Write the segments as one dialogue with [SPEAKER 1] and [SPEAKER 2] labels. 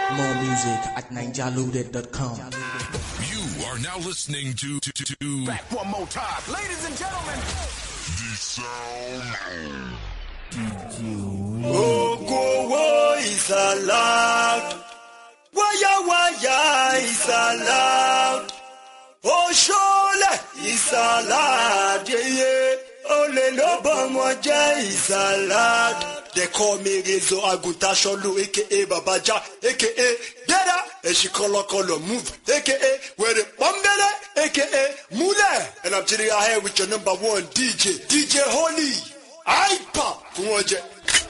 [SPEAKER 1] More music at ninjaloaded.com.
[SPEAKER 2] You are now listening to, to, to, to
[SPEAKER 3] Back one more time. Ladies and gentlemen.
[SPEAKER 4] Ogowo is allowed. Waya waya is allowed. Oṣoolẹ is allowed. Yeye olè ló bọ́mọ jẹ́ is allowed. They call me Rezo Aguntasolu aka Babaja aka Gbéra Èṣì kọlọkọlọ move aka Wèrè Pọ́nbélé aka Múlẹ̀. And I'm chilling out here with your number one DJ DJ Holy. Hyper fún wọn jẹ.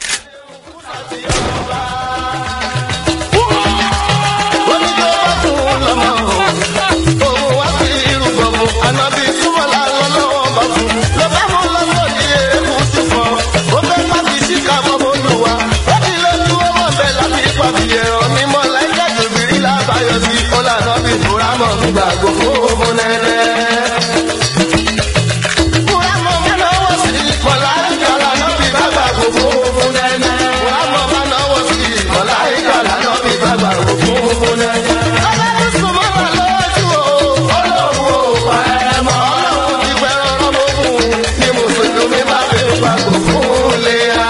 [SPEAKER 5] Gbàgbọ́ fún ọmọ nẹ́nẹ́. Múrámọ̀ mẹ́nà wọ̀ sí mọ̀lá ìkàlà náà bí bàbá gbogbo fún nẹ́nẹ́. Múrámọ̀ mẹ́nà wọ̀ sí mọ̀lá ìkàlà náà bí bàbá gbogbo fún nẹ́nẹ́. Ọlọ́run sùnmọ́ wà lójú o. Ọlọ́run ò pa ẹ̀ mọ́. Ọlọ́run ti fẹ́ràn ọmọ ogun ni mùsùlùmí bá fi gbàgbọ́ fún léyà.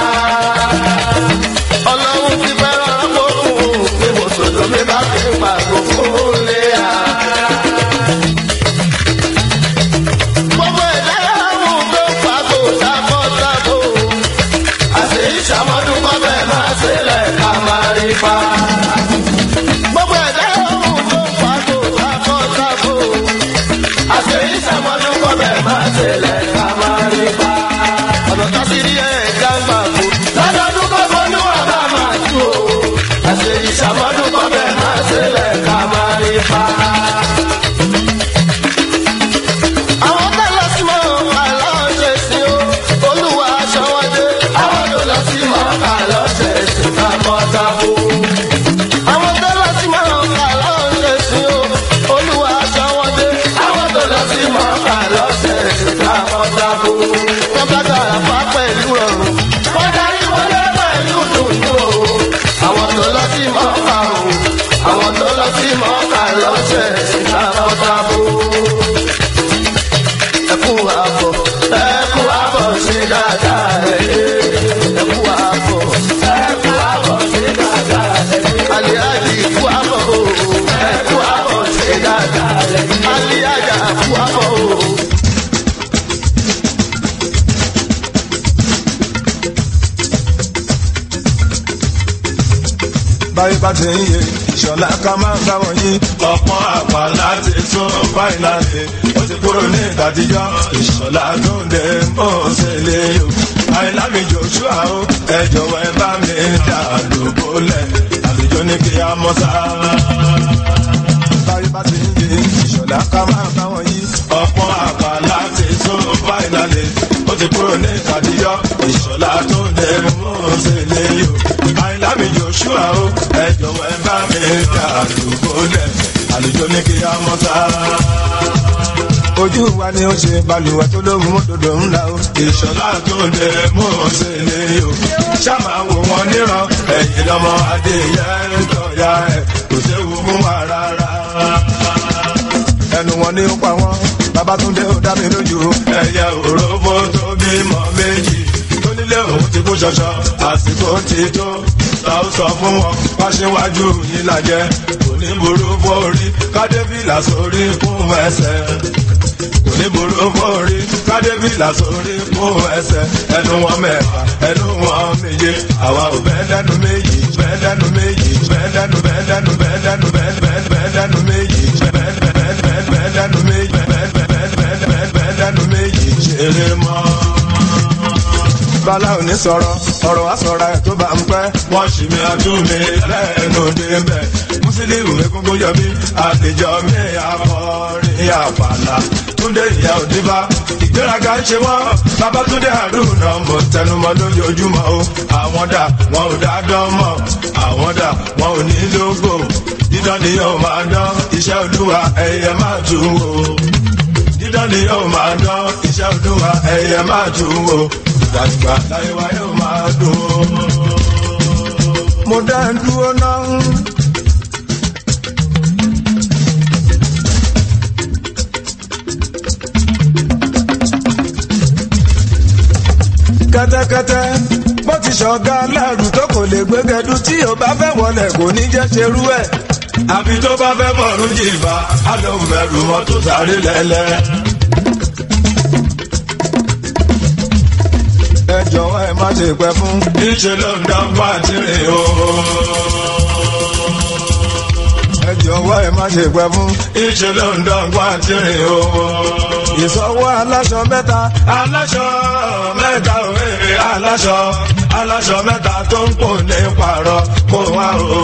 [SPEAKER 5] Ọlọ́run ti fẹ́ràn ọmọ ogun ni mùsùlùmí bá fi gbàgbọ́ fún léyà. Gbogbo ẹ̀dá yàrá tó fàgò sábọ̀sábò. Àṣé ìṣàmọ́dún kọ́bẹ̀ máa ṣẹlẹ̀ ká máa rí pa. Gbogbo ẹ̀dá yàrá tó fàgò sábọ̀sábò. Àṣé ìṣàmọ́dún kọ́bẹ̀ máa ṣẹlẹ̀ ká máa rí pa. Ọ̀nà tó sì rí ẹ̀ẹ́dá gbà kú. Lọ́dọọdún kọ́kọ́ ní wà bá máa tú o. Àṣé ìṣàmọ́dún kọ́bẹ̀ máa ṣẹlẹ̀ ká máa rí pa àwọn tó lọ sí mọ́ àlọ́ ṣe sí o olúwa aṣọwọ́dé àwọn tó lọ sí mọ́ àlọ́ ṣe sí takọ́tabo. àwọn tó lọ sí mọ́ àlọ́ ṣe sí o olúwa aṣọwọ́dé àwọn tó lọ sí mọ́ àlọ́ ṣe sí takọ́tabo. wọ́n bá gbàrà fá pẹ̀lú ọ̀run wọ́n darí wọlé pẹ̀lú dùnú o. àwọn tó lọ sí mọ́ àrùn àwọn tó lọ sí mọ́ àlọ́ ṣe sí takọ́tabo ẹkú àbọ̀ ẹkú àbọ̀ sí dáadáa ẹ̀yẹ ẹkú àbọ̀ ẹkú àbọ̀ sí dáadáa ẹ̀yẹ aliyaji ẹkú àbọ̀ o ẹkú àbọ̀ sí dáadáa ẹ̀yẹ aliyaja ẹkú àbọ̀ o.
[SPEAKER 6] báyìí bá ti ń yé ìṣọ̀lá ká máa ń gbá wọ̀nyí. ọ̀pọ̀ àpá láti tún báyìí láti ó ti kúrò ní ìtàdíjọ́ ìṣọ̀lá tó ń dé bó ṣe lè yò. àìlámi joshua ó ẹ jọ̀wọ́ ẹ bá mi dà lóbólẹ̀ àlejò ní kí á mọ́ sá. báyìí bá ti ń yé ìṣọ̀lá ká máa ń gbá wọ̀nyí. ọ̀pọ̀ àpá láti tún báyìí láti ó ti kúrò ní ìtàdíjọ́ ìṣọ̀lá tó ń dé bó ṣe lè yò. àìlámi joshua ó ẹ jọ̀wọ́ ẹ bá mi dà lóbólẹ̀ àlejò ní kí á mọ́ sá ojú wa ni ó ṣe balùwẹ̀ tó lóhùn mọ́tòdò ńlá o. ìṣọ̀lá tó lè mú un ṣe lè o. ṣáàmà wò wọn níran ẹ̀yìn lọ́mọ adéyẹ tọ́ya ẹ̀ kò séwu fún wa rárá. ẹnu wọn ni ó pa wọn babatunde ó dá mi lójú. ẹyẹ òróbó tó bímọ méjì tó nílé òun ti kú ṣọṣọ àsìkò ti tó ta ó sọ fún wọn wáṣíwájú yìí lajẹ òní burú forí kádébìlà sórí fún ẹsẹ oníburú forí kádébìlà sórí fún ẹsẹ ẹnu wọn mẹ́fà ẹnu wọn méje àwa ò bẹ́ẹ̀ lẹ́nu méjì bẹ́ẹ̀ lẹ́nu méjì bẹ́ẹ̀ lẹ́nu bẹ́ẹ̀ lẹ́nu bẹ́ẹ̀ lẹ́nu bẹ́ẹ̀ bẹ́ẹ̀ bẹ́ẹ̀ lẹ́nu méjì bẹ́ẹ̀ bẹ́ẹ̀ bẹ́ẹ̀ bẹ́ẹ̀ lẹ́nu méjì bẹ́ẹ̀ bẹ́ẹ̀ bẹ́ẹ̀ bẹ́ẹ̀ bẹ́ẹ̀ lẹ́nu méjì ṣeré mọ́ bala òní sọ̀rọ̀ ọ̀rọ̀ wa sọ̀rọ̀ ẹ̀ tó bá ń pẹ́. wọ́n ṣì mí àtúnmí lẹ́nu débẹ̀. mùsùlùmí egungun yọ mí àlejò mi àkọrin àpàlà. túndé ìyá òdìbá ìgbéraga ń ṣe wọ́n. babatunde haruna mo tẹnumọ́ lójoojúmọ́ o. àwọn dà wọn ò dá dán mọ́. àwọn dà wọn ò ní lógo. dídán ni yóò máa dán iṣẹ́ olúwa ẹ̀yẹ máa tún wò. dídán ni yóò máa dán iṣẹ́ olúwa ẹ̀yẹ máa tún wò ìgbàgbà láyé wa yóò máa dùn. mo dá ń dúró náà kẹ́tẹ́kẹ́tẹ́ bó ti ṣọ̀gá aláàrù tó kò lè gbégẹdú tí ò bá fẹ́ wọlé kò ní jẹ́ ṣerú ẹ̀. àfi tó bá fẹ́ bọ̀rún jìbá á lóun bẹ̀rù mọ́tò sáré lẹ́lẹ́. ẹ jọ̀wọ́ ẹ má ṣe pẹ́ fún. níṣẹ́ ló ń dá pàtìrì o. ẹ jọ̀wọ́ ẹ má ṣe pẹ́ fún. níṣẹ́ ló ń dá pàtìrì o. ìsọwọ́ aláṣọ mẹ́ta. aláṣọ mẹ́ta òwe aláṣọ aláṣọ mẹ́ta tó ń pò ní pààrọ̀ kó wá o.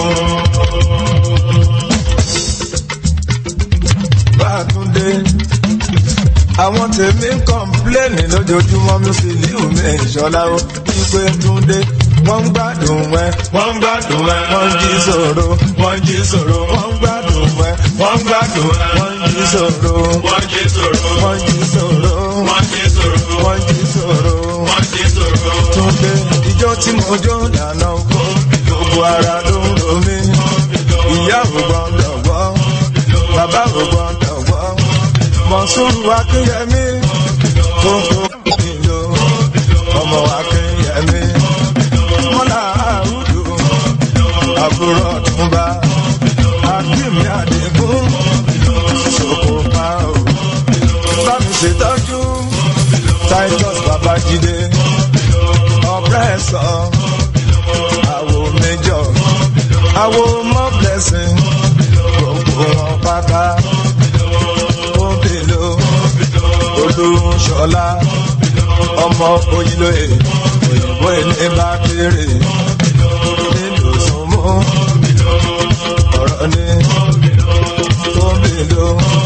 [SPEAKER 6] Bátúndé àwọn tèmi ń kọ́ńpléènì lójoojúmọ́ mi sì líhù mi ìṣọ́lá ó wípé túndé wọ́n ń gbádùn ẹ. wọ́n ń gbádùn ẹ. wọ́n ń jí sòro. wọ́n ń jí sòro. wọ́n ń gbádùn ẹ. wọ́n ń gbádùn ẹ. wọ́n ń jí sòro. wọ́n ń jí sòro. wọ́n ń jí sòro. wọ́n ń jí sòro. wọ́n ń jí sòro. wọ́n ń jí sòro. túndé ijó tí mo jó lànà oko gbogbo ara ló ń ro mí. ìyá ò gbọ́dọ̀ gbọ́. bàbá ò gbọ́dọ̀ gbọ́ mọ̀sùrù akínyẹmí kókó ìlú ọmọ akínyẹmí mọ́là àrùdù àbúrò ọ̀túnba akínyẹmí àdìgún ṣòkò pàó bámi ṣètọ́jú titus babájídé ọ̀pẹ́sọ̀ àwo méjọ àwo mọ́ blessing gbogbo wọn pátá òbèlò olùṣọlá ọmọ òyìnlóye òyìnbó ilé bá kéré nílùú súnmọ́ ọ̀rọ̀ ní òbèlò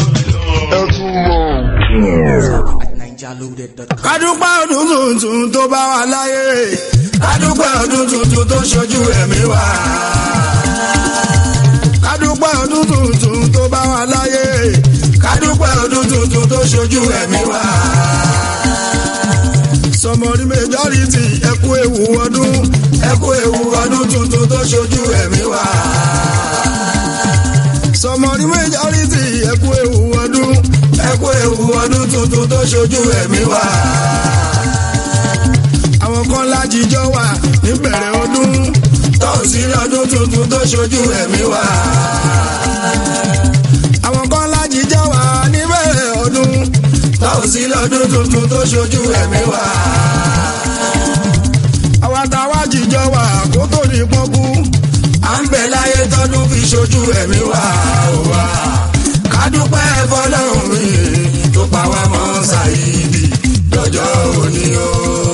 [SPEAKER 1] at NigerLoaded.com.
[SPEAKER 7] kádúpẹ́ ọdún tuntun tó bá wà láyé kádúpẹ́ ọdún tuntun tó ṣojú ẹ̀mí wa. kádúpẹ́ ọdún tuntun tó bá wà láyé kádúpẹ́ ọdún tuntun tó ṣojú ẹ̀mí wa. sọmọrí majority ẹkú ewu ọdún ẹkú ewu ọdún tuntun tó ṣojú ẹ̀mí wa. sọmọrí majority ẹkú ewu ọdún ẹkú ewu ọdún tuntun tó ṣojú ẹ̀mí wa. àwọn kan lájíjọ wà níbẹ̀rẹ̀ ọdún tọ́sí ọdún tuntun tó ṣojú ẹ̀mí wa. àwọn kan lájíjọ wà níbẹ̀rẹ̀ ọdún tọ́sí lọ́dún tuntun tó ṣojú ẹ̀mí wa. àwa táwa jíjọ wà kó tó ní pọ́nkú à ń bẹ láyé tọ́dún fi ṣojú ẹ̀mí wa. wa. kádúpẹ́ fọlọ́run mi tó pa wá mọ́ ṣàyídì lọ́jọ́ òní o.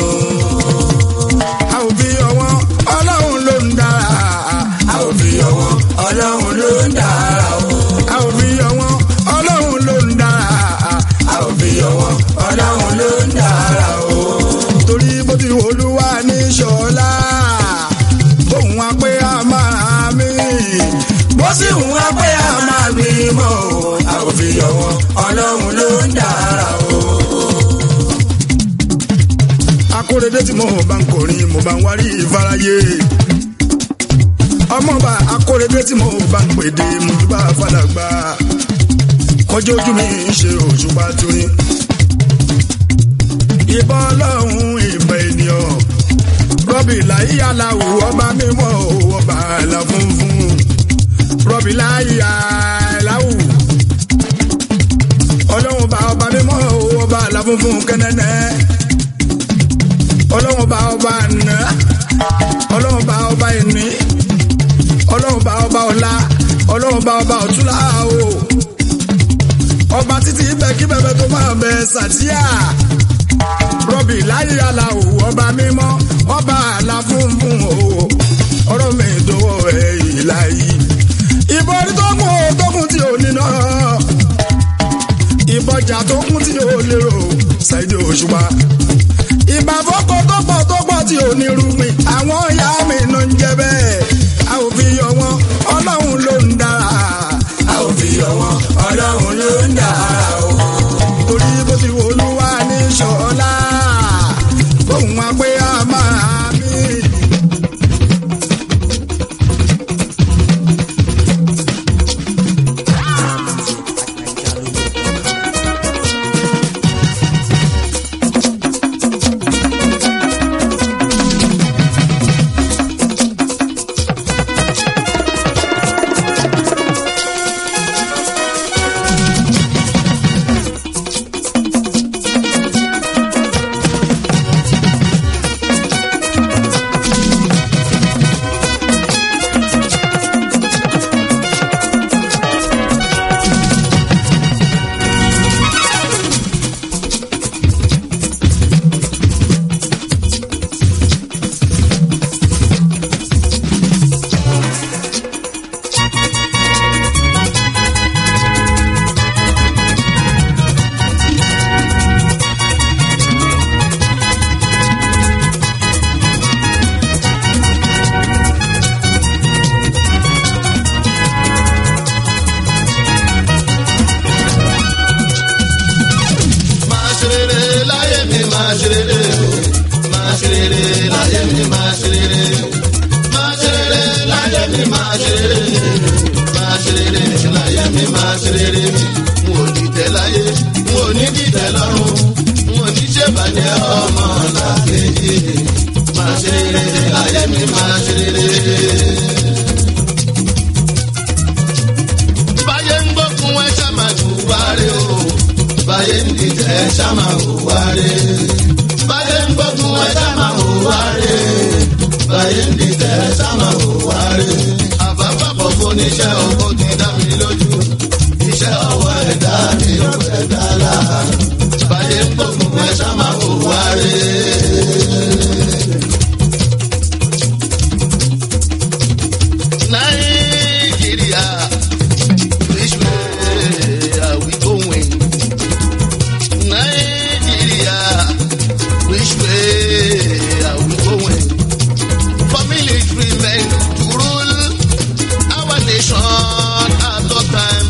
[SPEAKER 7] a ò fi ọwọ́ ọlọ́run ló ń dára. a ò fi ọwọ́ ọlọ́run ló ń dára o. a ò fi ọwọ́ ọlọ́run ló ń dára. a ò fi ọwọ́ ọlọ́run ló ń dára o. torí bó ti wò olúwa ní ṣọlá bóun wá pé a máa mí bó sì ń wá pé a máa mí mọ́ o. a ò fi ọwọ́ ọlọ́run ló ń dára o akóredé tí mo bá ń kọrin mo bá ń wárí ìfarayé ọmọọba akóredé tí mo bá ń pèdè mo tún bá fàdàgbà kọjú ojú mi ń ṣe òṣùpá torí ìbọn ọlọ́run ìbọn ènìyàn rọ́bì láyé aláwù ọba mímọ́ ọba àlà funfun rọ́bì láyé aláwù ọlọ́run bá ọba mímọ́ ọba àlà funfun kẹ́nẹ́nẹ́ ọlọ́run bá ọba àná ọlọ́run bá ọba ìní ọlọ́run bá ọba ọ̀la ọlọ́run bá ọba ọ̀túnlá o ọba títí ibẹ̀ kí bẹ̀bẹ̀ tó máa bẹ sàtíà rọ́bì láyé aláwò ọba mímọ́ ọba àlà funfun o ọ̀rọ̀ mi ìdòwò ẹ̀ ìlà yìí ìbọn orí tó kún ó tó kún tí ò ní náà ìbọjà tó kún tí ò lérò ṣáìdì òṣùpá ìbà fọ́kọ tó pọ̀ tó pọ̀ tí ò ní rúgbìn àwọn ìyá mi ló ń jẹ bẹ́ẹ̀ a ò fi yọ wọn ọlọ́run ló ń dára a ò fi yọ wọn ọlọ́run ló ń dára o torí bó ti wò olúwa ní ṣọlá bóun wá pé a máa mí.
[SPEAKER 1] Music at NigerLoaded.com.
[SPEAKER 5] máa ṣe rere mi n ò dìtẹ̀ láyé n ò ní dìtẹ̀ lọ́rùn n ò ní ṣèbàjẹ́ ọmọ làkejì máa ṣe rere láyé mi máa ṣe rere. báyé ń gbókun ẹ ṣá máa hùwà rẹ o báyé ń dìtẹ̀ ẹ ṣá máa hùwà rẹ báyé ń gbókun ẹ ṣá máa hùwà rẹ báyé ń dìtẹ̀ ẹ ṣá máa hùwà rẹ. àbábàbọ̀ fún oníṣẹ́ owó ti dá mi lójú iṣẹ́ ọwọ́ ẹ̀dá mi ò fẹ́ dá la báyé ń gbókun ẹ ṣá máa hùwà rẹ. Nàìjíríà. Which way are we going? Nigeria, which way are we going? For military men to rule our nation at all time.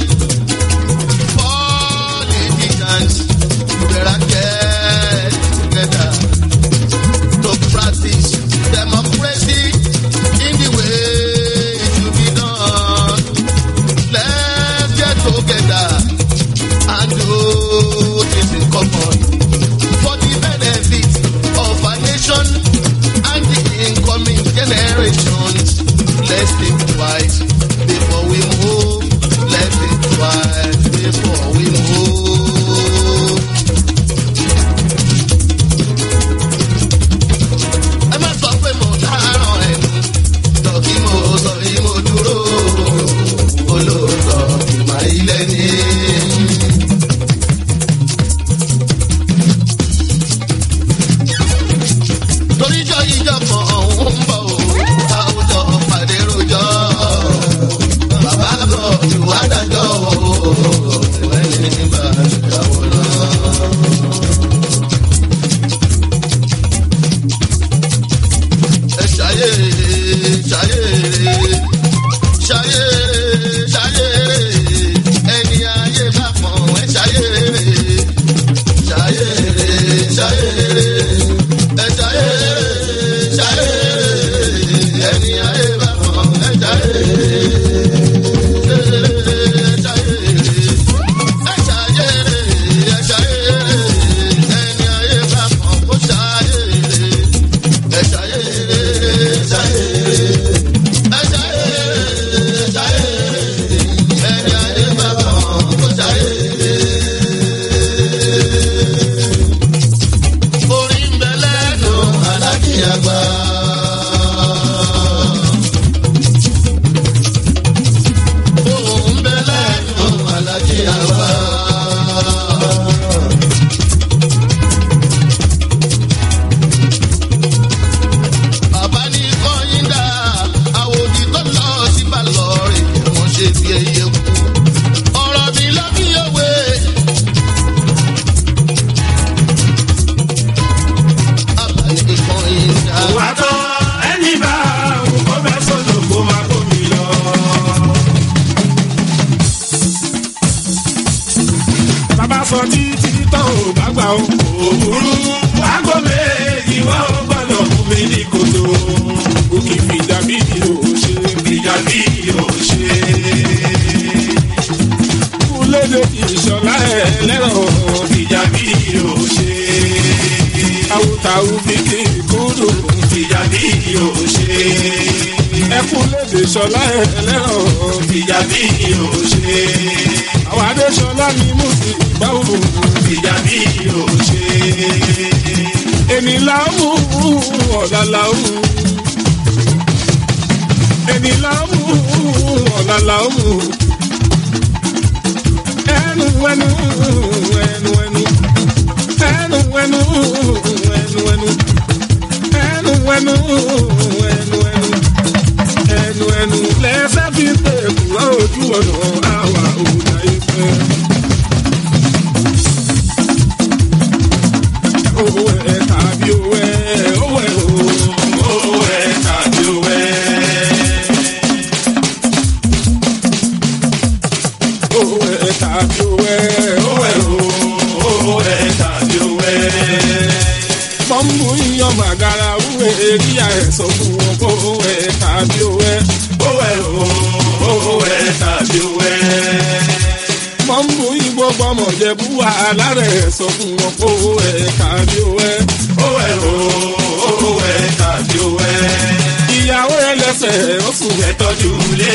[SPEAKER 5] Politicians better get together to practice democracy in the way it should be done. Let's get together and do this in common for the benefit of our nation and the incoming generations. Let's think twice before we move. Let's think twice before we move. ẹ má sọ pé mo dáràn ẹnu tọ́kí mo sọ yìí mo dúró olóòótọ́ ìmọ̀ ilé ní. toríjọ́ ìjọ kan ọ̀hún ń bọ̀ o àwùjọ pàdé rojọ́ bàbá bọ̀ ìwà dájọ́ o ìwé ní bá ṣèyàwó náà. ẹ ṣayé ṣayé ṣayé ṣayé ẹni ayé bá pọ̀n ẹ ṣayé ṣayé ṣayé ẹ ṣayé ṣayé ẹni ayé bá pọ̀n ẹ ṣayé. Ẹ ṣayé, ẹ ṣayé, ẹni ayé bá pọ̀n kó ṣayé bàbá ní kọ́yìn dá àwòdì tó lọ sí balọ̀rì wọ́n ṣe fi ẹyẹ kú. ọ̀rọ̀ mi lọ bí òwe. bàbá ní kọ́yìn dá.
[SPEAKER 6] wà á tán ẹni bá òun kọ́ bẹ́ sọ́dọ̀ kó máa kó mi lọ. bàbá sọ títí tán ò bá gbà ó. òwúrú wàgọ́ méjì wá ó gbọ́dọ̀ fún mi ní kòtò. òkè fìjà bí yóò ṣe fìjà bí yóò ṣe. kúlédè ìṣọ̀lá ẹ̀ lẹ́rọ̀ fìjà bí yóò ṣe. àwòtàwù bí kì í kúrò fìjà bí yóò ṣe. ẹkún lédè ṣọlá ẹ̀ lẹ́rọ̀ fìjà bí yóò ṣe. àwọn adéṣọlá ni mo sì báwo fìjà bí yóò ṣe. èmi làwù ọ̀la làwù. èmi làwù ọ̀la làwù. ẹnu ẹnu ẹnu ẹnu ẹnu ẹnu ẹnu ẹnu ẹnu ẹnu ẹnu ẹnu ẹnu ẹnu lẹsẹ fi pé kúrò ojú ọ̀nà àwa òòjà ìfẹ́. owó ẹ̀ tàbí owó ẹ̀ owó ẹ̀ o owó ẹ̀ tàbí owó ẹ̀. owó ẹ̀ tàbí owó ẹ̀ owó ẹ̀ o owó ẹ̀ tàbí owó ẹ̀ pọ́ńbù yíyan màgàrà wúwe kíyà ẹ̀ sọ fún wọn kó ẹ̀ tàbí owó ẹ̀ owó ẹ̀ o owó ẹ̀ tàbí owó ẹ̀.
[SPEAKER 8] gbogbo ọmọ jẹ̀bú wàhálà rẹ̀ sọ fún wọn kó ẹ̀ tàbí ó ẹ̀.
[SPEAKER 6] ó ẹ̀ o ó ẹ̀ tàbí ó ẹ̀.
[SPEAKER 8] ìyàwó ẹlẹ́sẹ̀ ó sùn
[SPEAKER 6] ẹ tọ́jú lé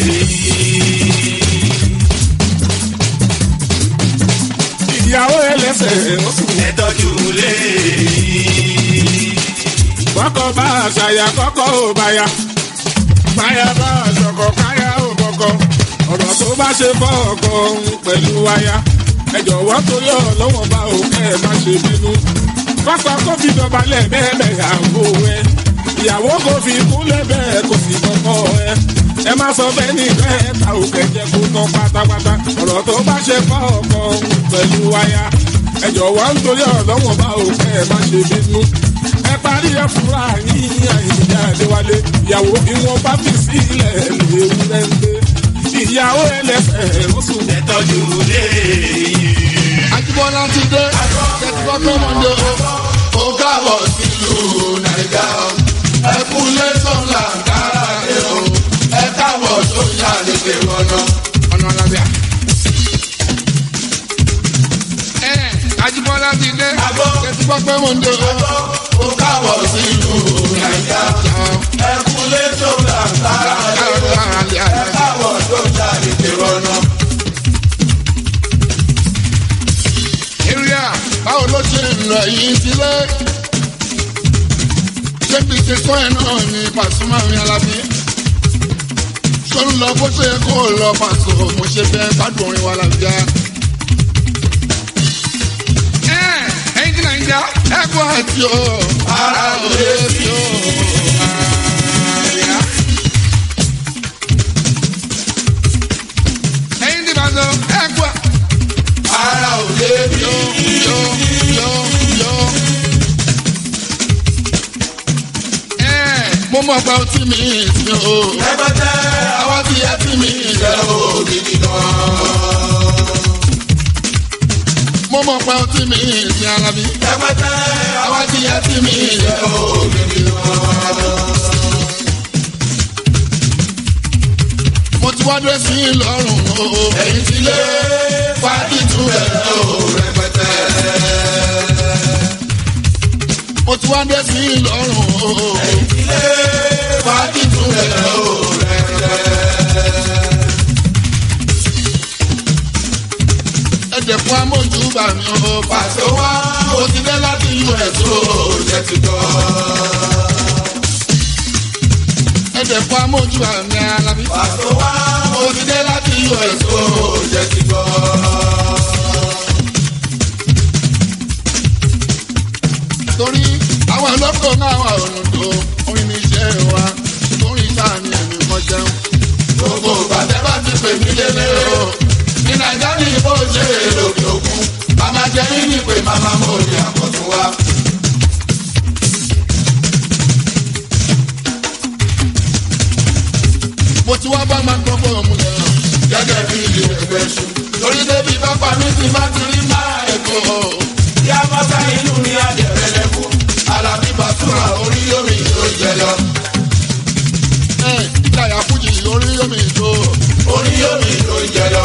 [SPEAKER 8] ìyàwó ẹlẹ́sẹ̀ ó sùn.
[SPEAKER 6] ẹ tọ́jú lé
[SPEAKER 8] kọ́kọ́ bá àṣàyà kọ́kọ́ ò bá ya. báyà bá àṣọkọ̀ káyà ò bọ̀kọ̀. ọ̀rọ̀ tó bá ṣe fọ́ ọkọ̀ òun pẹ̀lú aya. ẹ jọ̀wọ́ torí ọlọ́wọ́n bá òkè ẹ má ṣe bínú. pápá kó fi dọ̀bálẹ̀ bẹ́ẹ̀ bẹ́ẹ̀ yàgò ẹ. ìyàwó kò fi kúnlẹ̀ bẹ́ẹ̀ kò sì kọ́kọ́ ẹ. ẹ má sọ bẹ́ẹ̀ ní bẹ́ẹ̀ ta òkè jẹ́ kó tán pátápátá. ọ̀rọ̀ tó bá ṣe fọ́ ọkọ̀ òun pẹ̀lú aya. ẹ jọ̀wọ́ nítorí ọlọ́wọ́n bá òkè ẹ má ṣe bínú ẹ parí ẹ fúnra yín àyíká àdéwálé ìyàwó ìwọ̀n bá fi sílẹ̀ léwu lẹ́ńdẹ́ ìyàwó ẹlẹ́fẹ̀ ó sùn.
[SPEAKER 6] ẹ tọ́jú lé
[SPEAKER 5] Ajíbọ́lá ti dé, kẹ́tùkọ́ tó mọ̀ ní o. Ó káàbọ̀ sílùú Nàìjíríà. Ẹ kú lẹ́sọ̀n làǹkárá dé o. Ẹ káàbọ̀ sóyà lédè wọnà. Ọ̀nà àlàbíà. Ẹ Ajíbọ́lá ti dé, kẹ́tùkọ́ tó mọ̀ ní o. Ó káàbọ̀ sílùú Nàìjíríà.
[SPEAKER 6] ẹ kú lẹ́tọ̀ làǹkárá ẹ káwọ̀ sójà lédè wọnà.
[SPEAKER 5] area báwo ló ṣe ń lọ yìí sílé ṣébi ṣe kọ́ ẹ̀ náà ní Pasuma mi Alábí ṣó ń lọ bó ṣe yẹ kó lọ pàṣọ mo ṣe bẹ́ẹ̀ gbádùn orin wa làbíyá. ẹyin tí nàìjíríà ẹ kó àti o ara ò lè fi o. àríyá. ẹyin tí bàtọ ẹ kó àti
[SPEAKER 6] ara ò lè bí
[SPEAKER 5] yo yo yo yo. ẹ mo mọ pé o ti mi ti o.
[SPEAKER 6] ẹgbẹ́tẹ́
[SPEAKER 5] àwọn ti yẹ ti mi jẹ o.
[SPEAKER 6] gidi gan.
[SPEAKER 5] mo mọ pé o ti mi ti Alábí.
[SPEAKER 6] ẹgbẹ́tẹ́
[SPEAKER 5] àwọn ti yẹ ti mi jẹ o.
[SPEAKER 6] gidi gan.
[SPEAKER 5] mo ti wá dé sí lọ́rùn o.
[SPEAKER 6] ẹ̀yin ti lé
[SPEAKER 5] fàájì tún ẹ̀
[SPEAKER 6] ó rẹpẹtẹ.
[SPEAKER 5] mo ti wá dé sí lọ́rùn o.
[SPEAKER 6] ti lé
[SPEAKER 5] fàájì tún ẹ̀
[SPEAKER 6] ó rẹpẹtẹ.
[SPEAKER 5] ẹ̀jẹ̀ fún amójúbà mi o.
[SPEAKER 6] pàṣẹ wá
[SPEAKER 5] mo ti dé láti us o.
[SPEAKER 6] ó jẹ́ ti gbọ́.
[SPEAKER 5] ẹ̀jẹ̀ fún amójúbà mi Alábí.
[SPEAKER 6] pàṣẹ wá
[SPEAKER 5] mo ti dé láti us o.
[SPEAKER 6] ó jẹ́ ti gbọ́.
[SPEAKER 5] torí àwọn ọlọ́kọ̀ náà wà ònàdó orin ní iṣẹ́ wa orin sáà ní ẹ̀mí kan jẹun.
[SPEAKER 6] gbogbo ìbàdàn bá ti pè mí lélẹ̀ o. ní nàìjíríà ní ìbò ṣe lòkè òkun. màmá jẹ́ mí ní pé màmá mo ní àkọ́tún wa.
[SPEAKER 5] mo ti wá bá máa gbọ́ bọ́ ọmọ yẹn.
[SPEAKER 6] gẹ́gẹ́ bí ilé ẹgbẹ́ ṣu. lórí débi bá pa mí ti má ti rí máa ẹ̀kọ́. yá mọ́tà inú mi àjẹrẹ́ lẹ́kọ̀ọ́. alábí bàtúrà orí yomi tó jẹ lọ.
[SPEAKER 5] ẹ ìdáyà fújì orí yomi ìjó.
[SPEAKER 6] orí yomi tó jẹ lọ.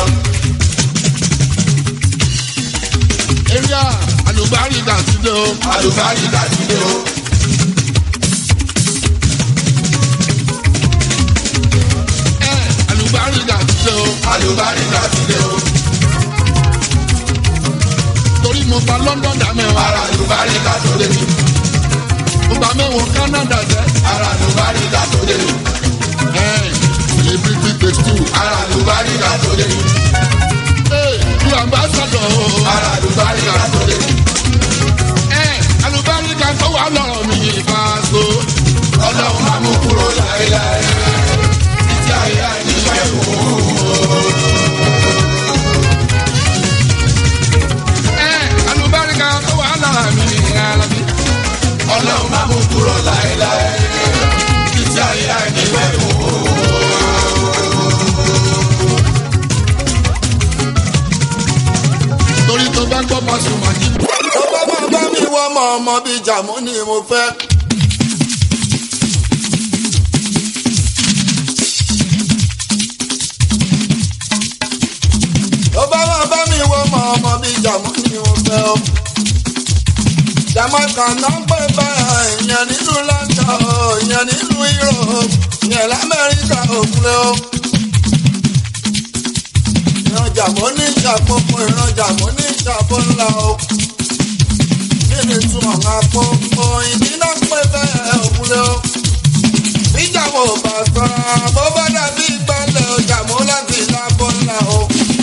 [SPEAKER 5] eria alùbárí dàtúndé o.
[SPEAKER 6] àlùbárí dàtí dé o.
[SPEAKER 5] ẹ alùbárí dàtúndé o.
[SPEAKER 6] àlùbárí dàtí dé o.
[SPEAKER 5] torí mo gba London dá mẹ́wàá.
[SPEAKER 6] ara àlùbárí dàtó dé mi.
[SPEAKER 5] mo gba mẹ́wàá Canada jẹ́.
[SPEAKER 6] ara àlùbárí dàtó dé mi.
[SPEAKER 5] ẹ celebrity takes two.
[SPEAKER 6] ara àlùbárí dàtó dé mi.
[SPEAKER 5] ẹ lu ambassador o.
[SPEAKER 6] ara àlùbárí dàtó dé mi.
[SPEAKER 5] ẹ alùbárí kan tó wà lọ́rọ̀ mi ìfàṣọ.
[SPEAKER 6] ọlọ́run máa mú kúrò láéláé. títí ayé àìníṣẹ́ kù.
[SPEAKER 5] ẹ alùbárí kan tó wà lọ́rọ̀ mi Alábí.
[SPEAKER 6] ọlọ́run máa mú kúrò láéláé. títí ayé àìníṣẹ́ kù.
[SPEAKER 5] torí tó bá gbọ́ Pasuma jí. tó bá bá bá mi wọ́n mọ ọmọ bíi jàmú ni mo fẹ́. tó bá bá bá mi wọ́n mọ ọmọ bí jàmọ́ ni mo fẹ́ o. jamaica náà ń pè bẹ́ẹ̀ ìyẹn nílùú london o ìyẹn nílùú europe ìyẹn lamẹ́ríkà òkúlẹ̀ o. ìrajà mọ́ ní ìṣàpọ̀pọ̀ ìrajà mọ́ ní ìṣàpọ̀ ńlá o. kí ni túmọ̀ máa pọ̀ òyìnbí náà ń pè bẹ́ẹ̀ òkúlẹ̀ o. bíjàmọ̀ ò bá sọ̀rọ̀ bó bá dàbí ìgbàlẹ̀ ọjà mọ́ láti lábọ́ ńlá o.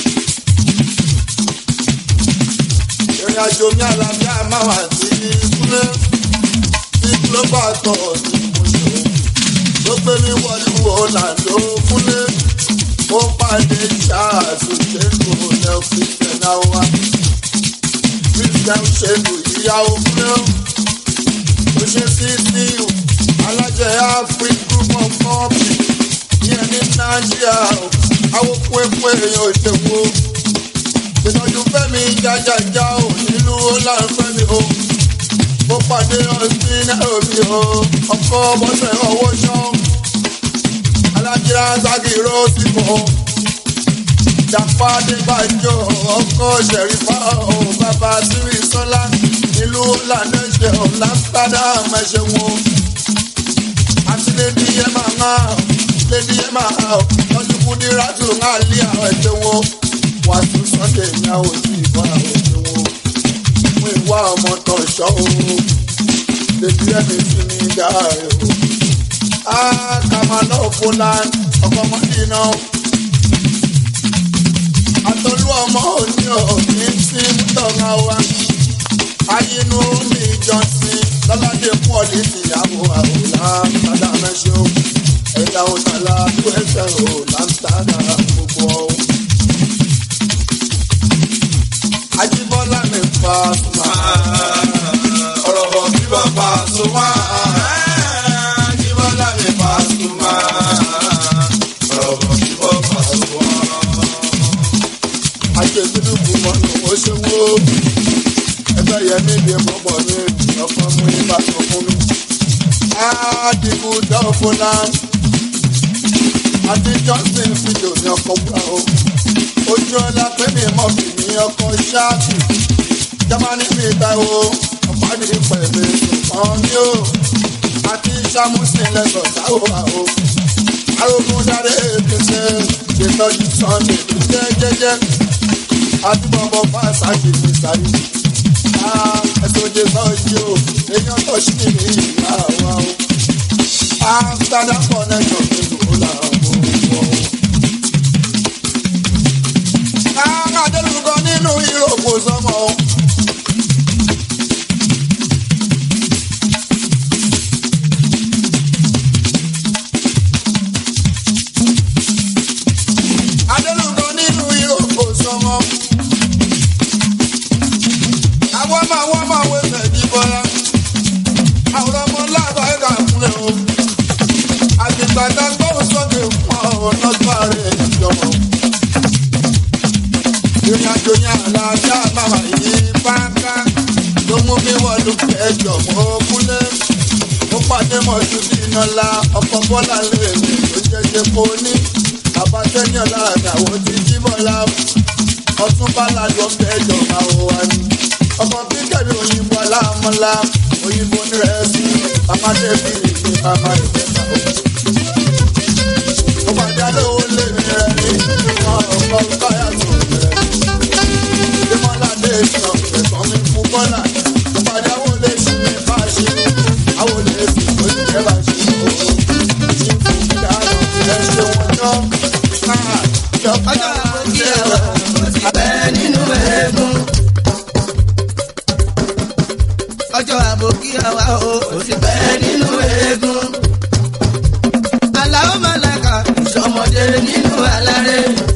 [SPEAKER 5] ìrìn àjò mi àlàáfíà máa wà sí kúlẹ̀ tí global tọ̀ ní mo ṣe ló gbé mi wọlé ọ̀làǹdó kúlẹ̀ ó pàdé ṣáàtú ṣẹ́gun ọ̀lẹ́ christian awa christian ṣẹ́gun ìyàwó kúlẹ̀ ó ṣe sí síu alájẹ afrik group of company yẹn ní nàìjíríà àwọn pépé èèyàn òṣèwò ìtọ́jú fẹ́mi jájájá ò nílùú ọláńfẹ́mi o mo pàdé ọtí nairobi o ọkọ bọ́sẹ̀ ọwọ́ ṣán alájírá ságìrò ti mọ̀ jàpá adébàjọ ọkọ ṣẹ̀rífà o bàbá sírí sọ́lá nílùú ọ̀làdẹ́sẹ̀ ọ̀làmsterdam ẹ̀ṣẹ̀ wọn àti lẹ́ni yẹn máa ń hàn lẹ́ni yẹn máa hàn lọ́dún kúndínlá tó ń hàn lé àwọn ẹ̀ṣẹ̀ wọn wá sí sunday ní àwọn òsì ìbá àwọn ẹ̀ṣẹ̀ wọn fún ìwà ọmọ tó ṣọ́ o lèbi ẹni sí ní gàárẹ̀ o. a kà máa lọ fúnra ọkọ mọ́tì náà. àtọ́lú ọmọ òní òní sí mútọ̀ọ̀gá wa. ayinú mi jọ́sìn lọ́ládé pọ́ọ̀lì tìyàwó àwòrán sádà mẹ́ṣẹ́ o. ẹ̀dá òtàlá tó ẹsẹ̀ o láǹtàdà gbogbo o. Ajíbọ́lá mi fa sùnmà. Ọ̀rọ̀ bọ̀ kí bọ́ fa sùnmà. Ajíbọ́lá mi fa sùnmà. Ọ̀rọ̀ bọ̀ kí bọ́ fa sùnmà. Ajẹ́gbẹ́dùkú mọ́nù ó ṣe wó. Ẹgbẹ́ yẹn mi lè mọ́ bọ̀ ní ọkọ̀ mú ibà tó fún mi. Ádìbò dọ́fọ́ náà. Adé Johnson fídíò ní ọkọ̀ wúrà o ojú ọlá pé mi mọ̀ fi ní ọkọ̀ ṣáàtì jámánì mi ta o ọ̀pádì pẹ̀lú ṣùgbọ́n ní o àti sàmúsìn lẹ́sọ̀ táwọn o arógún dáre ètùtù ṣètọ́jú sunday jẹ́ jẹ́jẹ́ àdúgbò fásitì ní sáré ẹ̀sùn jẹ́ sọ́ọ́jì o èèyàn tó ṣì ní ìyá wa o amsterdam connection ní ìlú làwọn ò wọ̀ o adélùkọ nínú ìròkò sọmọ. adélùkọ nínú ìròkò sọmọ. àwọn ọmọ àwọn ọmọ àwọn ẹsẹ̀ jí bọ́lá. àwọn ọmọ lábàá ẹ̀ka fúnlẹ̀ o. àtìgbàgbà gbọ́dọ̀ sókè fún ọ̀nà gbàrẹ̀ ìjọba ìrìnàjò yẹn àlàáfíà máa yí pátá ló mú mi wọlé kẹjọ mọ kúlẹ ó pàdé mọ̀jú bí iná ọkọ̀ bọ́lá lè mi ló jẹjẹ kó ní àbátẹ́ni ọ̀la àdàwọ̀ ti jí bọ́lá ọtún bálá lọ kẹjọ máa wọ wá ní ọmọ bíkẹ́rì òyìnbó aláàmọ́lá òyìnbó nírẹ̀ẹ́sì màmá débi ní màmá ìfẹ́ta ó pàdé àdéhùn lè mi rẹ̀ ní ọkọ̀ báyà tó rẹ̀ ìdímọ́ládé sàn ẹ̀sán mi fún bọ́là ìpàdé àwọn olè ṣì mí bá ṣe àwọn olè sì tó ti jẹ́ bá ṣe o ṣì ń fún mi dáná ilẹ̀ ṣe wọn jọ náà ìjọba ṣe ẹ̀rọ
[SPEAKER 9] abẹ́ nínú eégún. ọjọ́ àbòkí àwa o kò sí bẹ́ẹ̀ nínú eégún. aláwọ̀ mọ̀lẹ́ka ìṣọmọdé nínú aláré.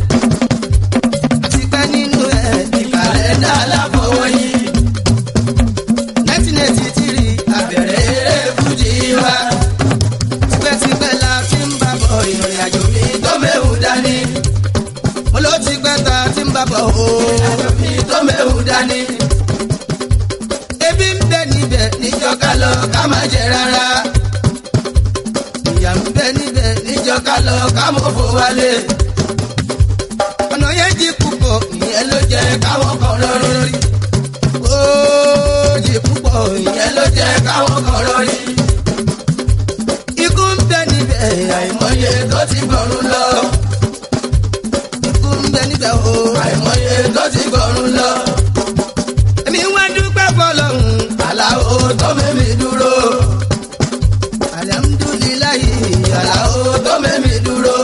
[SPEAKER 9] tipẹ́ nínú ẹ̀ ní kàlẹ́ndà aláfọwọ́yí. nineteen eighty three abẹ̀rẹ̀ eré fújì wa. tipẹ́tipẹ́ la fi ń bá bọ̀ ìrìn àjò mi tó méwù dání. mo ló ti pẹ́ ta tí ń bá bọ̀ o. ìrìn àjò mi tó méwù dání. ebi ń bẹ níbẹ̀ níjọ́ ká lọ ká má jẹ rárá. ìyà ń bẹ níbẹ̀ níjọ́ ká lọ ká mọ̀ fò wálé. ọ̀nà yẹn jí púpọ̀ ìyẹn ló jẹ́ jẹ́ káwọn kan lórí lórí. Òjì púpọ̀ ìyẹn ló jẹ́ káwọn kan lórí. Ikú ń bẹ níbẹ̀ àìmọye tó ti gbọ̀rún lọ. Ikú ń bẹ níbẹ̀ o àìmọye tó ti gbọ̀rún lọ. Èmi wá dúpẹ́ fọlọ́hún aláwo tó mẹ́mi dúró. Alhamdulilayi aláwo tó mẹ́mi dúró.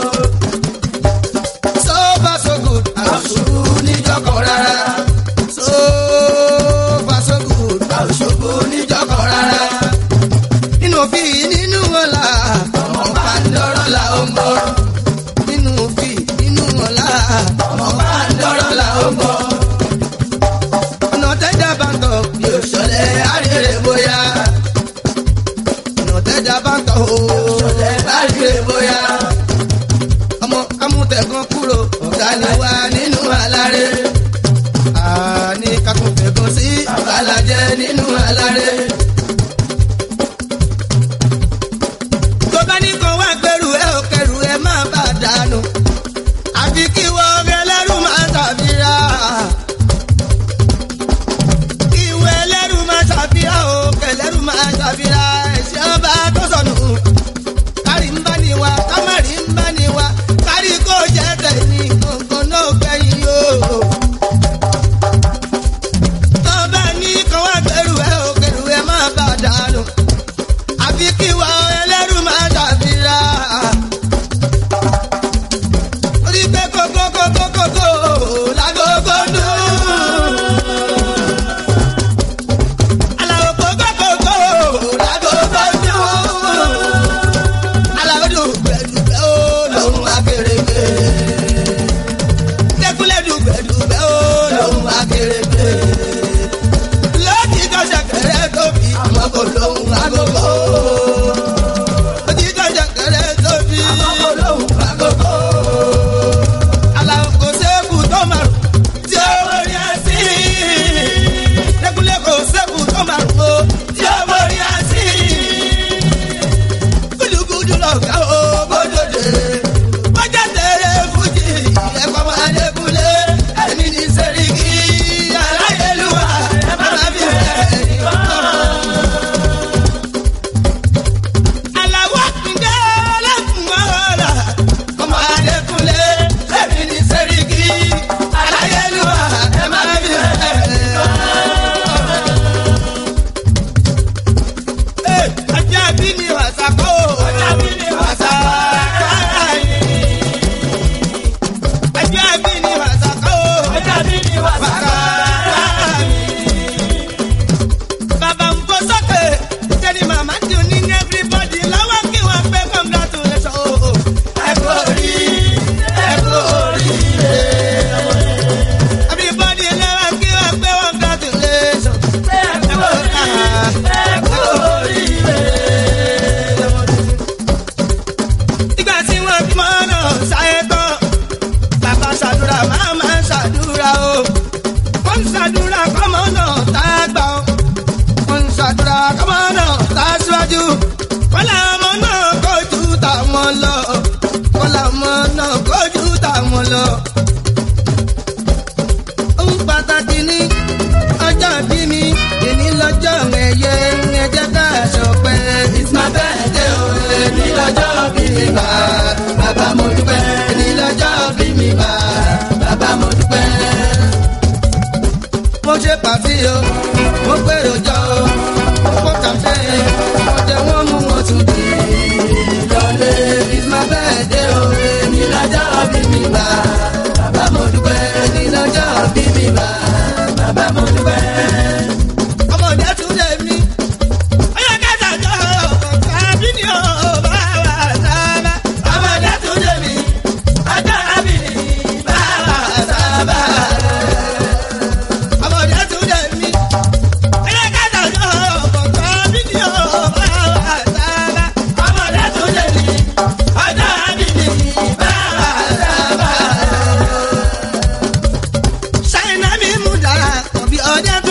[SPEAKER 9] So far so good, àṣùkú níjọkọ̀ rárá. So far so good, àṣùkú níjọkọ̀ rárá. Nínú òfin nínú ọ̀la, ọmọ bá ń dọ́rọ̀ la ó ń bọ̀. Nínú òfin nínú ọ̀la, ọmọ bá ń dọ́rọ̀ la ó ń bọ̀. Ọ̀nà tẹ́jà bá ń tọ̀ bí òṣọlẹ̀ àrèrè bóyá. Ọ̀nà tẹ́jà bá ń tọ̀ o, òṣọlẹ̀ àrèrè bóyá ọmọ amútẹ̀gàn kúrò ọ̀gá ni wá nínú aláré. àní kakùnfẹ̀gàn sí àbálàjẹ́ nínú aláré. tó bá ní kan wá gbẹrù ẹ ò kẹrù ẹ má bà dànù. àfi kí wọ́n ẹlẹ́rù máa ṣàfihàn. kí wọ́n ẹlẹ́rù máa ṣàfihàn o kẹlẹ́rù máa ṣàfihàn ẹ̀ṣẹ̀ ọba tó sọnù kárí ń bá ní wa kámárì ń bá ní wa kárí kó jẹ́ tẹ̀yìn gbọ̀ngàn náà gbẹ̀yìn o. tọ́ba ní kan wá gbẹrù ẹ ò kẹrù ẹ má bà dànù àfi kí wa ẹlẹ́rù máa ṣàfihàn. orí pé kókó kókó kókó lágógó dùn. Àlàó kókó kókó lágógó dùn aláwọ̀dù gbẹ̀dùgbẹ̀ ó lòun akérèké. Dẹ́kunlé dùgbẹ̀dùgbẹ̀ ó lòun akérèké. Lójijọ́ ṣẹ̀kẹ̀rẹ̀ tóbi àmọ́ kò lòun agogo. Lójijọ́ ṣẹ̀kẹ̀rẹ̀ tóbi àmọ́ kò lòun agogo. Aláwọ̀ kò sẹ́kù tó márùn tí ó wọlé àsì. Dẹ́kunlé kò sẹ́kù tó márùn o tí ó wọlé àsì gudugudu lọ̀gá o bódòdè. Bọ́jà tẹ̀lé fújì ẹ̀kọ́ máa dékulé. Ẹ̀mí ní sẹ́ríkì aláyélúwà ẹ̀ máa fi rẹ̀ nìkan. Àlàwọ̀ àkùndé lẹ́kùn ọ̀la. Ọmọ Adékúnlé ẹ̀mí ní sẹ́ríkì aláyélúwà ẹ̀ máa fi rẹ̀ nìkan ajá bí ni wàsá kó. ajá bí ni wàsá káyé. ajá bí ni wàsá kó. ajá bí ni wàsá káyé. bàbá ń bọ́ sókè sẹ́ni màmá dùn ní everybody lọ́wọ́ kí wọ́n pé congratulations. ẹ kú orí ẹ kú oríire. everybody lọ́wọ́ kí wọ́n pé congratulations. ẹ kú oríire ẹ kú oríire nígbà tí wọ́n bí mọ́ náà ṣayé tán bàbá ṣàdúrà màmá ṣàdúrà o wọ́n ń ṣàdúrà kọ́mọ náà tá a gbà o wọ́n ń ṣàdúrà kọ́mọ náà tá a síwájú wọ́n làwọn ọmọ náà kojú táwọn lọ wọ́n làwọn ọmọ náà kojú táwọn lọ. ohun pàtàkì ní ọjọ́ bí mi èmi lọ́jọ́ ẹ̀yẹ ẹ̀jẹ̀ ká ṣọpẹ́. it's my birthday o èmi lọ́jọ́ bí mi bá bàbá mo dúpẹ́. èmi lọ́jọ́ bí mi bá bàbá mo dúpẹ́. mo ṣe pàtí o mo gbèrò jọ o mo kó kàfé mo jẹ wọ́n mú wọn tún di lọlé. it's my birthday o èmi lọ́jọ́ bí mi bá bàbá mo dúpẹ́. èmi lọ́jọ́ bí mi bá bàbá mo dúpẹ́ ọmọdé tún lè mí. ọyọ kẹta jọ ọkọ àbí ni ó bá wà sábà. ọmọdé tún lè mí. ọjọ́ àbí ni bá wà sábà. ọmọdé tún lè mí. ọyọ kẹta jọ ọkọ àbí ni ó bá wà sábà. ọmọdé tún lè mí. ọjọ́ àbí ni bá wà sábà. ṣáínà mi mú dára ọ̀bí ọdẹ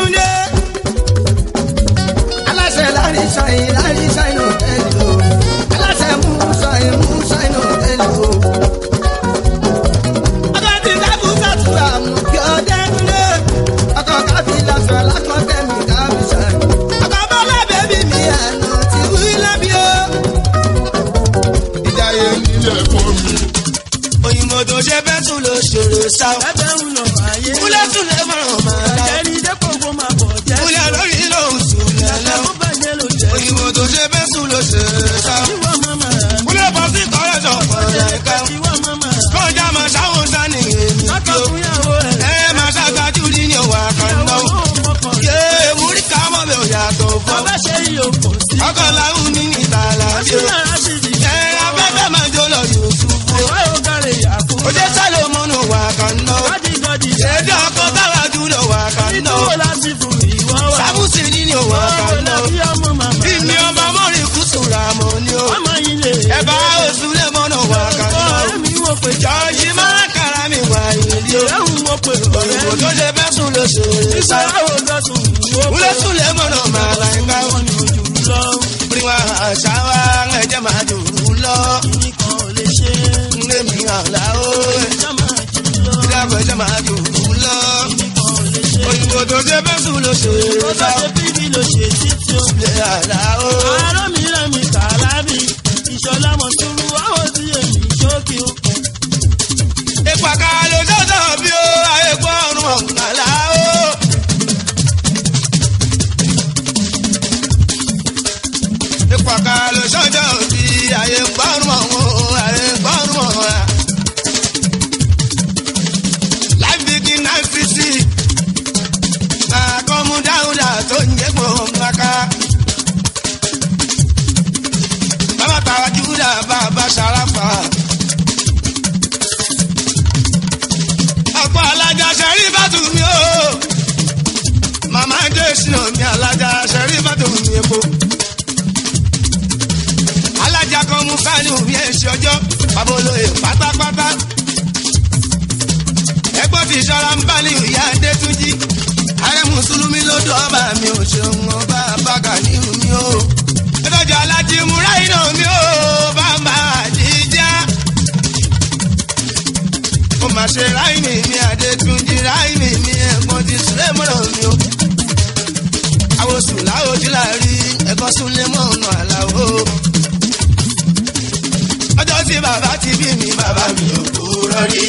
[SPEAKER 5] tó ṣe fẹ́ tún ló ṣòro sá.
[SPEAKER 9] ẹgbẹ́ ń lọ ayé.
[SPEAKER 5] kúlẹ̀ tún lè mọ̀ràn máa la.
[SPEAKER 9] ẹni dẹ́pọ̀ kó máa bọ̀ jẹ́.
[SPEAKER 5] kúlẹ̀ lórí lòun sùn lẹ́lẹ́.
[SPEAKER 9] ó bàjẹ́ ló jẹ́.
[SPEAKER 5] òyìnbó tó ṣe fẹ́ tún ló ṣòro sá.
[SPEAKER 9] ìwọ máma rà mí.
[SPEAKER 5] kúlẹ̀ bọ́ sí kọ́lẹ̀ sọ fọ̀ọ́lẹ̀ ká.
[SPEAKER 9] ìwọ máma rà mí.
[SPEAKER 5] kọjá máa ṣáwọn sani èmi
[SPEAKER 9] lọ́kọ̀
[SPEAKER 5] tó.
[SPEAKER 9] fún yàwó ẹ̀.
[SPEAKER 5] ẹ máa ṣàgbájú ní ní òwà kan náà.
[SPEAKER 9] ìyàwó mọ̀kàn.
[SPEAKER 5] yé múrí ká mọ̀ mi ò yàtọ̀ fún.
[SPEAKER 9] bàbá ṣe yíyó kò sí.
[SPEAKER 5] ọkọ̀ làwọn ní ní ìtàlá ṣe.
[SPEAKER 9] àbí náà ṣì dì.
[SPEAKER 5] ẹ abẹ́fẹ́ máa jó lọ Yusuf.
[SPEAKER 9] ìwọ yóò kárẹ̀ yàkú.
[SPEAKER 5] ojú sálò mọ́nù wà kan náà.
[SPEAKER 9] wádìí gọ́dì.
[SPEAKER 5] èdè ọkọ̀ táwa dúró wà kan
[SPEAKER 9] ìdúró
[SPEAKER 5] náà.
[SPEAKER 9] láti fún ìwọ wà.
[SPEAKER 5] sábùsì ní ní òwà kan
[SPEAKER 9] ọ̀rọ̀
[SPEAKER 5] náà.
[SPEAKER 9] làbí ọmọ màmá.
[SPEAKER 5] ìní ọba mọ́rin kùsù rà mọ́ ni ó.
[SPEAKER 9] ọmọ yìí lè.
[SPEAKER 5] ẹ bá oṣù lè mọ́nù wà kan náà.
[SPEAKER 9] ọ̀rẹ́ mi wò pé
[SPEAKER 5] jọ́ọ̀jì máa kára mi wà ìlú.
[SPEAKER 9] ìrẹ́hùn wò pé
[SPEAKER 5] òyìnbó
[SPEAKER 9] ọ̀rẹ́
[SPEAKER 5] tó ṣe fẹ́ sùn ló ṣe é sá.
[SPEAKER 9] ìṣòro lọ́sùn wò pé
[SPEAKER 5] wúlẹ̀ sùn lè mọ́nà máa la ẹ̀ka wọn.
[SPEAKER 9] wọn ni ojú lọ.
[SPEAKER 5] Oríwá àṣà wa ẹ̀jẹ̀ máa dùn ún lọ.
[SPEAKER 9] nìkan ò lè ṣe
[SPEAKER 5] Ndémi àlá ó
[SPEAKER 9] ìjà máa jù lọ.
[SPEAKER 5] ìdàgbọ̀ ẹ̀jẹ̀ máa dùn ún lọ.
[SPEAKER 9] nìkan ò lè ṣe.
[SPEAKER 5] Òyìnbó tó ṣe fẹ́ sùn ló ṣe
[SPEAKER 9] ó
[SPEAKER 5] é
[SPEAKER 9] bá
[SPEAKER 5] sá.
[SPEAKER 9] ṣe bíbí ló ṣe títí ó.
[SPEAKER 5] Ilé àlá ó.
[SPEAKER 9] àárọ̀ mi rẹ̀ mi kàlábì. ìṣọ̀lá mọ̀ túrú àwọn tí èmi ṣókì ó.
[SPEAKER 5] Ìpàkà ló ṣọ́ṣọ́ bí ó ayé gbọ́ ọ̀run ọ̀gbàlá ó. Ìpàkà ló ṣọ́ṣọ́ bí ayé gbọ́ ọ̀run ọ̀hún ayé gbọ́ ọ̀run ọ̀hún. Life begin nine fifty. Àkọ́mú dáhùdà tó ń jẹ́ gbọ̀ngbàká. Bàbá tàwa Júdà bàbá Ṣàràfà. ọ̀pọ̀ alájà ṣẹ̀rí bàtù mi o. Màmá dé sínú mi alájà ṣẹ̀rí bàtù mi epo. Alájà kan mú fáìlì mi èsì ọjọ́, bàbá olóye pátápátá. Ẹgbọ́n ti ṣọ́ra ń bá ní ìyá Adétúnjí. Ààrẹ Mùsùlùmí ló dọ́ ọba mi ò ṣeun ọba bàgà ní mi o. Ẹ̀dọ́jà alájí múra iná mi o, bàbá àjíjá ó máa ṣe ráìmì mi àdétúnjì ráìmì mi ẹ̀gbọ́n ti sílẹ̀ mọ́rọ̀ mi o. àwòsùn láwòjú láàrí ẹ̀kọ́ súnlé mọ́ ọ̀nà àlàó. ọjọ́ tí bàbá ti bí mi bàbá mi ò kúrò rí.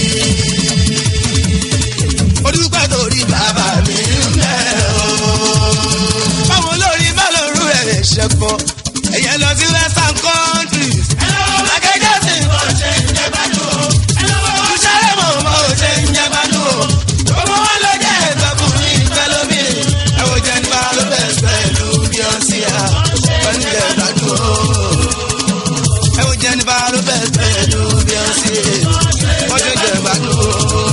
[SPEAKER 5] ó dúpẹ́ torí bàbá mi ń bẹ̀ o. báwo lórí bá lóru ẹ̀ ṣẹ̀kọ́ ẹ̀yẹ lọ sí western countries. akẹ́jọ́ sì ń bọ̀ ṣe ń jẹ́ gbádùn o sáré mọ̀ mọ́ ò ṣe ń jẹ́ gbádùn o. Gbogbo wọn ló jẹ́ ìtọ́kùnrin pẹ́lúmi. Ẹ̀wọ̀n jẹ́ nípa ló bẹ̀ pẹ̀lú bí ó sì yá. Pẹ̀lú jẹ́ gbádùn o. Ẹ̀wọ̀n jẹ́ nípa ló bẹ̀ pẹ̀lú bí ó sì yá. Wọ́n ṣe jẹ́ gbádùn o.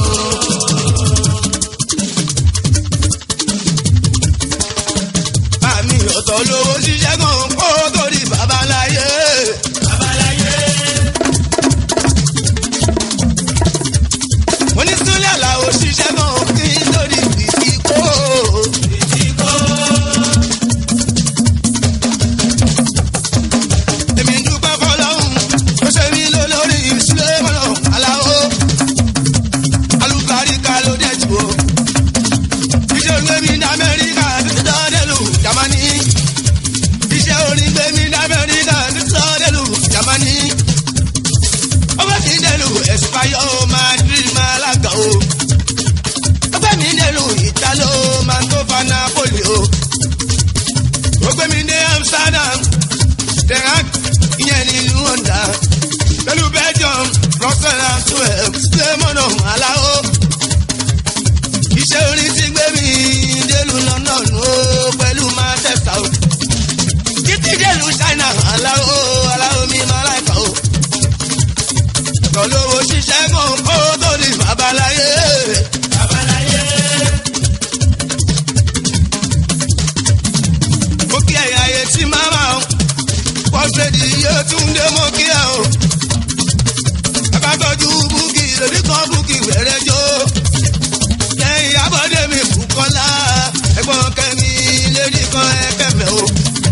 [SPEAKER 5] Àmì ọ̀tọ̀ lówó ṣiṣẹ́ kan kó torí babaláyé. Babaláyé. onísúnlẹ̀ làwọn òṣìṣẹ́ náà kí lórí ìdíkó. èmi ń dúpẹ́ fọlọ́hún ó ṣe mí ló lórí ìṣúlẹ̀ mọ́nà aláwọ̀ alùpàríkà ló dẹ̀ jù ó. iṣẹ́ orin mi ní amẹ́ríkà títí dọ́ọ̀dẹ́lù jamani. iṣẹ́ orin gbé mi ní amẹ́ríkà títí dọ́ọ̀dẹ́lù jamani ọgbẹ́ mi dẹ̀lu ẹ̀sìpáyọ̀ madrid malaga o ọgbẹ́ mi dẹ̀lu italo mantova napoli o ọgbẹ́ mi dé amsterdam denmark ìyẹn nílùú honda pẹ̀lú belgium brussels and twelve lemon alao iṣẹ́ orin ti gbé mi délùú london o pẹ̀lú manchester o títí délùú china alao alao mi malaika o tọ́lówó ṣiṣẹ́ kan kó tó di babaláyé. babaláyé. mo kí ẹ̀yà ayé tí màmá o pọ́sẹ̀dì yóò tún dé mo kí ẹ o. bàbá tọ́jú búkì lórí kan búkì wẹ̀rẹ̀ jó. lẹ́yìn abọ́dé mi Bùkọ́lá ẹ̀gbọ́n kẹ́mi lérí kan ẹ̀kẹ́fẹ́ o.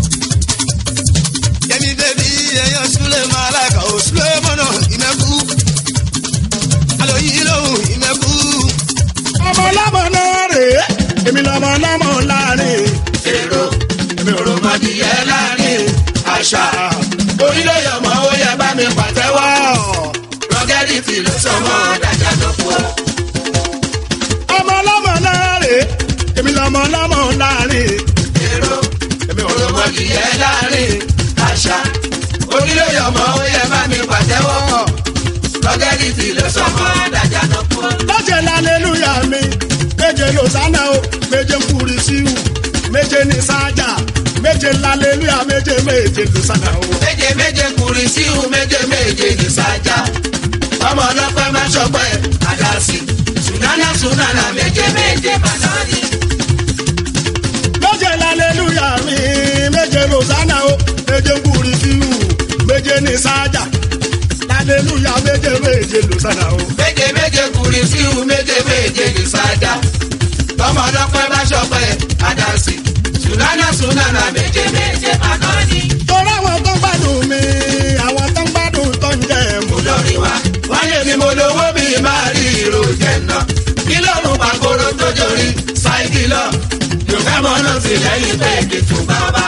[SPEAKER 5] yẹmi bẹ́bí ẹ̀yàn súlẹ̀ máa láìka o súlẹ̀ mọ́nà ìmẹ́kú alóyìn lóhùn ìmẹ́kú.
[SPEAKER 8] ọmọ ọlọ́mọ náà rèé èmi lọ́mọ ọlọ́mọ láàrin. èrò èmi ò rò mọ́dìyẹ láàrin àṣà orílẹ̀-èdè ọmọ ó yẹ bá mi pàtẹ́wọ́. rọ́gẹ́dẹ́
[SPEAKER 9] lọ́gẹ́rìtì ló sọ mọ́ dájà ló kú ọ.
[SPEAKER 8] ọmọ ọlọ́mọ láàrin èmi lọmọ ọlọ́mọ láàrin
[SPEAKER 9] èrò òròmọdìyẹ láàrin àṣà onílòyè ọmọ ó yẹ bá mi pàtẹ́wọ́ lọ́gẹ́rìtì ló sọ mọ́ dájà ló kú ọ.
[SPEAKER 8] lọ́jẹ̀ lálẹ́lúyà mi méje lọ́sánà o méje kúri síwù méje ní sájà méje lálẹ́lúyà méje méje lọ́sánà o.
[SPEAKER 9] méje méje kùrì síhù méje méje ní sájà ọmọ ọlọ́pẹ́ máa ṣọpẹ́ àdásí sùnánà sùnánà méje méje bàtàdì.
[SPEAKER 8] lọ́jẹ̀ lálẹ́lúyà mi méje lọ́sánà o méje kúri síwù méje ní sájà lálẹ́lúyà méje méje lọ́sánà o.
[SPEAKER 9] méje méje kùrì síhù méje méje ní sájà ọmọ ọlọ́pẹ́ máa ṣọpẹ́ àdásí sùnánà sùnánà méje méje bàtàdì.
[SPEAKER 8] torí àwọn tó ń gbádùn mi àwọn tó ń gbádùn tó ń jẹ mú.
[SPEAKER 9] lórí wa wáyé ni mo lówó mi máa rí ìró jẹ̀nà kí lọ́rùn pàkóró tó jorí ṣáìkì lọ yóò fẹ́ mọ́ náà sí lẹ́yìn pé kìtù bàbá.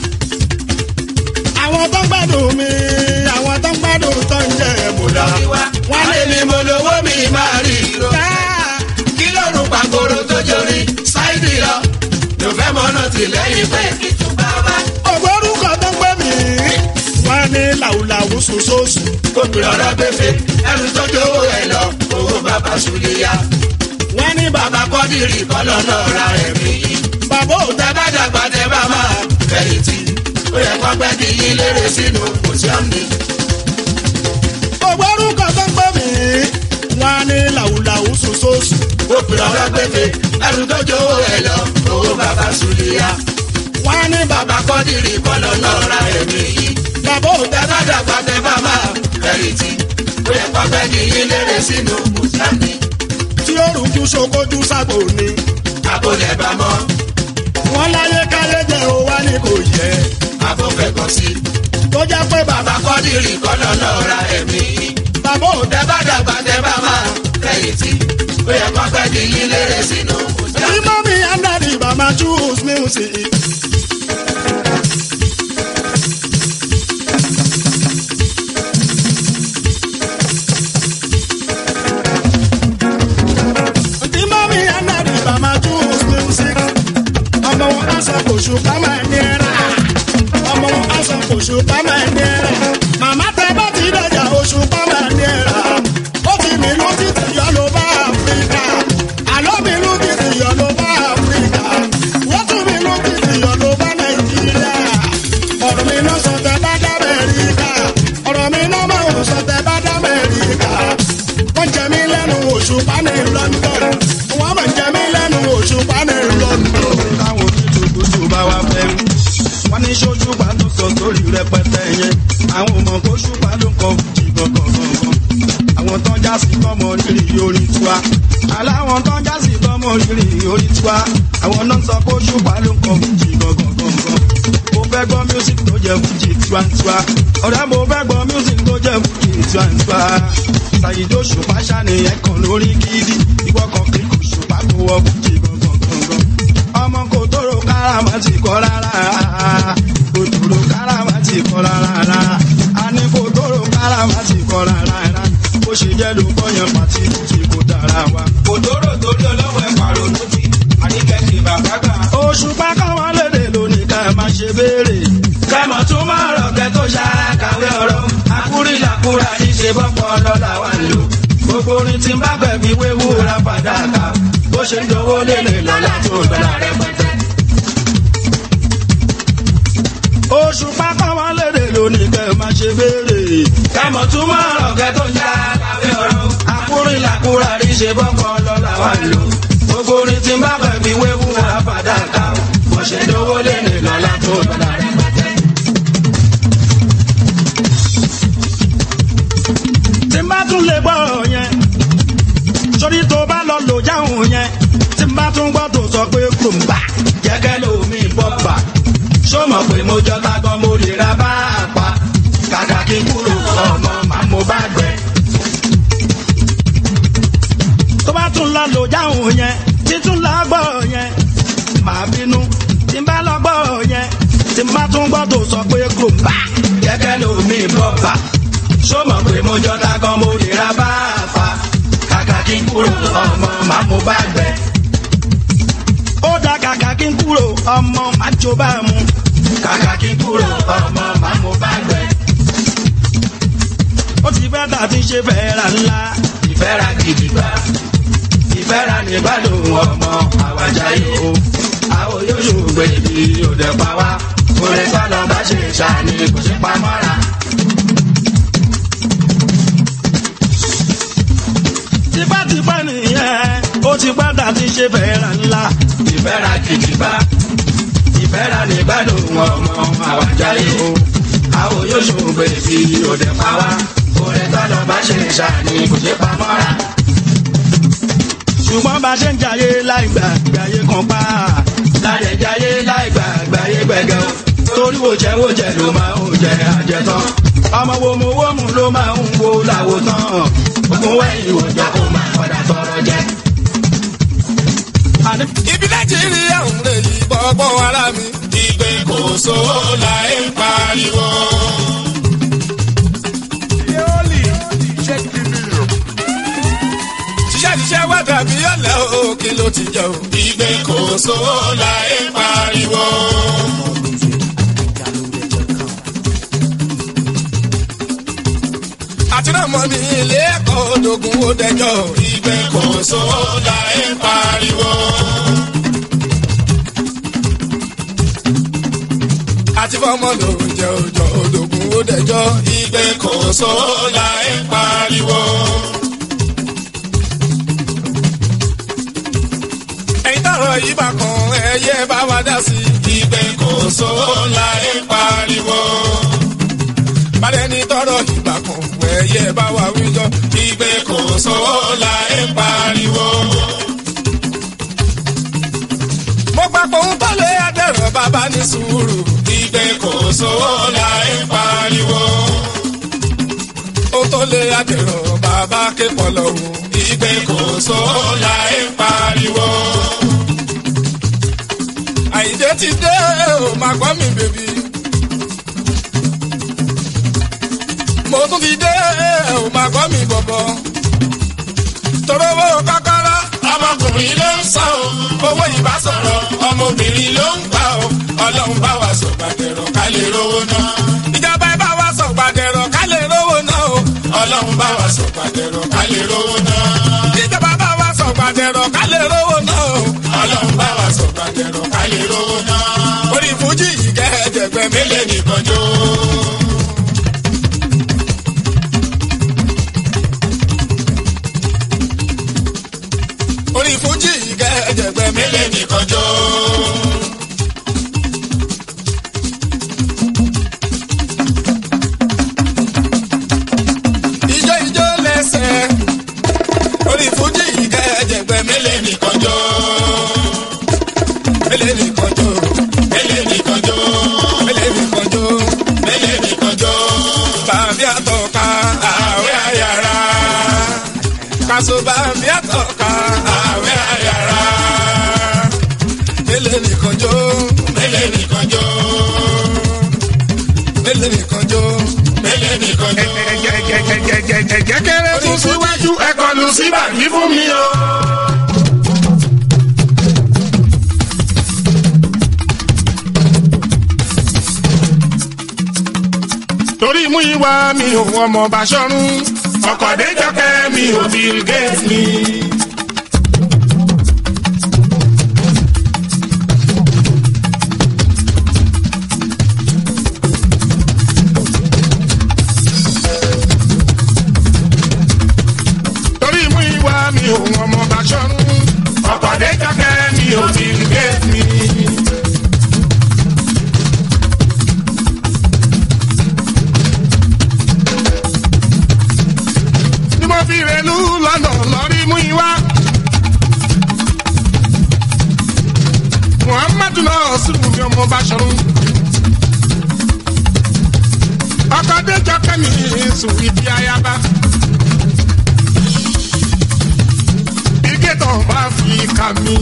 [SPEAKER 8] àwọn tó ń gbádùn mi àwọn tó ń gbádùn tó ń jẹ mú.
[SPEAKER 9] lórí wa wáyé ni mo lówó mi máa rí ìró kí lọ́rùn pàkóró tó jorí ṣáìkì lọ yóò fẹ́ mọ́ náà sí lẹ́yìn pé kìtù bàbá.
[SPEAKER 8] ògbórúkọ tó ń gbé mi wọ́n ní làwùlàwù sòsòsù.
[SPEAKER 9] obìnrin ọ̀rọ̀ gbẹ̀fẹ̀ ẹrù tó jówó ẹ̀ lọ owó bàbá sùlẹ̀yà.
[SPEAKER 8] wọ́n ní bàbá
[SPEAKER 9] bàbá kọ́dìrì kọ́lọ́ náà ra ẹ̀mí yìí.
[SPEAKER 8] bàbá ò
[SPEAKER 9] tẹ bá dàgbà tẹ bá máa fẹ̀yìntì ó yẹ kó pẹ́ kí yín lérè sínú kòsíọ́nì.
[SPEAKER 8] ògbórúkọ tó ń gbé mi wọ́n ní làwùlàwù sòsòsù.
[SPEAKER 9] obìnrin ọ̀rọ̀ gbẹ̀fẹ̀ ẹrù tó jówó ẹ̀ lọ owó bàbá sùlẹ̀yà.
[SPEAKER 8] wọ́n ní bàbá
[SPEAKER 9] bàbá kọ́dìrì kọ́lọ́ náà ra ẹ̀mí yìí.
[SPEAKER 8] bàbá ò
[SPEAKER 9] tẹ bá dàgbà tẹ bá máa fẹ̀yìntì ó yẹ kó pẹ́ kí yín lérè sínú kòsíọ́nì.
[SPEAKER 8] tí ó rújú sokojú sábò ni.
[SPEAKER 9] àbólẹ̀ bá mọ́
[SPEAKER 8] wọ́n láyé káyé jẹ́ ó wá ní kò yẹ.
[SPEAKER 9] àbófẹ́ kọ́ sí.
[SPEAKER 8] tó jẹ́ pé bàbá
[SPEAKER 9] bàbá kọ́dìrì kọ́lọ́ náà ra ẹ̀mí yìí.
[SPEAKER 8] bàbá ò
[SPEAKER 9] tẹ bá dàgbà tẹ bá máa fẹ̀yìntì ó yẹ kó pẹ́ kí yín lérè sínú
[SPEAKER 8] tí
[SPEAKER 9] kòsíọ́nì.
[SPEAKER 8] mọ́mí andadi bàmá choose music. tí mọ́mí andadi bàmá choose music. ọmọ wọn aṣọ kò ṣùpá máa ní ẹ̀rá. ọmọ wọn aṣọ kò ṣùpá máa ní ẹ̀rá. màmá tẹ bá ti dọ̀jà oṣù pa máa ní ẹ̀rá. ó ti mìlú títí yọ ló bá áfíríkà. àlọ́ mìlú títí yọ ló bá áfíríkà. wọ́n tún mìlú títí yọ ló bá nàìjíríà. ọ̀rọ̀ mi náà sọ tẹ bá dá mẹ́ríkà. ọ̀rọ̀ mi náà máa ń sọ tẹ bá dá mẹ́ríkà. wọ́n jẹ mí lẹ́nu oṣù pa ní london. wọ́n máa ń jẹ mí lẹ́nu oṣù pa ní london.
[SPEAKER 6] táwọn ojútùkùtù bá wá fẹ́ rí. wọ́n ní sójú pa ló sọ sórí rẹpẹtẹ yẹn. àwọn ọmọ kó ṣùpá ló kọ fújì gangan. àwọn tó ń já sí tọmọ rírì orin tiwa. aláwọn tó ń já sí tọmọ rírì orin tiwa. àwọn náà sọ kó ṣùpá ló kọ fújì gangan. mo fẹ́ gbọ́ music tó jẹ́ fújì tiwantiwa. ọ̀rẹ́ mo fẹ́ gbọ́ music tó jẹ́ fújì tiwantiwa. ṣàyíjó ṣùpá ṣàníyàn kan lórí gidi. ìwọ kan kì í kò ṣùpá kó wọ fújì gangan ọmọ kò tóró káràmà ti kọ́ rárá kò tóró káràmà ti kọ́ rárá a ní kò tóró káràmà ti kọ́ rárá bó ṣe jẹ́ ló kọ́yàn pàtí tí kò dára wa.
[SPEAKER 10] kò tóró torí ọlọ́wọ́ ẹ̀ pàrọ̀ lókì àníkẹ́sì bàbá gbà.
[SPEAKER 6] oṣù pákáwọn lédè lónìí ká má ṣe béèrè.
[SPEAKER 10] kẹ́mọ̀ tún máa rọ̀ kẹ́ tó ṣàkàwé ọ̀rọ̀ akúrìlàkúrà níṣe bọ́pọ̀ lọ́la wà lò. gbogbo orin tí ń bá gbẹ̀mí wéwú ra fàdákà bó ṣe ń dowó lélẹ̀ lọ́la tó dọ́là rẹpẹtẹ.
[SPEAKER 6] oṣù pákáwọn lédè lónìí ká má ṣe béèrè.
[SPEAKER 10] kẹ́mọ̀ tún máa rọ̀ kẹ́ tó ṣàkàwé ọ̀rọ̀ akúrìlàkúrà níṣe bọ́pọ̀ lọ́la wà lò. gbogbo orin tí ń bá gbẹ̀mí wéwú ra fàdákà bó ṣe ń dowó lélẹ̀ lọ́la tó dọ́là rẹpẹtẹ.
[SPEAKER 6] tí n bá tún lè gbọ́ ọ̀rọ̀ yẹn sórí tó bá lọ lò jáhùn yẹn tí n bá tún gbọ́ tó sọ pé kùrùmbà
[SPEAKER 10] jẹ́gẹ́ lómi bọ́pà ṣó mọ̀ pé mo jọ tágbọ́n mo lè ra bá a pa kàkà kí n kúrò ọmọ màá mo bá gbẹ.
[SPEAKER 6] tó bá tún lọ lò jáhùn yẹn tí tún lọ gbọ́ yẹn màá bínú tí n bá lọ gbọ́ yẹn tí n bá tún gbọ́ tó sọ pé kùrùmbà
[SPEAKER 10] jẹ́gẹ́ lómi bọ́pà ṣó mọ̀ pé mo jọ tágbọ́n mo lè ra bá ọmọ májò bá mu kàkà kí n kúrò ọmọ máa mo bá gbẹ. ó ti bá tà tí ń ṣe fẹ́ra ńlá ìfẹ́ra gidi gbà ìfẹ́ra nígbàdùn ọmọ àwàjá yìí o àwọn yóò ṣògbè ibi òde pa wá orin sọ́nà bá ṣe ṣàní kò sí pamọ́ra. tipátipá nìyẹn ó ti padà ti ṣe fẹ́ra ńlá ìfẹ́ra gidi gbà ìfẹ́ra nígbàdùn ọmọ àwàjá yìí o àwọn yóò ṣògbè ibi òde pa wá orin sọ́nà bá ṣe ṣàní kò sí pamọ́ra ṣùgbọ́n bá ṣe ń jayé láì gbà gbàyé kan pa láyé jayé láì gbà gbàyé gbẹ̀gẹ̀ o torí wo jẹ́ wo jẹ́ ló máa ń jẹ àjẹtán ọmọ wo mu wo mu ló máa ń wo làwò tán ogun wẹ̀yìn òjò kó máa padà tọrọ jẹ.
[SPEAKER 8] ibi nàìjíríà ń lè yí bọ́bọ́ ara mi. ìgbé kò sówó la ń pariwo. ṣiṣẹ́ ṣiṣẹ́ wá dàbí ọ̀lẹ́ o kí ló ti jẹ o. ìgbé kò sówó la ń pariwo. àti náà mọ ní ilé ẹ̀kọ́ odogun ó dẹjọ́. ìgbé kò sówó la ń pariwo. àti fọmọ ló ń jẹ òjò odogun ó dẹjọ́. ìgbé kò sówó la ń pariwo. ẹ̀yin tọrọ yìí bá kan ẹyẹ bá wa dá sí. ìgbé kò sówó la ń pariwo. Bàdẹ́ni tọrọ ìgbà kan ẹyẹ bá wa wíjọ. ìgbé kò sówó la ń pariwo. mo gbà pé òun tọ́lé adẹ̀rọ̀ bàbá ní sùúrù. ìgbé kò sówó la ń pariwo. òun tọ́lé adẹ̀rọ̀ bàbá ké pọ̀ lọ́wọ́. ìgbé kò sówó la ń pariwo àyíjẹ ti dé o máa gbọ́ mi bèbí. mo tún ti dé o máa gbọ́ mi bọ̀bọ̀. torówó kọ́kọ́rọ́ ọmọkùnrin ló ń sọ o owó ìbá sọ̀rọ̀ ọmọbìnrin ló ń gbà o ọlọ́run bá wa sọ gbàdẹ̀rọ̀ ká lè rówó náà. ìjọba ẹ bá wa sọ gbàdẹ̀rọ̀ ká lè rówó náà o ọlọ́run bá wa sọ gbàdẹ̀rọ̀ ká lè rówó náà. ìjọba bá wa sọ gbàdẹ̀rọ̀ ká lè rówó náà o ọlọ́run bá wa sọ gbàdẹ̀rọ̀ ká lè rówó náà. orí fújì yìí kẹ́ ẹ̀jẹ̀gbẹ́ mélòó nìkan jó. orí fújì yìí kẹ́ ẹ̀jẹ̀gbẹ́ mélòó nìkan jó. ijó ijó lẹ́sẹ̀ orí fújì yìí kẹ́ ẹ̀jẹ̀gbẹ́ mélòó nìkan jó mele nìkan jó mele nìkan jó mele nìkan jó mele nìkan jó bàbí àtọ̀ka àwẹ̀ àyàrá kaso bàbí àtọ̀ka àwẹ̀ àyàrá mele nìkan jó mele nìkan jó mele nìkan jó mele nìkan jó.
[SPEAKER 7] ẹ̀jẹ̀ kéré tún síwájú ẹ̀kọ́ lu síbàbí fún mi o. torí mú ìwà mi ò ọmọ Bàṣọ̀run ọkọ̀ déjọ́kẹ́ mi ò Bill Gates mi. torí mú ìwà mi ò ọmọ Bàṣọ̀run ọkọ̀ déjọ́kẹ́ mi ò Bill Gates mi. ni mo fi rẹ̀lú lọ́nà lọ́rí mú ìwá. muhammadu náà sùnwù mi ọmọ Bàṣọ̀run. ọkọ̀ déjọ́ kẹ́mi sùn ibi ayaba. ìgétọ̀ bá fi kà mí.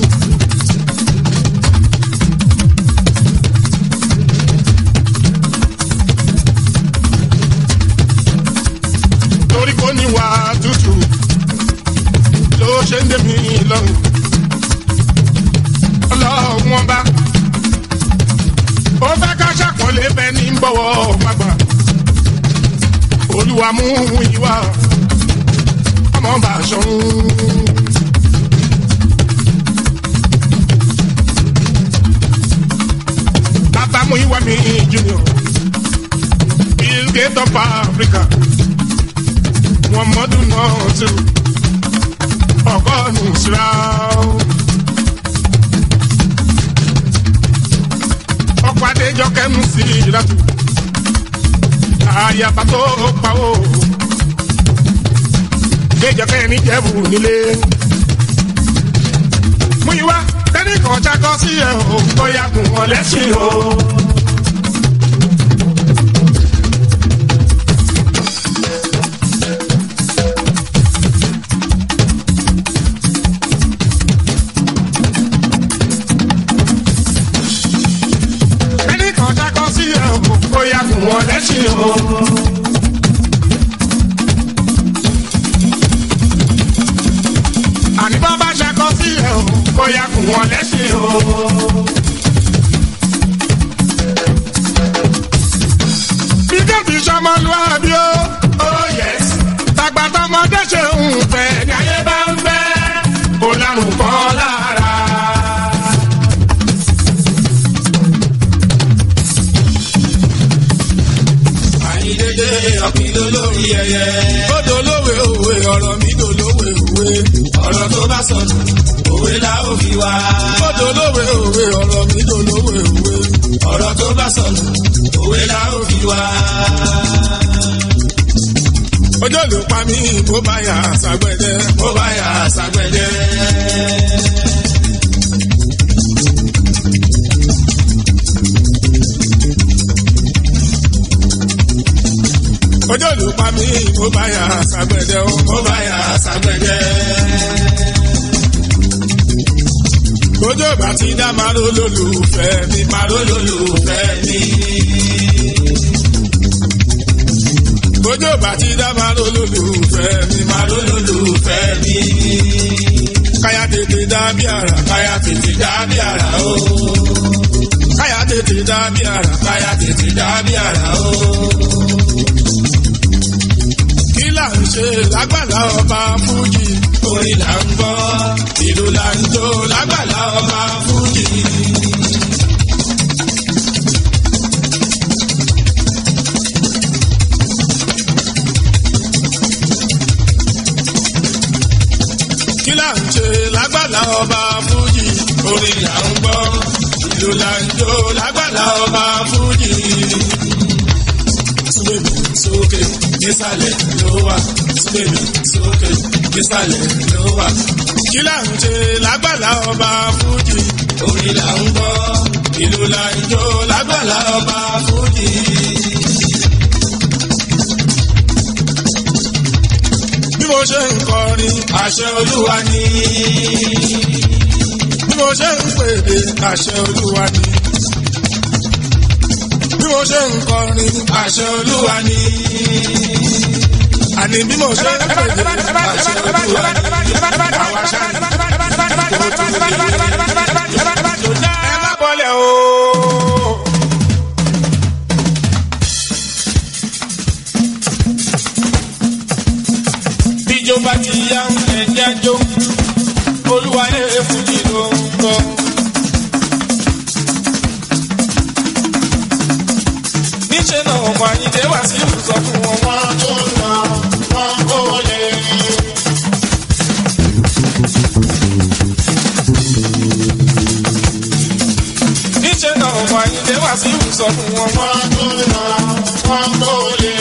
[SPEAKER 7] torí kò ní wà tútù ló ṣe ń dé mi lọ́rùn. ọlọ́run ọba
[SPEAKER 8] ṣàpọ̀lé bẹ́ẹ̀ ní bọ̀wọ̀ gbàgbà olúwa mú ìwà ọmọ bá ṣọ̀run. bàbá mú ìwà mi junior bill gate of africa wọn mọdún náà tù ọgọ́rùn-ún síra. ọkọ̀ adéjọ́ kẹ́nu sí ìlàtú àyàbá tó pawó déjọ́ kẹ́ni jẹ́bù nílé. mú ìwá kẹ́ni kan ṣakọ́ sí ẹ̀ o bóyá kùn wọ́n lẹ́sìn o. kẹ́ni kan ṣakọ́ sí ẹ̀ o bóyá kùn wọ́n lẹ́sìn o. àní bá bá ṣakọ́ sí ẹ̀ o bóyá kùn wọ́n lẹ́sìn o. bí kẹ́fì sọmọlúwàbí o. oh yes. tàgbà tọmọdé ṣe ń fẹ́ ní ayé bá ń fẹ́. ó lárùn kan lára.
[SPEAKER 6] àyíndédé ọ̀kìló lórí ẹyẹ. ó dolówe òwe ọ̀rọ̀ mi dolówe òwe. ọ̀rọ̀ tó bá sọnù òwe la ó fi wá. ó dolówe òwe ọ̀rọ̀ mi dolówe òwe. ọ̀rọ̀ tó bá sọnù òwe la ó fi wá. ọjọ́ ló pa mí bó bá yà sàgbẹ́dẹ́. bó bá yà sàgbẹ́dẹ́. ọjọ́ ló pa mí bó bá yà sàgbẹ́dẹ́ o. bó bá yà sàgbẹ́dẹ́. Ojú ọba ti dá màró lólùfẹ́ mi, màró lólùfẹ́ mi. Ojú ọba ti dá màró lólùfẹ́ mi, màró lólùfẹ́ mi. Káyà tètè dá bí àrà, káyà tètè dá bí àrà o. Káyà tètè dá bí àrà, káyà tètè dá bí àrà o kí là ń ṣe lágbàlá ọba fújì. orin là ń gbọ́ ìlú là ń jó lágbàlá ọba fújì. kí là ń ṣe lágbàlá ọba fújì. orin là ń gbọ́ ìlú là ń jó lágbàlá ọba fújì síbèbí sókè nísàlẹ̀ ló wà síbèbí sókè nísàlẹ̀ ló wà. kí là ń ṣe lágbàlá ọba fújì. orin là ń gbọ́ ìlú là ń jó lágbàlá ọba fújì. bí mo ṣe ń kọrin àṣẹ olúwa ni. bí mo ṣe ń pèdè àṣẹ olúwa ni bí mo ṣe ń kọrin àṣẹ olúwa ni. àní bí mo ṣe ń pèdè àṣẹ olúwa ni. àwa ṣáà ní kò tó lè. ẹ má bọ́lẹ̀ o. bíjó bá ti yá ẹ̀jẹ̀ jó olúwa yẹ fújì ló ń kọ́. níṣẹ́ náà ọmọ àyíndé wá sí ìbùsọ̀ fún wọn wọ́n tó lọ wọ́n kó lè. níṣẹ́ náà ọmọ àyíndé wá sí ìbùsọ̀ fún wọn wọ́n tó lọ wọ́n kó lè.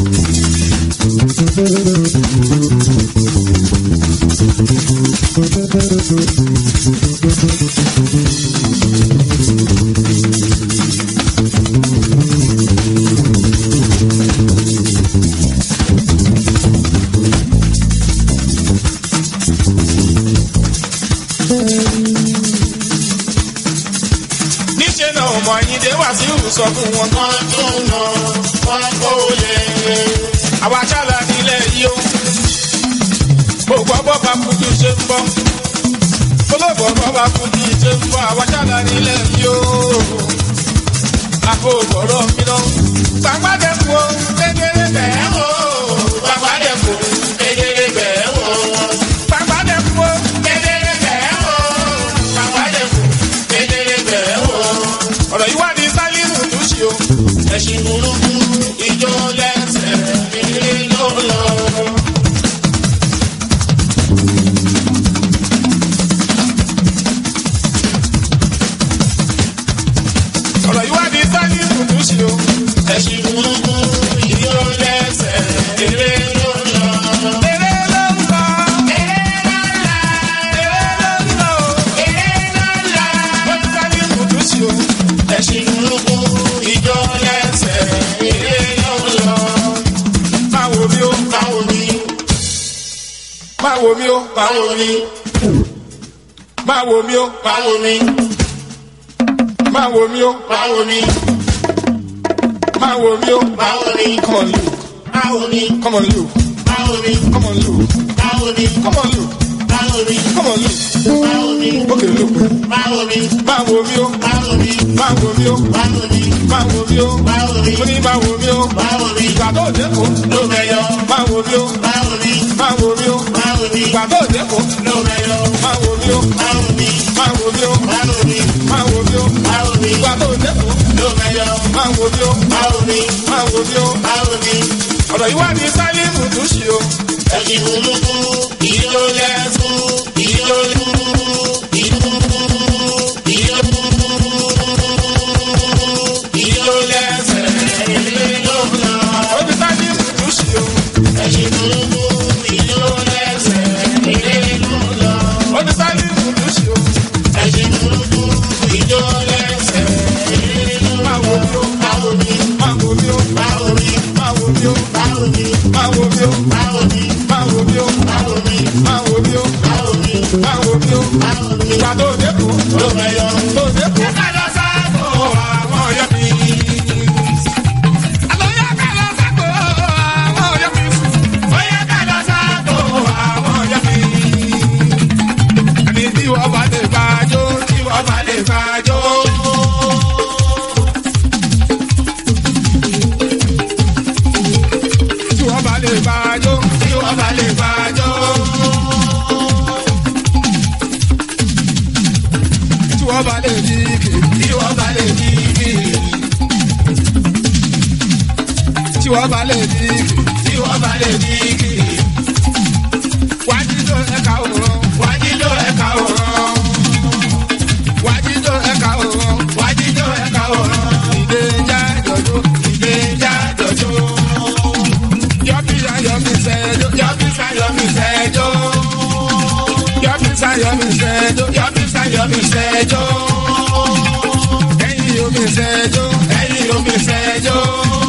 [SPEAKER 7] Thank you.
[SPEAKER 8] gbọ́ olóògbé bàbá fún ti ṣe ń bọ́ àwọn ṣáàlà nílẹ̀ yóò àpò bọ̀rọ̀ mi lọ. gbàgbádẹ kú o kékeré bẹ́ẹ̀ wò gbàgbádẹ kú kékeré bẹ́ẹ̀ wò gbàgbádẹ kú o kékeré bẹ́ẹ̀ wò gbàgbádẹ kú kékeré bẹ́ẹ̀ wò. ọ̀rọ̀ yìí wá ní sálímù tó ṣe o. ẹ̀sìn burúkú ìjọ lẹ́sẹ̀ nílé ló lọ. ọ̀rọ̀ yìí wá ní sálímù tó ṣe o. ẹ̀sìn burúkú ìjọ lẹ́sẹ̀ nílé ló lọ. Eré ló ń lọ. Eré ló ń lọ. Eré ló ń lọ. Eré ló ń lọ. Wọ́n ní sálímù tó ṣe o. ẹ̀sìn burúkú ìjọ lẹ́sẹ̀ nílé ló lọ. Máa wo mi ó. Máa wo mi. Máa wo mi ó. Máa wo mi. Máa wo mi ó. Máa wo mi. Máa wo mi ó. Máa wo mi. Máa wo mi ó. Máa wo mi. Come on, Luke. Máa wo mi. Come on, Luke. Máa wo mi. Come on, Luke. Máa wo mi. Come on, Luke. Máa wo mi. Come on, Luke. Máa wo mi. Okay, Luke. Máa wo mi. Máa wo mi ó. Máa wo mi. Máa wo mi ó. Máa wo mi. Máa wo mi ó. Máa wo mi. Mo ní máa wo mi ó. Máa wo mi. Ìgbà tó dẹ́kun. Ló mẹ́yọ. Máa wo mi ó. Máa wo mi. Máa wo mi ó. Máa wo mi. Ìgbà tó dẹ́kun. Ló mẹ́yọ. Máa wo mi ó. Máa wo mi. Máa wo mi ó. Máa wo mi. Máa wo mi ó. Máa wo mi. Ìgbà tó dẹ́kun. Ló mẹ́yọ. Máa wo mi ó. Máa wo mi. Máa wo mi ó. Máa wo mi. Ọ̀rọ̀ yìí wá ní sálímù tó ṣe o. Ẹ̀sìn burúkú, ìlú lẹ́sùn, ìlú ìlú ìlú ìlú lẹ́sẹ̀, ìlú lọ́gbọ̀n. Ó ti sálímù tó ṣe o. Ẹ̀sìn burúkú, ìlú lẹ́sẹ̀, ìlú lọ́gbọ̀n. Ó ti sálímù tó ṣe o. Ẹ̀sìn burúkú, ìlú lẹ́sẹ̀, ìlú lọ́gbọ̀n. Máa wo mi ó, máa wo mi, máa wo mi ó, máa wo mi, máa wo mi ó, máa wo mi, máa wo mi ó, máa wo mi, máa wo mi ó, máa wo mi, máa wo mi ó, máa wo mi, máa wo mi ó, máa wo mi. Ìgbà tó dẹ́kun, ló mẹ́yọ, tó dẹ́kun. Ká lọ sáàbò àwọn ọ̀yọ́ mi. Àlọ́yà ká lọ sáàbò àwọn ọ̀yọ́ mi. Bóyá ká lọ sáàbò àwọn ọ̀yọ́ mi. Ẹni tí wọ́n bá lè bàjọ́, tí wọ́n bá lè bàjọ́. tí wọ́n bá lè bàjọ́ tí wọ́n bá lè bàjọ́. tí wọ́n bá lè dìgì tí wọ́n bá lè dìgì. tí wọ́n bá lè dìgì tí wọ́n bá lè dìgì. wájídó ẹ̀ka òrán wájídó ẹ̀ka òrán. wájídó ẹ̀ka òrán wájídó ẹ̀ka òrán. ìdèjà jọjọ ìdèjà jọjọ yọbisa yọmisẹjọ yọbisa yọmisẹjọ yọbisa yọmisẹjọ yọbisa yọmisẹjọ ẹyin yomisẹjọ ẹyin yomisẹjọ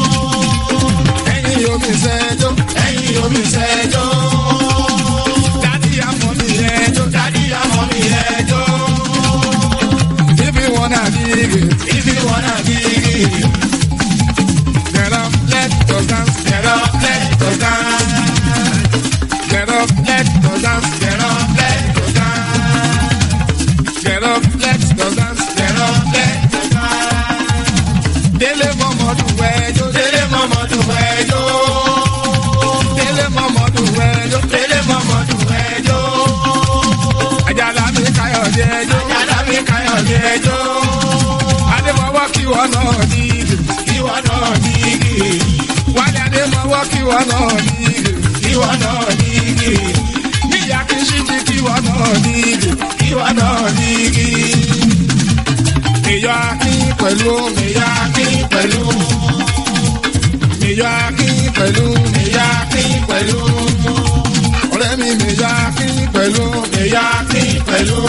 [SPEAKER 8] ẹyin yomisẹjọ ẹyin yomisẹjọ dadi amọ mi ẹjọ dadi amọ mi ẹjọ ibi wọn na digi ibi wọn na digi. Get up, let us dance. Get up, let us dance. Get up, let us dance. Get up, let us dance. Get up, let us dance. Get up, let us dance. Délé mọ́mọ́dún wẹ́jọ́. Délé mọ́mọ́dún wẹ́jọ́. Délé mọ́mọ́dún wẹ́jọ́. Délé mọ́mọ́dún wẹ́jọ́. Àjàlá mi káyọ̀dé ẹjọ́. Àjàlá mi káyọ̀dé ẹjọ́. Adémọ́wọ́ kí wọ́n náà dìgì. Kí wọ́n náà dìgì. Wálé Adémọ́wọ́ kí wọ́n náà dìgì. Kí wọ́n náà dìgì. Níyà kí ṣíṣí kí wọ́n náà dìgì. Kí wọ́n náà dìgì. Mèyọ́ Akín pẹ̀lú Mèyọ́ Akín pẹ̀lú. Mèyọ́ Akín pẹ̀lú Mèyọ́ Akín pẹ̀lú. Ọ̀rẹ́ mi Mèyọ́ Akín pẹ̀lú Mèyọ́ Akín pẹ̀lú.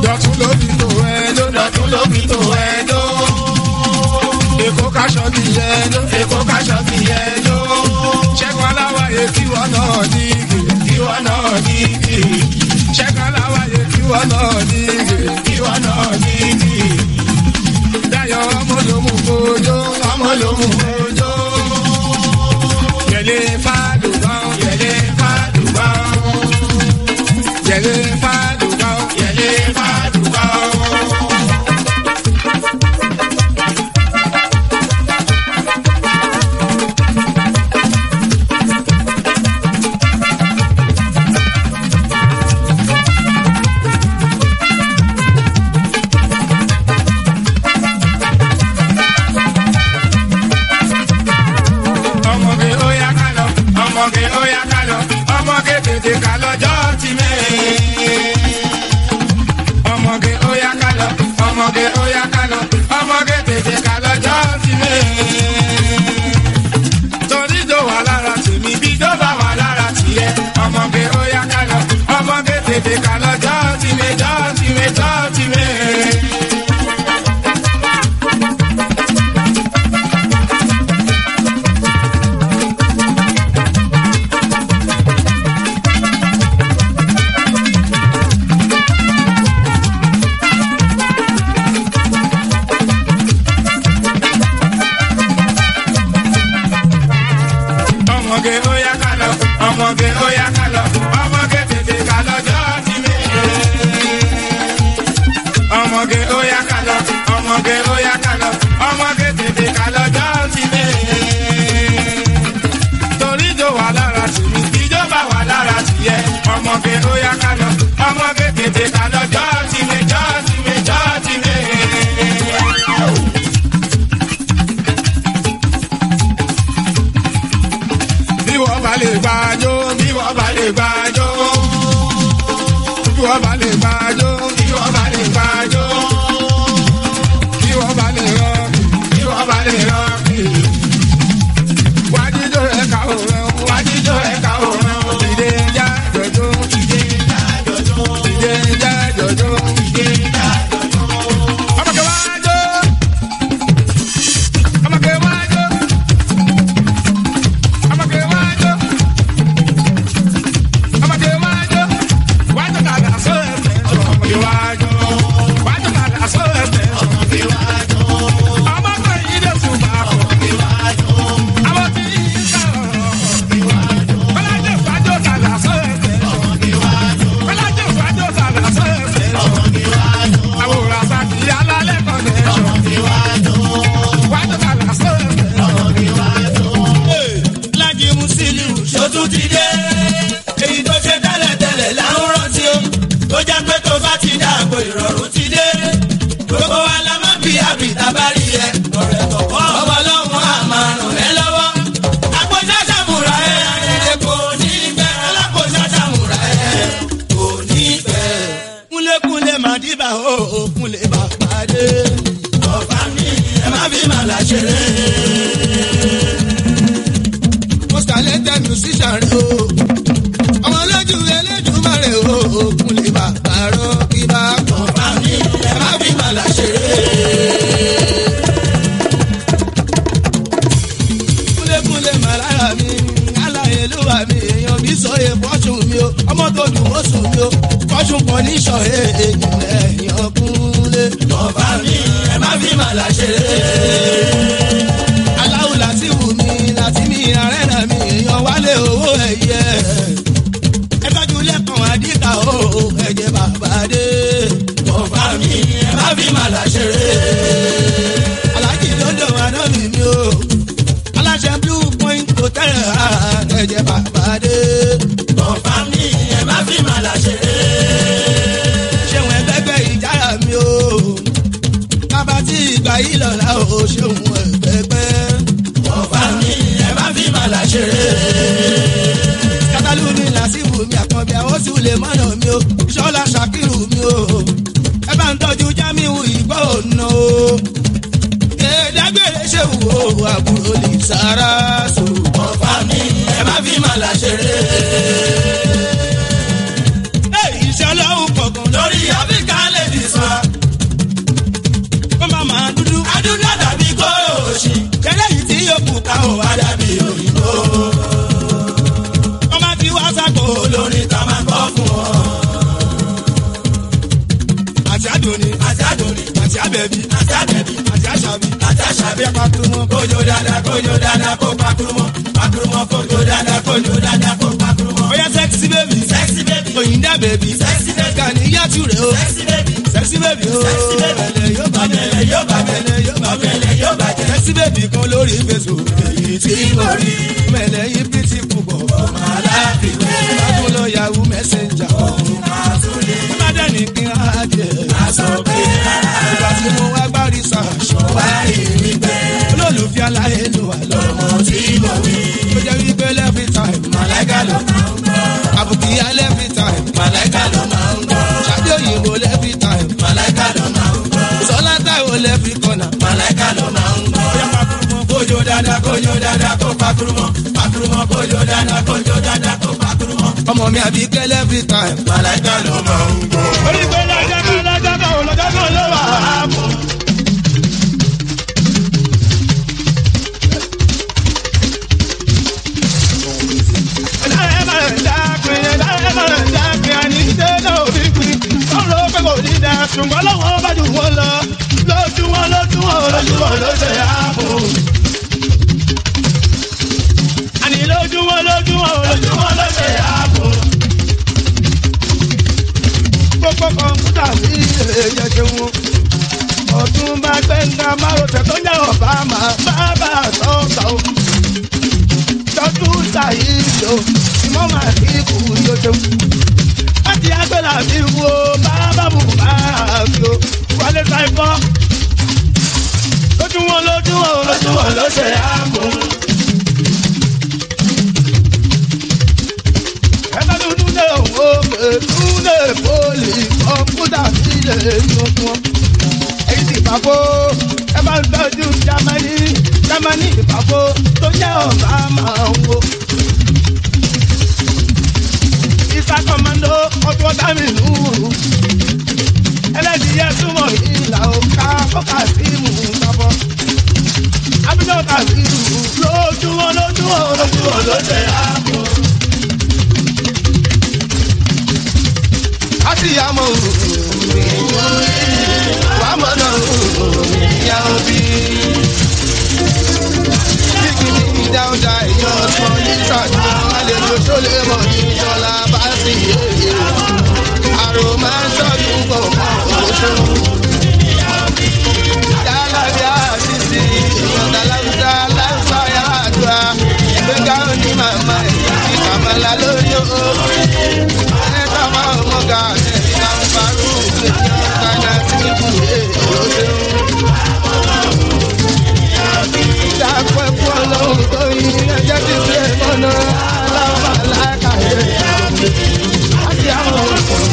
[SPEAKER 8] dọ̀tún ló fi tó ẹjọ́
[SPEAKER 5] dọ̀tún ló fi tó ẹjọ́.
[SPEAKER 8] èkó kaṣọ ti yẹ ẹjọ́
[SPEAKER 5] èkó kaṣọ ti yẹ ẹjọ́.
[SPEAKER 8] ṣẹ́gun aláwáyé kí wọ́n náà dígì
[SPEAKER 5] kí wọ́n náà dígì.
[SPEAKER 8] ṣẹ́gun aláwáyé kí wọ́n náà dígì
[SPEAKER 5] kí wọ́n náà dígì.
[SPEAKER 8] Dayọ̀ ọmọ ló mú kojó
[SPEAKER 5] ọmọ ló mú kojó.
[SPEAKER 8] yẹlé fàdùbọ̀n
[SPEAKER 5] yẹlé fàdùbọ̀n.
[SPEAKER 8] yẹlé fàdùbọ̀n
[SPEAKER 5] yẹlé fàdùbọ̀n.
[SPEAKER 8] ọmọge ó yá ká lọ ọmọge ó yá ká lọ ọmọge tètè ká lọ́jọ́ ti mẹ́. ọmọge ó yá ká lọ ọmọge ó yá ká lọ ọmọge tètè ká lọ́jọ́ ti mẹ́. torí tó wà lára tèmi bí tó bá wà lára tiẹ̀ ọmọge ó yá ká lọ ọmọge tètè ká lọ́jọ́ ti mẹ́ jọ́ ti mẹ́ jọ́ ti mẹ́. ọmọge ó yá ká lọ ọmọge ó yá ká lọ ọmọge tètè ká lọ́jọ́ ti mẹ́. ọmọge ó yá ká lọ ọmọge ó yá ká lọ ọmọge tètè ká lọ́jọ́ ti mẹ́. torí tó wà lára tèmi ìjọba wà lára tìyẹ ọmọge ó yá ká lọ ọmọge tètè ká lọ́jọ́ ti mẹ́ jọ́ ti mẹ́ jọ́ ti mẹ́. bí wọ́n bá lè gbàjó bí wọ́n bá lè gbàjó bí wọ́n bá lè gbàjó bí wọ́n bá lè gbàjó bí wọ́n bá lè rán bí wọ́n bá lè rán wájíjó rẹ̀ ká òun wájíjó rẹ̀ ká òun ìdè já jọjó ìdè já jọjó ìdè já jọjó ìdè já jọjó. ọmọkè wájó ọmọkè wájó ọmọkè wájó ọmọkè wájó wájó kàdà sọ ẹsẹ ọmọkè wájó wájó kàdà sọ ẹsẹ ọmọkè wájó ọmọkè yìí dé ṣùgbọ́n ọmọkè wájó àwọn tí yìí sọ̀rọ̀ ọmọkè wájó kọ́lájẹ́ wájó kàdà sọ ẹsẹ ọmọkè wájó kọ́lájẹ́ wájó kàdà sọ ẹsẹ ọmọkè wájó àwòrán sàkì alálẹ́ kọ́lẹ̀ ọmọkè wájó wájó kàdà sọ ẹsẹ ọmọkè wájó.
[SPEAKER 5] Lájí Musiliu ṣòtún ti dé. Èyí tó ṣe tẹ́lẹ̀tẹ́lẹ̀ là ń rántí o. Tó jẹ́ pé tó bá ti dàgbò ìrọ̀rùn ti dé. Gbogbo wa la máa bí àbìtá bá rí ẹ. Ọ̀rẹ́ kọ̀ọ̀kan ọmọ ọlọ́run á máa ràn ẹ́ lọ́wọ́. Àpòjá ṣàmùrà ẹ̀ àrẹ̀rẹ̀ kò ní bẹ́. Alápòjá ṣàmùrà ẹ̀ kò ní bẹ́. Kúnlékúnlé máa dìbà ó kúnlé bá pàdé. Ọ̀fà mi ẹ má fi màlà ṣeré most talented musician rẹ o. ọmọ lójú elédùnmarè o òkun lè bá àárọ̀ kí bá kàn bá mi ẹ má fi màlà ṣeré. kúlékúlé màlára mi aláyé ló wà mí èèyàn bí sọ yẹ fọ́ṣùn mi o ọmọ tó dùn ó sùn mi o fọ́ṣùn kan ní sọ èèyàn ẹ̀yàn kúnlé. kàn bá mi ẹ má fi màlà ṣeré aláwù láti wù mí láti mi àrẹ́nà mi èèyàn wálé owó ẹ̀yẹ. ẹ tọ́jú lẹ́kàn àdìkà o ẹ̀jẹ̀ bàbá dé. bọ̀bá mi ẹ má fi màlà ṣeré. alájì lọ́dọ̀ àná mi mi o. aláṣẹ blue point hotel ẹ̀jẹ̀ bàbá dé. bọ̀bá mi ẹ má fi màlà ṣeré. ṣéun ẹgbẹ́gbẹ́ ìjára mi o. bàbá tí ìgbà yìí lọ́la o ṣéun ẹgbẹ́gbẹ́ ọba mi ẹ má fi màlà ṣeré. kátàlú mi làásìbù mi àkànbí àwọn sì lè mọ̀nà mi o ṣọ́lá ṣàkírù mi o ẹ bá ń tọ́jú jámíwù ìgbọ́ òna o. kédágbére ṣe wù ó àbúrò lè sára so. ọba mi ẹ má fi màlà ṣeré. iṣẹ́ ọlọ́run kọ̀ọ̀kan lórí áfíríkà lè di
[SPEAKER 8] àti àdóni àti àdóni àti àbẹ̀bí àti àbẹ̀bí àti àṣàbí àti àṣàbí pàkúrúmọ́ kójó dáadáa kójó dáadáa kó pàkúrúmọ́ pàkúrúmọ́ kójó dáadáa kójó dáadáa kó pàkúrúmọ́. ó yá sẹ́ksì bèbí sẹ́ksì bèbí òyìnbá bèbí sẹ́ksì bèbí kàní yàtú rẹ̀ o sẹ́ksì bèbí sẹ́ksì bèbí o sẹ́ksì bèbí bẹ̀lẹ̀ yóò bá bẹ̀lẹ̀ yóò bá bẹ̀lẹ̀ yóò bá bẹ̀lẹ̀ yóò bá jẹ́ sẹ́ksì bèbí kan lórí facebook èyí tí mo rí mẹ̀lẹ̀ yìí pìtì púpọ̀ ọmọ aláàbíwẹ̀ bákan lọ yahoo messenger ọ̀hún máa tún lé bàdàn ní kí n á jẹ aṣọ pé rárá ìgbà tí mo wá gbá research wá rí mi bẹ́ẹ̀ olólùfẹ́ aláìlú wà lọ́mọ tí mo wí ó jẹ́ wípé every time màláìka ló máa ń gbọ́ àbùkí alẹ́ every time màláìka ló máa ń gbọ́ ṣáde òyìnbó every time màláìka ló máa ń gbọ́ sọlá táwọn every corner màláìka ló máa ń gbọ́. bóyá pakurumọ kójó dáadáa kójó dáadáa kó pakurumọ pakurumọ kójó dáadáa kójó dáadáa kó pakurumọ. ọmọ mi àbí kẹ́lẹ́ every time màláìka ló máa ń gbọ́. orí pé lọ́jọ́ kan lọ́jọ́ kan lọ́jọ́ kan ló wà á mú. ṣùgbọ́n lọ́wọ́ bá jù wọ́n lọ lójú wọn lójú wọn lójú wọn ló ṣe ààbò. àní lójú wọn lójú wọn lójú wọn ló ṣe ààbò. gbogbo kọ̀ǹpútà sí èyẹ ṣeun ọdún bá gbẹ̀ngà márùtẹ̀ tó ń jẹ́ ọ̀bámà bàbá sọ̀tà o. tọ́jú ṣàyíṣò ìmọ̀ màá kí kú yóò ṣeun láti agbẹ́là mi wo bàbá bù bàbá mi o wálé sáìkọ́. lójú wọn lójú wọn lójú wọn ló ṣe àmú. ẹgbẹ́ dúdú lè wo pẹ̀lú lè pọ́lì kọ́mpútà sílẹ̀ tuntun. èyí ti pàkó ẹ bá ń tọ́jú jámánì jámánì pàkó tó jẹ́ ọ̀bá máa ń wo isa kọmando ọtún ọtá mi lùrù ẹlẹ́dìyẹ súnmọ́ ìlà òkà kọ́kà sí mú sábọ́ abidjan kà sí lùrù lójú wọn lójú wọn lójú wọn ló ṣe àpò. a sì yà mọ wà á mọ̀ náà ìyá òbí. Kíkì ní dáúdà èèyàn ọ̀sán ní sàdúrà àlejò tó lè mọ̀ ní ìjọba bá sì yéye. Àrò máa ń sọ́dún kọ̀ọ̀kan oṣù. Yálàbí àṣìṣe ìyọ̀dà láwùjá láwùjá yàrá àdúrà. Gbéga ní màmá ẹ̀ kí kàmálà lórí o. Ẹ̀ka máa ń mọ̀gà ẹ̀ ìgbà ń parú ìgbésí ọ̀gá tí kù èèyàn ṣeun dápẹ́ fún ọlọ́run tó yin ẹjẹ́ ti fi mọ́nà aláwọ̀ alákàyè àti àwọn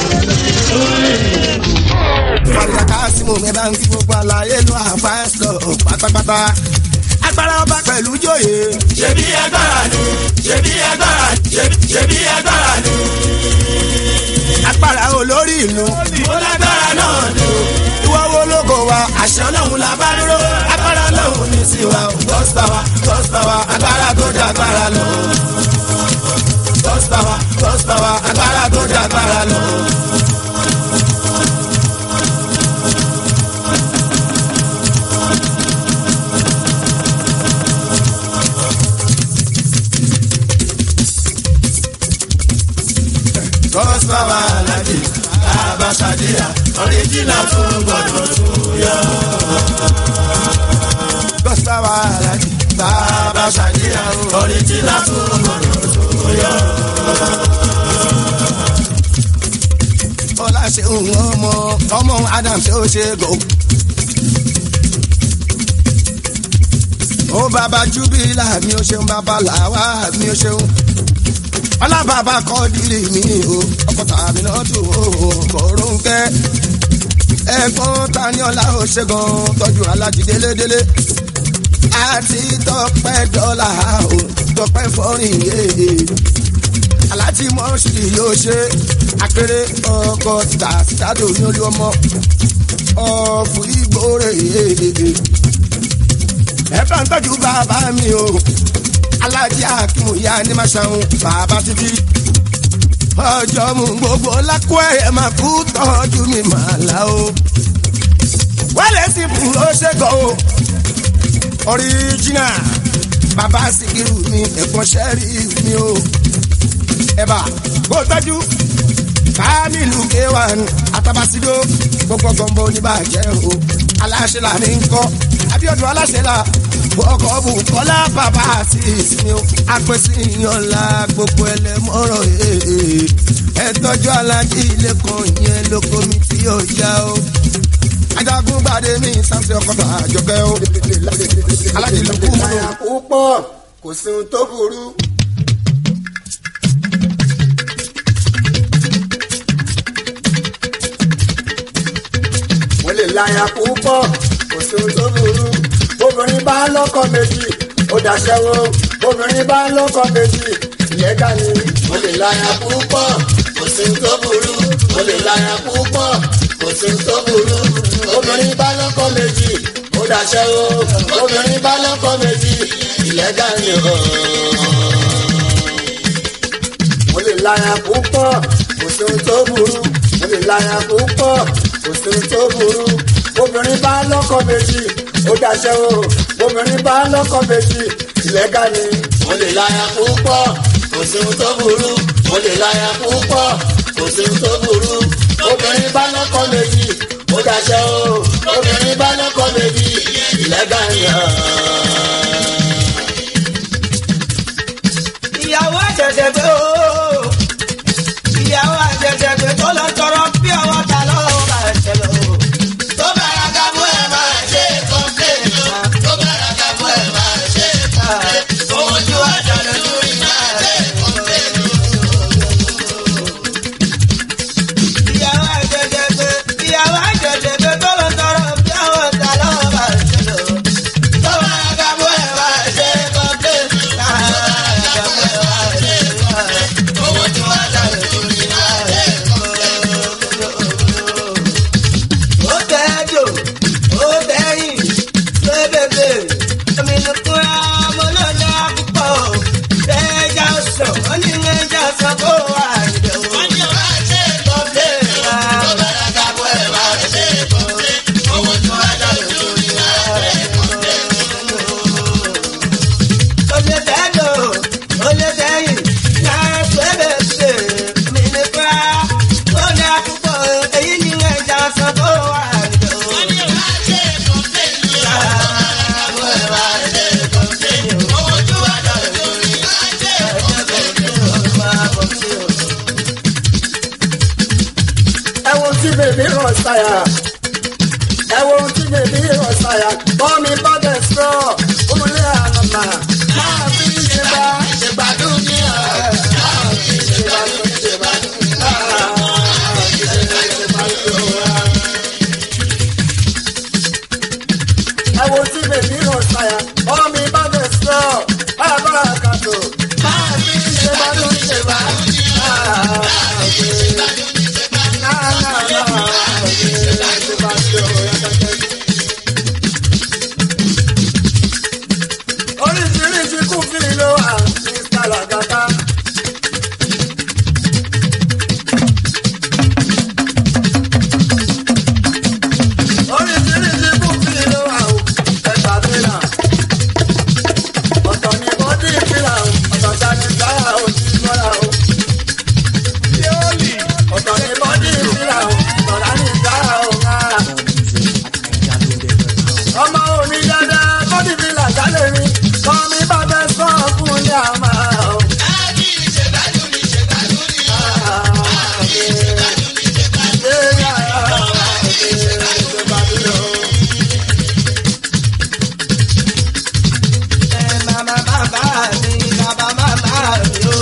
[SPEAKER 8] Fàlùkà Kásímù mi bá ń kí gbogbo àlàyé lu àfáìsọ̀ pátápátá. Agbára ọba pẹ̀lú jòyè. Ṣebí agbára ni, ṣebí agbára ni, ṣebí agbára ni. Agbára olórí ìlú. Mo lágbára náà ni o. Ìwọ wo lóko wa? Àṣẹ ọlọ́run la bá dúró. Agbára ọlọ́run ní tiwa o. God's power, God's power, agbára tó dá agbára lọ. God's power, God's power, agbára tó dá agbára lọ. God's power alájì abasadiya ọ̀ríjìnà fún gbọ̀dọ̀ tún yọ. God's power alájì abasadiya ọ̀ríjìnà fún gbọ̀dọ̀ tún yọ. Ọlá ṣe ń ọmọ ọmọ Adam ṣe ó ṣe gò. Ó bàbá Júbílà mi ò ṣeun bàbá làwà mi ò ṣeun alábàbà kọ́ dìrì mi o ọkọ̀ tàbí náà tó o kọ̀ọ̀rọ̀ ń kẹ́ ẹ̀gbọ́n taniola ó ṣẹ́gun tọ́jú alájí délédélé àti tọpẹ́ dọ́là o tọpẹ́ fọ́rin yéé aláti mọ́ṣúdì yóò ṣe akéré ọkọ̀ tàṣítàdò ní olú ọmọ ọ̀fù ìgbórè yéé ẹ bá ń tọ́jú bàbá mi o alájí akimu ya ní ma ṣàwọn bàbá títí
[SPEAKER 5] ọjọ́ mú gbogbo lákó ẹ̀yẹ máa kú tọ́jú mi máa là o. wálé sí fún ó ṣègùn o ọ̀ríjìnà bàbá síkírù mi ẹ̀gbọ́n sẹ́rí mi o. ẹ̀bà kó tọ́jú kámílù k1 atabasido gbogbo gbọ̀ngbọ̀n oníbàjẹ́ o aláṣẹ là ní kọ́ abiodun aláṣẹ là ọkọ̀ bù kọ́lá bàbá àti ìsinmi o apẹ̀sí ìyànlá gbogbo ẹlẹ́mọ̀rọ̀ ee ẹ tọ́jú alájí ilé kan yẹn lóko mi tí yóò já o ajagun gbàdé mi sáńsì ọkọ̀ tó àjọkẹ́ o alájí ló kú mọ́ o.
[SPEAKER 7] púpọ̀ kò sí ohun tó burú. mo lè láya púpọ̀ kò sí ohun tó burú. obìnrin bá lọ́kọ méjì ó dàṣẹ́wó obìnrin bá lọ́kọ méjì ìyẹ́gà ni mo lè láya púpọ̀ kò sí ohun tó burú. mo lè láya púpọ̀ kò sí ohun tó burú. obìnrin bá lọ́kọ méjì ó dàṣẹ́wó obìnrin bá lọ́kọ méjì ìyẹ́gà ni o mo lè láya púpọ̀ kò sí ohun tó burú mo lè láya púpọ̀ kò sí ohun tó burú obìnrin bá lọ́kọ méjì ó daṣẹ́ o obìnrin bá lọ́kọ méjì ìlẹ́gà ni mo lè láya púpọ̀ kò sí ohun tó burú mo lè láya púpọ̀ kò sí ohun tó burú obìnrin bá lọ́kọ méjì ó daṣẹ́ o obìnrin bá lọ́kọ méjì ìlẹ́gà ni.
[SPEAKER 9] ìyàwó àjẹjẹ gbé o ìyàwó àjẹjẹ gbé tó lọ tọrọ bí ọwọ́ ta lọ́wọ́ bá ṣẹlẹ̀ o. tó bára ká mú ẹ máa ṣe kọ́ńpléènì wa tó bára ká mú ẹ máa ṣe kọ́ńpléènì owó tí wàá jalè lórí máa ṣe kọ́ńpléènì. ìyàwó àjẹjẹ gbé ìyàwó àjẹjẹ gbé tó lọ tọrọ bí ọwọ́ ta lọ́wọ́ bá ṣẹlẹ̀ o. tó bára ká mú ẹ máa ṣe kọ́ńpléènì wa owó tí wàá jalè lórí máa ṣe ó tẹ́jọ́ ó tẹ́yìn lébèbè omi ní kúrẹ́ ọmọ náà ní àkùkọ tẹ́jà sọ ó ní ẹja sọ kó wà níbẹ̀ o. wọ́n ní wàá ṣe kọ́pẹ́ wa ó bẹ̀rẹ̀ ká bọ́ ẹ̀ wá ṣe kọ́pẹ́ owó tí wàá jalè lórí wa ṣe kọ́pẹ́. ó lè tẹ́jọ́ ó lè tẹ́yìn náà lébèbè omi ní kúrẹ́ ó ní àkùkọ èyí ní ẹja sọ kó wà níbẹ̀ o. wọ́n ní wàá ṣe kọ́pẹ́ wa ó bẹ̀rẹ̀ wá ṣe kọ́pẹ́ owó tí wàá jalè lórí wa ṣe kọ́pẹ́
[SPEAKER 7] ẹ wo tí bèbí rọ̀ ṣàyà ẹ wo tí bèbí rọ̀ ṣàyà bọ́ mi bá bẹ̀ sọ òmùlẹ̀ ànàmà máa fi ṣe bá ìgbàdùn ní ẹ̀ máa fi ṣe bá ṣe bá máa fi ṣe bá ṣe bá ṣe wá. ẹ wo tí bèbí rọ̀ ṣàyà bọ́ mi bá bẹ̀ sọ bàbá àkàtò máa fi ṣe bá ṣe bá máa fi ṣe bá oríṣiríṣi kún kí ni ló wà ní sàlàgàtà. oríṣiríṣi kún kí ni ló wà ó ẹgbà fìlà. ọ̀tọ̀ ni bọ́dí fìlà ó ọ̀tọ̀ sani sáyà ó ti mọ́ra ó. ọ̀tọ̀ ni bọ́dí fìlà ó ọ̀tọ̀ sani sáyà ó ń rárá ọmọ òní dáadáa bọ́dì mi là jálè mi kọ́ mi bá fẹ́ sọ fún ní àmà o.
[SPEAKER 9] Mama bàbá mi, bàbá màmá mi o.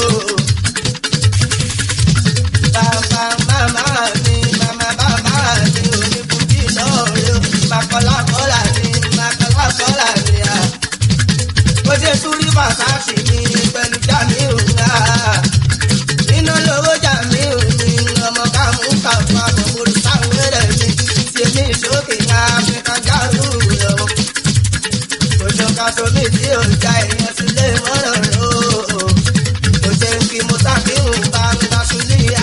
[SPEAKER 9] Bàbá màmá mi, màmá bàbá mi ò ní kùtì lọ́ọ̀rẹ́ o. Màkọ́lákọ́lá mi, màkọ́lákọ́lá mi à. Mo ṣe súrí bàtàkì mi pẹ̀lú jàmí ò ńlá. Iná lówó jàmí ò ní ọmọ káàmù kàfà bọ̀bọ̀rù sáwọn ẹ̀rẹ̀ mi. Ṣèmi ìṣókè ní Áfíríkà járù lọ́wọ́ ojú ká sómi tí ò já èèyàn sílé mọ́rọ̀ rẹ̀ o. kò jẹ́ kí mo sábìrún bá ń bá sùlí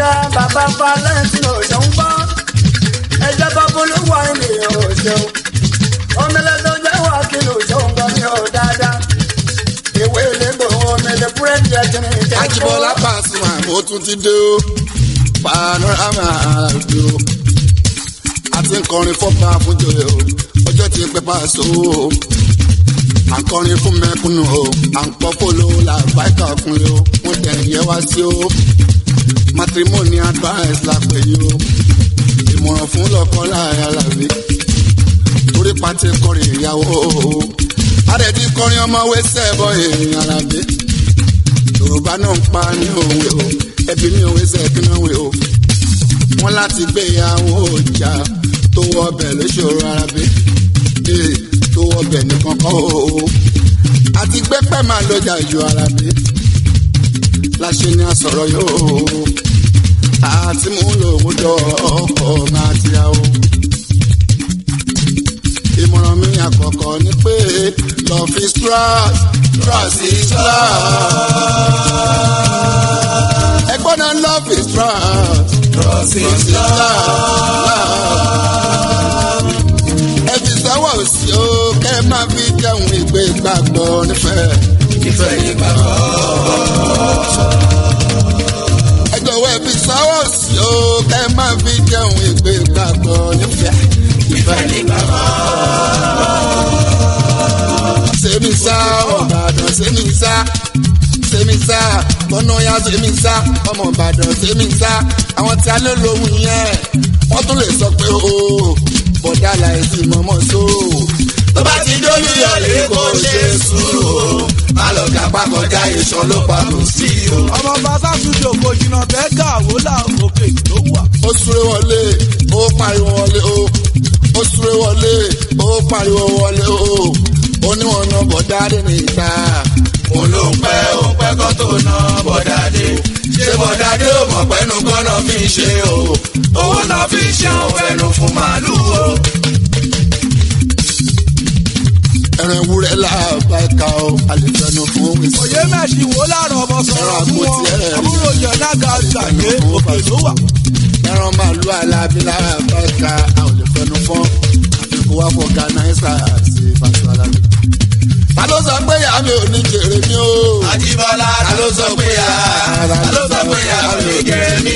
[SPEAKER 7] ṣá bàbá valentino ṣe ń gbọ́ ẹjẹ́ bá bolówó ènìyàn ò ṣeun omele tó jẹ́ wà kí ló ṣe ń gbọ́ ní ọ̀ dáadáa ìwé ìlẹ́gbọ̀ omele búrẹ́dì ẹ̀jẹ̀ ní ìjẹ́
[SPEAKER 5] Ajibola Pasuma mo tún ti dé o panorama àjò àti nkọrin fọpa fúnjọyọ ọjọ́ ti pẹ́ pàṣẹ o à ń kọrin fún mẹ́kúnnù o à ń pọ́ fòlò làbáìkà ọkùnrin o wọ́n tẹ̀ yẹ wá sí o matrimony advice la pè yí o ìmọ̀ràn fún lọ́kọ́ láàrin alábí torí pàtẹ kọrin ìyàwó o àrẹ̀dí kọrin ọmọ wẹ́sẹ̀ bọ́ èèyàn alábí yorùbá náà ń pa ní òwe o ẹbí mi òwe sẹ́kínà wé o wọ́n láti gbéyàwó ọjà tó wọ ọbẹ̀ lóṣòro arábí ee tó wọ ọbẹ̀ nìkan kọ́ o àti gbẹ́pẹ́ máa lọ́jà ju arábí láṣẹ ni a sọ̀rọ̀ yóò àti mú lòun jọ ọkọ̀ máa ti yà o ìmọ̀ràn mi àkọ́kọ́ ni pé love is trust trust is love. ẹgbọ́n náà love is trust trust is love. ẹ fi sọ́wọ́ sí o kẹ́ ẹ máa fi jẹun ìgbé gbàgbọ́ nífẹ̀ẹ́. ìfẹ́ yìí gbàgbọ́. ẹ jọ̀wọ́ ẹ fi sọ́wọ́ sí o kẹ́ ẹ máa fi jẹun ìgbé gbàgbọ́ nífẹ̀ẹ́. ìfẹ́ yìí gbàgbọ́ semisa ọmọbàdàn semisa semisa bọ́nọ́yà semisa ọmọbàdàn semisa àwọn tí a lè lóhùn yẹn wọ́n tún lè sọ pé o bọ̀dá láìsí mọ́mọ́ so. tó bá ti dójú yọlé kò ṣe sùúrù o má lọ gàpá kọjá ìṣàn ló pa kò sí o.
[SPEAKER 11] ọmọ bàbá studio kò jìnnà bẹ́ẹ̀ gà wó là òkè ló wà.
[SPEAKER 5] ó súré wọlé ó pariwo wọlé o ó súré wọlé ó pariwo wọlé o oníwọ̀n náà bọ̀dáde ní ìta. mo ló ń pẹ́ ó ń pẹ́ kó tó ná bọ̀dáde. ṣé bọ̀dáde ò mọ̀ pẹ́nu kọ́nà fi ṣe o. owó náà fi ṣe òun fẹ́nu fún màálù o. ẹran ewúrẹ́ làbá ẹ̀ka o àlefẹ́nu fún ìsìn.
[SPEAKER 11] òye mẹ́sì wo láàrọ̀ ọmọ sọ̀rọ̀ fún wọn àbúrò jẹ̀ nága gbàgbé òkè ló wà.
[SPEAKER 5] ẹran màálù alábí làbá ẹ̀ka àwọn àlefẹ́nu fún àfikún wá fọ gánàísà sí fásitì alábí ta ló sọ pé ìyá mi ò ní jèrè mi o.
[SPEAKER 10] Àjíbọ́lá ta ló sọ pé ìyá ta ló sọ pé ìyá mi ò ní jèrè mi.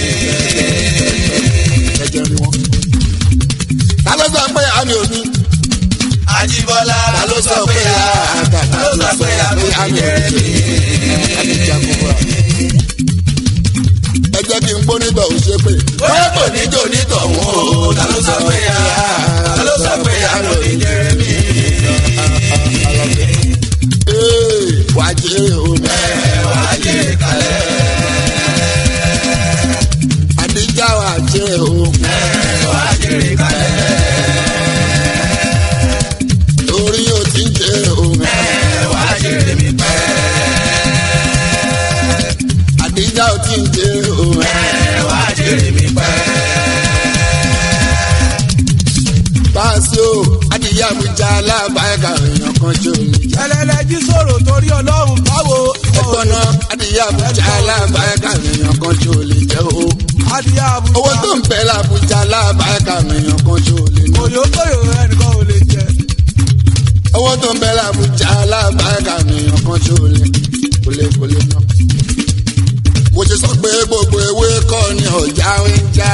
[SPEAKER 5] ẹjẹ rí wọn. ta ló sọ pé ìyá mi ò ní.
[SPEAKER 10] Àjíbọ́lá
[SPEAKER 5] ta ló sọ pé ìyá
[SPEAKER 10] ta ló sọ pé ìyá mi ò ní jèrè mi.
[SPEAKER 5] ẹ jẹ́ kí n gbónítọ̀ ò ṣe pé.
[SPEAKER 10] bóyá kò ní jò ní tọ̀hún o ta ló sọ pé ìyá ta ló sọ pé ìyá mi ò ní jèrè mi.
[SPEAKER 5] wàá jèrè o.
[SPEAKER 10] wàá jèrè kalẹ̀.
[SPEAKER 5] àdìjà wàá jèrè o.
[SPEAKER 10] wàá jèrè kalẹ̀.
[SPEAKER 5] torí o ti ń jèrè o.
[SPEAKER 10] wàá jèrè mi pẹ́.
[SPEAKER 5] àdìjà o ti ń jèrè o.
[SPEAKER 10] wàá jèrè mi pẹ́.
[SPEAKER 5] Báàsì o, adìyẹ àbújá alábàáyíká èèyàn kan jò ní.
[SPEAKER 11] ẹlẹ́lẹ́jí sọ̀rọ̀ torí ọlọ́run báwo.
[SPEAKER 5] ẹ̀gbọ́n náà adìyẹ àbújá alábàáyíká èèyàn kan jò lè jẹ́ o.
[SPEAKER 11] adìyẹ àbújá.
[SPEAKER 5] owó tó ń bẹ lábújá alábàáyíká èèyàn kan jò lè ná.
[SPEAKER 11] òyòkòyò ẹnìkan ò lè jẹ.
[SPEAKER 5] owó tó ń bẹ lábújá alábàáyíká èèyàn kan jò lè kò lè kò lè ná. mo ti sọ pé gbogbo ewé kọ́ ni ọ̀já ń já.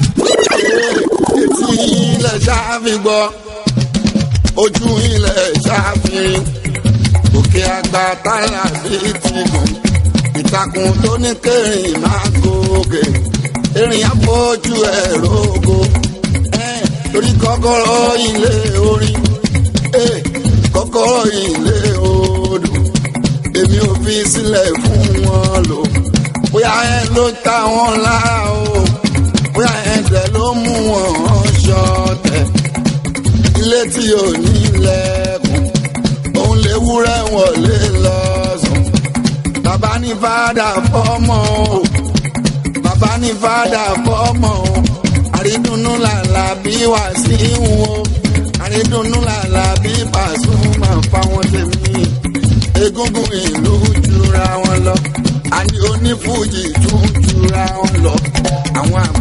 [SPEAKER 5] etí ilẹ̀ ṣáfi gbọ́ ojú ilẹ̀ ṣáfi òkè àgbà tálà bíi ti gùn ìtàkùn tó ní kẹrin máa gòkè erin àpọ̀jù ẹ̀ rògo torí kọ́kọ́rọ́ ilé orin kọ́kọ́rọ́ ilé odò èmi ò fi sílẹ̀ fún wọn lò bóyá ẹ ló ta wọn lára o bóyá ẹ dẹ̀ ló mú wọn ṣọ̀tẹ̀ ilé tí ò ní lẹ́kùn òun lè wúrẹ́ wọlé lọ́sàn bàbá ní fàdà fọ́mọ o bàbá ní fàdà fọ́mọ o àrídùnnú làlà bí wà sí wọn àrídùnnú làlà bí Pasuma fáwọn tèmi egungun ìlú jura wọn lọ àní onífújì tún jura wọn lọ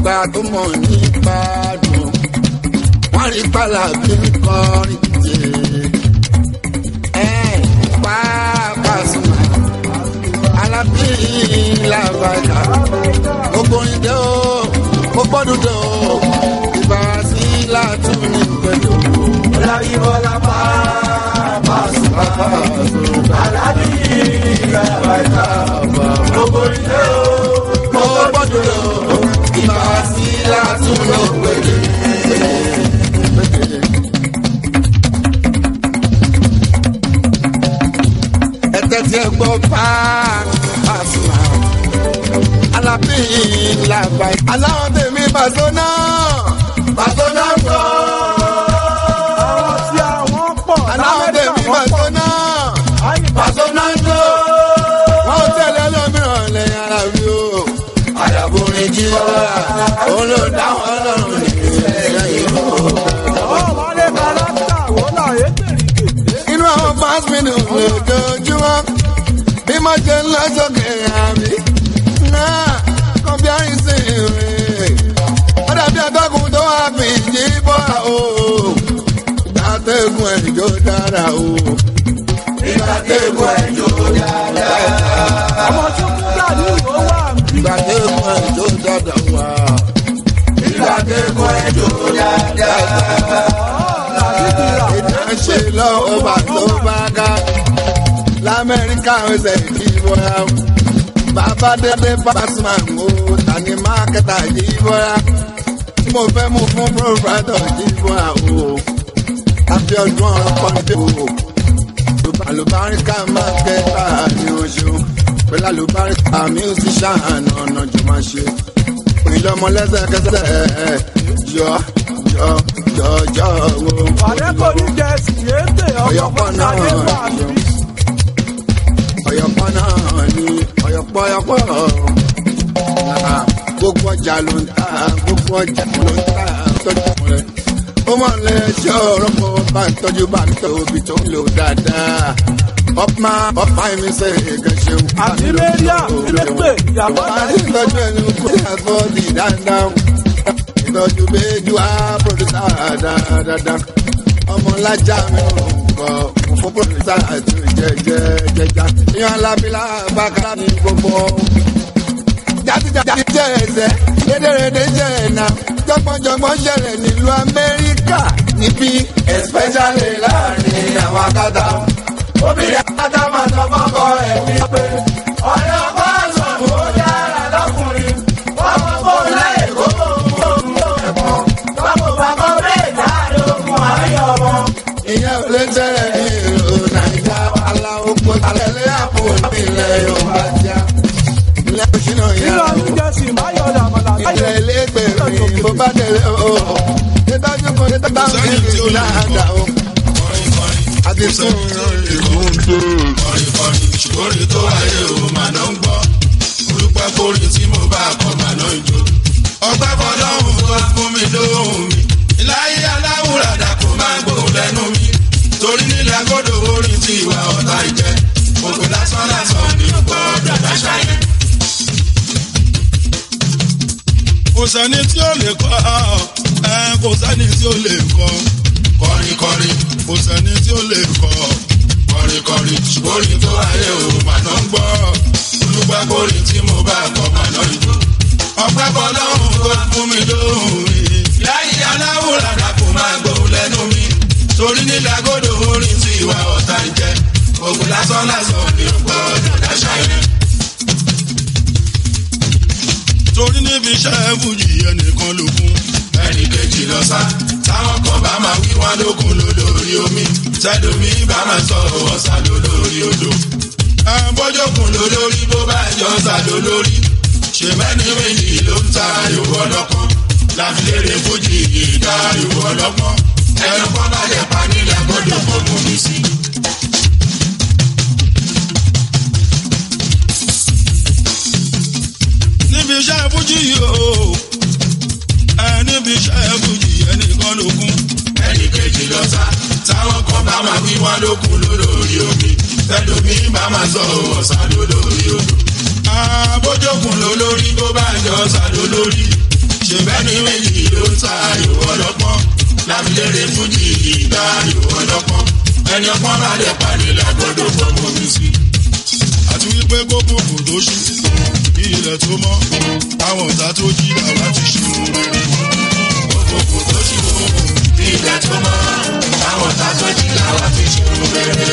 [SPEAKER 7] àgbà tó mọ̀ nípa dùn wọ́n rí pàlà bí ń kọrin tè ẹ pàápàá sùnmọ́ alábí làbàdà gbogbo ìdè o gbogbo dùdò ìbá sí látún ní pẹ̀lú.
[SPEAKER 5] Ọlábí Bọ́lá pàápàá sùnmọ́ alábí làbàdà gbogbo ìdè o
[SPEAKER 7] gbogbo dùdò ìbá sí látún ní pẹ̀lú. tẹ́tí ẹ gbọ́ pàṣẹ. Alábí làbà. Aláwọ̀ tèmi Bàṣọ́nà. Bàṣọ́nà gbọ́.
[SPEAKER 11] àwọn tí àwọn pọ̀
[SPEAKER 7] Aláwọ̀ tèmi Bàṣọ́nà. Bàṣọ́nà gbọ́. Wọ́n tẹ̀lé lómìíràn lẹ́yìn ara mi o. Àdàbòrin jí wọ́n. Òun ló dáhùn ọlọ́run nìyẹn ìlú.
[SPEAKER 11] ọmọ lè kàlákà wọ́n náà yé tèrè
[SPEAKER 7] inú àwọn fast minutes lójoojúmọ́ bí mo ṣe ń lọ sókè àmì náà comparison rẹ̀ ó dàbí atọ́kùn tó wà fi yí bọ́ra o ìgbà tẹ́gùn ẹ̀jọ́ dára o ìgbà tẹ́gùn ẹ̀jọ́ dára
[SPEAKER 11] ọmọ tó kú dàbí ìwọ wà ń bí.
[SPEAKER 7] ìgbà tẹ́gùn ẹ̀jọ́ dára wà ìgbà tẹ́gùn ẹ̀jọ́ dára ìdáṣe lọ́wọ́ bá tó bá ká lamẹ́ríkà ọ̀sẹ̀ ìdìbòra bàbá dédé pàṣẹ o tani mákẹ́tà ìdìbòra tí mo fẹ́ mú fún pòfẹ́tọ̀ ìdìbòra o àfi ọdún ọ̀rọ̀ pọ́ńdé o àlùbáríkà mákẹ́tà ni o ṣeun pẹ̀lú àlùbáríkà musician ọ̀nà jù máa ṣe òyìnbó ọmọ lẹ́sẹ̀kẹsẹ̀ yọ yọ yọ yọ wo.
[SPEAKER 11] Pàdé kò ní jẹ síyéte ọkọ̀
[SPEAKER 7] Ọ̀yọ́pọ̀ náà
[SPEAKER 11] pàdé wà ń bí.
[SPEAKER 7] ọ̀yọ̀pọ̀ náà ni ọ̀yọ̀pọ̀ ọ̀yọ̀pọ̀ Ah, gbogbo ọjà ló ń ta gbogbo ọjà ló ń ta tọ́jú rẹ̀ ó mọ̀ lé ṣé ọ̀rọ̀ kó bá ń tọ́jú bá ń tọ́ òbí tó ń lò dáadáa ọ̀pá ọ̀pá mi ṣe èké ṣeun.
[SPEAKER 11] Àti Mẹ́ríà ilé pè ìyàwó
[SPEAKER 7] àti ìtọ́jú ẹni kó yàtọ̀ di dáadáa ìtọ́jú méjì wá pòdùsà dáadáa ọmọ lájà mi ò kọ fún pòdùsà àti jẹjẹjẹjà ìyàn alábílà bàkàrà ní gbogbo jàdìjàdì jẹ ẹsẹ rédèrèdè jẹ ẹnà jọgbọnjọgbọn ṣẹlẹ nílùú amẹríkà níbí especially láàrin àwọn akátá obìnrin akátá máa sọ fọkọ ẹ wípé ọ̀rẹ́ ọkọ àṣọ̀rùn ó dára lọ́kùnrin wọ́n mọ fóun láyè kó fóun fóun fóun ẹ̀kọ́ wọ́n kò bá kọ́ bẹ́ẹ̀ dáadé ogun àárín ọmọ. ìyẹn ò lè tẹ̀lé ní ìlú nàìjíríà aláwọ̀ kó tàlẹ́lẹ́ àpò ìpínlẹ̀ yorùbá jà ilé òṣìnà
[SPEAKER 11] Nínú
[SPEAKER 7] yẹn
[SPEAKER 11] ọdún jẹ́sì máyọ̀dà àmàlà
[SPEAKER 7] ilẹ̀ ẹlẹ́gbẹ̀rún bó bá tẹ̀lé o. Ìtọ́jú kan ní tọ́ta ń bí ìlú dáadáa o. Àti tún ìlú ń dé.
[SPEAKER 6] kọrin kọrin ṣùgbọ́n orin tó wáyé o máa ná ń gbọ́ olùpẹ́ kórè tí mo bá kọ́ máa ná ń jó ọpẹ́ fọlọ́hún tó fún mi lóhùn mi ìláyé aláwùrà dàkú máa gbóhùn lẹ́nu mi torí nílẹ̀ agbọ́dọ̀ orin tí ìwà ọ̀tá ìjẹ́ gbogbo lásán lásán ní gbọ́dọ̀ dáṣà yẹn. kò sẹ́ni tí ó lè kọ́ ẹ kò sẹ́ni tí ó lè kọ́ kọrin kọrin kò sẹ́ni tí ó lè kọ́ kọrin kọrin ṣùgbọ́n orin tó ayé o màná ń gbọ́ olùgbà kórè tí mo bá kọ́ màná ìjó ọpẹ́ fọlọ́hún tó fún mi lóhùn mi láyé aláwòrán dàpọ̀ máa gbóhùn lẹ́nu mi torí nílẹ̀ agodo orin tí ìwà ọ̀tá ń jẹ́ ògùn lásán lásán ní gbọ́dọ̀ dáṣà yẹn. torí níbi iṣẹ́ fújì ẹnìkan ló kún ẹnì kejì lọ sá táwọn kan bá máa wí wọn lókun lólórí omi tẹlomi bá máa sọ ọ̀sà lólórí odò bójókun lólórí bó bá jọ sá lólórí ṣe mẹ́ni méjì ló ń ta ìwọ ọlọ́pọ́n láfilére fújì ìdá ìwọ ọlọ́pọ́n ẹnu kan bá lè pa nílẹ̀ gbọ́dọ̀ fọ́ mú mi sí. níbi iṣẹ́ fújì yìí o ẹ níbi iṣẹ́ fújì ẹnìkan ló kún ẹnì kejì lọ sá táwọn kan bá máa wí wọn lókun lólórí omi tẹlomi bá máa sọ ọ̀sà lólórí odò. àbójókun lólórí bó bá jọ ọ̀sà lólórí ṣe bẹ́ẹ̀ ni méjì ló ń ta ìwọ ọlọ́pọ́n lábìlérè fújì ìgbà ìwọ ọlọ́pọ́n ẹni ọpọ́n bá lè pàdé lágbọ́dọ̀ fọmọ mi sí. àti wípé kókó kò tó ṣú kí ilẹ̀ tó mọ́ àwọn ọ̀tá tó jí làwa ti ṣe mú rere. kókó kò tó ṣú kí ilẹ̀ tó mọ́ àwọn ọ̀tá tó jí làwa ti ṣe mú rere.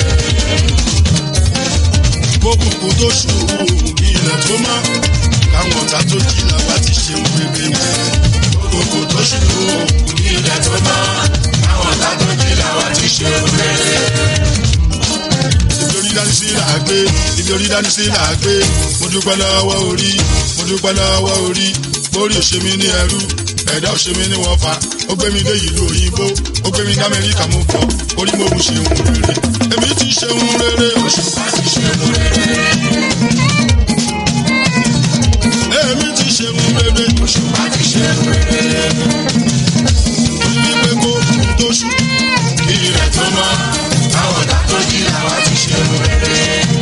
[SPEAKER 6] kókó kò tó ṣú kí ilẹ̀ tó mọ́ àwọn ọ̀tá tó jí làwa ti ṣe mú rere. kókó kò tó ṣú kí ilẹ̀ tó mọ́ àwọn ọ̀tá tó jí làwa ti ṣe mú rere ibi orí dání sí là á gbé ibi orí dání sí là á gbé mo dúpẹ́ lọ́wọ́ orí mo dúpẹ́ lọ́wọ́ orí orí òṣèmí ní ẹrú ẹ̀dá òṣèmí ní wọ́n fa ó gbé mi dé ìlú òyìnbó ó gbé mi dá amẹ́ríkà mo fọ́ orí mo ń ṣe ohun rere èmi ti ṣe ohun rere òṣùpá ti ṣe ohun rere. èmi ti ṣe ohun rere òṣùpá ti ṣe ohun rere. orí wípé kó kú tó ṣù kí ilẹ̀ tó mọ́ àwọn ọ̀tá tó jí làwa ti ṣe ohun rere.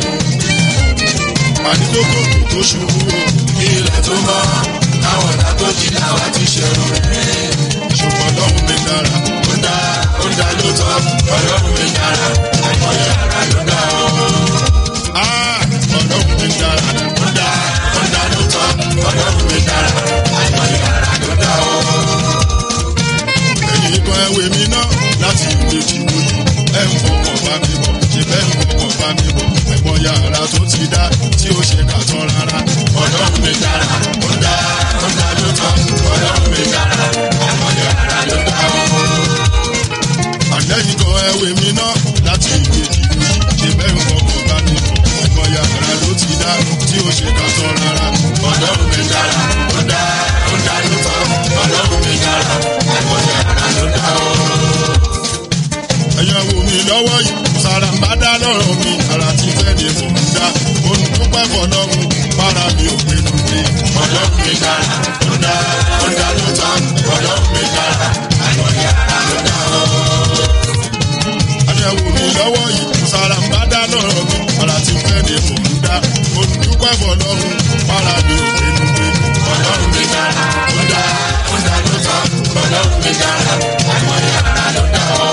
[SPEAKER 6] àdìgbòkò kò tó ṣubú kí ilẹ̀ tó mọ́ àwọn ọ̀tá tó jí làwa ti ṣe ohun rere. ṣùgbọ́n ọlọ́run mi dára ó dá ó dá lóòótọ́ ọlọ́run mi dára àìmọye ara ló dá o. ọlọ́run mi dára ó dá ó dá lóòótọ́ ọlọ́run mi dára àìmọye ara ló dá o. ẹ̀yin kan ẹ̀wẹ̀ mi náà láti ìwé ìdìbò yìí ẹ̀ ń fọkàn bá mi bọ̀ ṣe bẹ́ẹ̀ ń fọkàn bá mi bọ̀ ẹ̀gbọ́n yàrá tó ti dá tí ó ṣe kà tán rárá. ọlọ́run mi dára ó dá ó dá lóòótọ́ ọlọ́run mi dára ẹ̀gbọ́n yàrá ló dá o. àlẹ́yìn kan ẹ̀wẹ̀ mi náà láti ìwé ìdìbò yìí ṣe bẹ́ẹ̀ ń fọkàn bá mi bọ̀ ẹ̀gbọ́n yàrá ló ti dá tí ó ṣe kà tán rárá. ọlọ́run mi dára ó dá ó dá lóòótọ́ ọlọ́run mi dára ẹ̀gbọ́n yàrá ló dá o ẹ̀yàn wò mí lọ́wọ́ yìí sàràǹbádá lọ́rọ̀ mi ara ti fẹ́ ni mò ń dá mo ń dúpẹ́ fọlọ́run para mi ò pinnu mi. ọlọ́run mi dára ó dá ó dá ló tán ọlọ́run mi dára àìmọye ara ló dá o. ẹ̀yàn wò mí lọ́wọ́ yìí sàràǹbádá lọ́rọ̀ mi ara ti fẹ́ ni mò ń dá mo ń dúpẹ́ fọlọ́run para mi ò pinnu mi. ọlọ́run mi dára ó dá ó dá ló tán ọlọ́run mi dára àìmọye ara ló dá o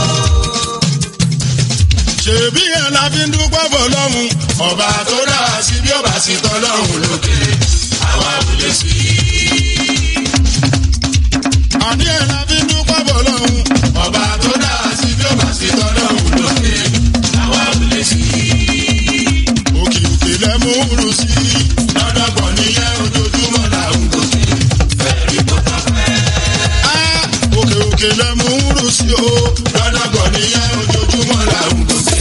[SPEAKER 6] ṣèbí yẹn la fi ń dúpẹ́ fọlọ́run ọba tó dá wa sí bí ọba sì tọ́lọ́run lókè àwa ò lè sí i. àní yẹn la fi ń dúpẹ́ fọlọ́run ọba tó dá wa sí bí ọba sì tọ́lọ́run lókè àwa ò lè sí i. òkè òkè lẹ mú rú sí i lọ́dọ̀gbọ̀n níyẹn ojoojúmọ́ là ń gòkè fẹ́ẹ́rì kó tọ́ pẹ́. òkè òkè lẹ mú rú sí o lọ́dọ̀gbọ̀n níyẹn ojoojúmọ́ là ń gòkè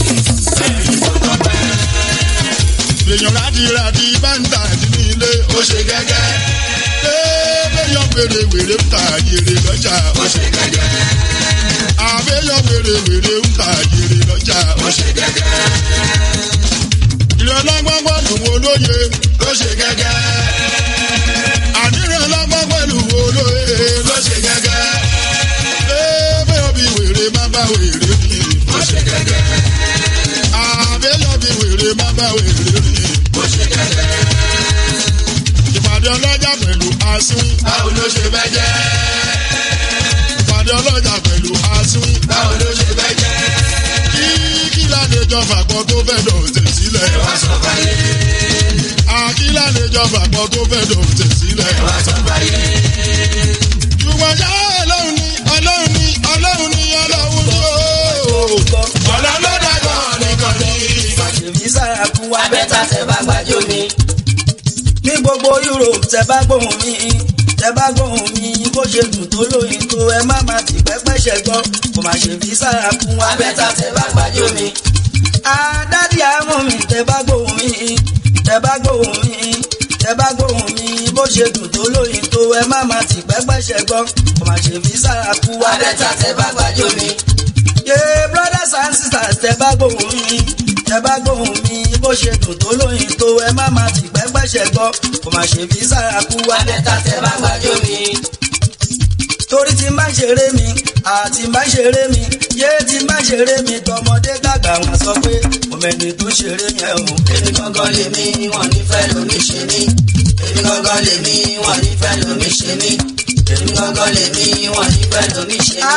[SPEAKER 6] èèyàn rádìrádì bá ń tà nínú ilé ó ṣe gẹ́gẹ́. Béèyàn wèrè wèrè ń ta yèrè lọ́jà ó ṣe gẹ́gẹ́. Àbéyàn wèrè wèrè ń ta yèrè lọ́jà ó ṣe gẹ́gẹ́. Ìrọ̀lọ́gbọ́n pẹ̀lú wo lóye ló ṣe gẹ́gẹ́. Ànírànlọ́gbọ́n pẹ̀lú wo lóye ló ṣe gẹ́gẹ́. Béèyàn bí wèrè má bá wèrè mi ó ṣe gẹ́gẹ́. Àbéyàn bí wèrè má bá wèrè mi ó ṣe gẹ́gẹ́. Ìpàdé ọlọ́jà pẹ̀lú asín. Báwo ló ṣe fẹ́ jẹ́? Ìpàdé ọlọ́jà pẹ̀lú asín. Báwo ló ṣe fẹ́ jẹ́? Kí kí ládéjọ́ fàgbọ́ tó fẹ́ dọ̀tẹ̀ sílẹ̀. Ẹ wá sọ fáyé. Àkí ládéjọ́ fàgbọ́ tó fẹ́ dọ̀tẹ̀ sílẹ̀. Ẹ wá sọ fáyé. Ṣùgbọ́n ṣá ọlọ́run ni ọlọ́run ni ọlọ́run ni ọlọ́run ni ooo. Ọlọ́run ló dàgbọ́ nìkan ní.
[SPEAKER 9] ṣèbí sára kú wa bẹ́tà tẹ bá gbàjọ mi. ní gbogbo Europe tẹ bá gbóhùn mi tẹ bá gbóhùn mi bó ṣe dùn tó lóyìn tó ẹ má má ti pẹ́pẹ́ ṣẹ̀gbọ́n kò má ṣèbí sára kú wa bẹ́tà tẹ bá gbàjọ mi. àdádì àmọ́ mi tẹ bá gbóhùn mi tẹ bá gbóhùn mi tẹ bá gbóhùn mi bó ṣe dùn tó lóyìn tó ẹ má má ti pẹ́pẹ́ ṣẹ̀gbọ́n kò má ṣèbí sára kú wa bẹ́tà tẹ bá gbàjọ mi. yé brothers and sisters tẹ bá gbóhùn mi tẹ bá gbóhùn mi bó ṣe dùn tó lóyìn tó ẹ má má ti pẹ́pẹ́ṣẹ̀ gbọ́ kò má ṣe fi sára kú wá lẹ́tà tẹ bá gbàjọ mi. torí tí n bá ṣeré mi àti n bá ṣeré mi yé tí n bá ṣeré mi tọmọdé dàgbà wọn sọ pé òmẹni tó ṣeré yẹn o. èmi gangan lè mí wọn nífẹ̀ẹ́ lómi ṣe mí èmi gangan lè mí wọn nífẹ̀ẹ́ lómi ṣe mí èmi gangan lèmi wọn ní fẹ́ lómi ṣe mí.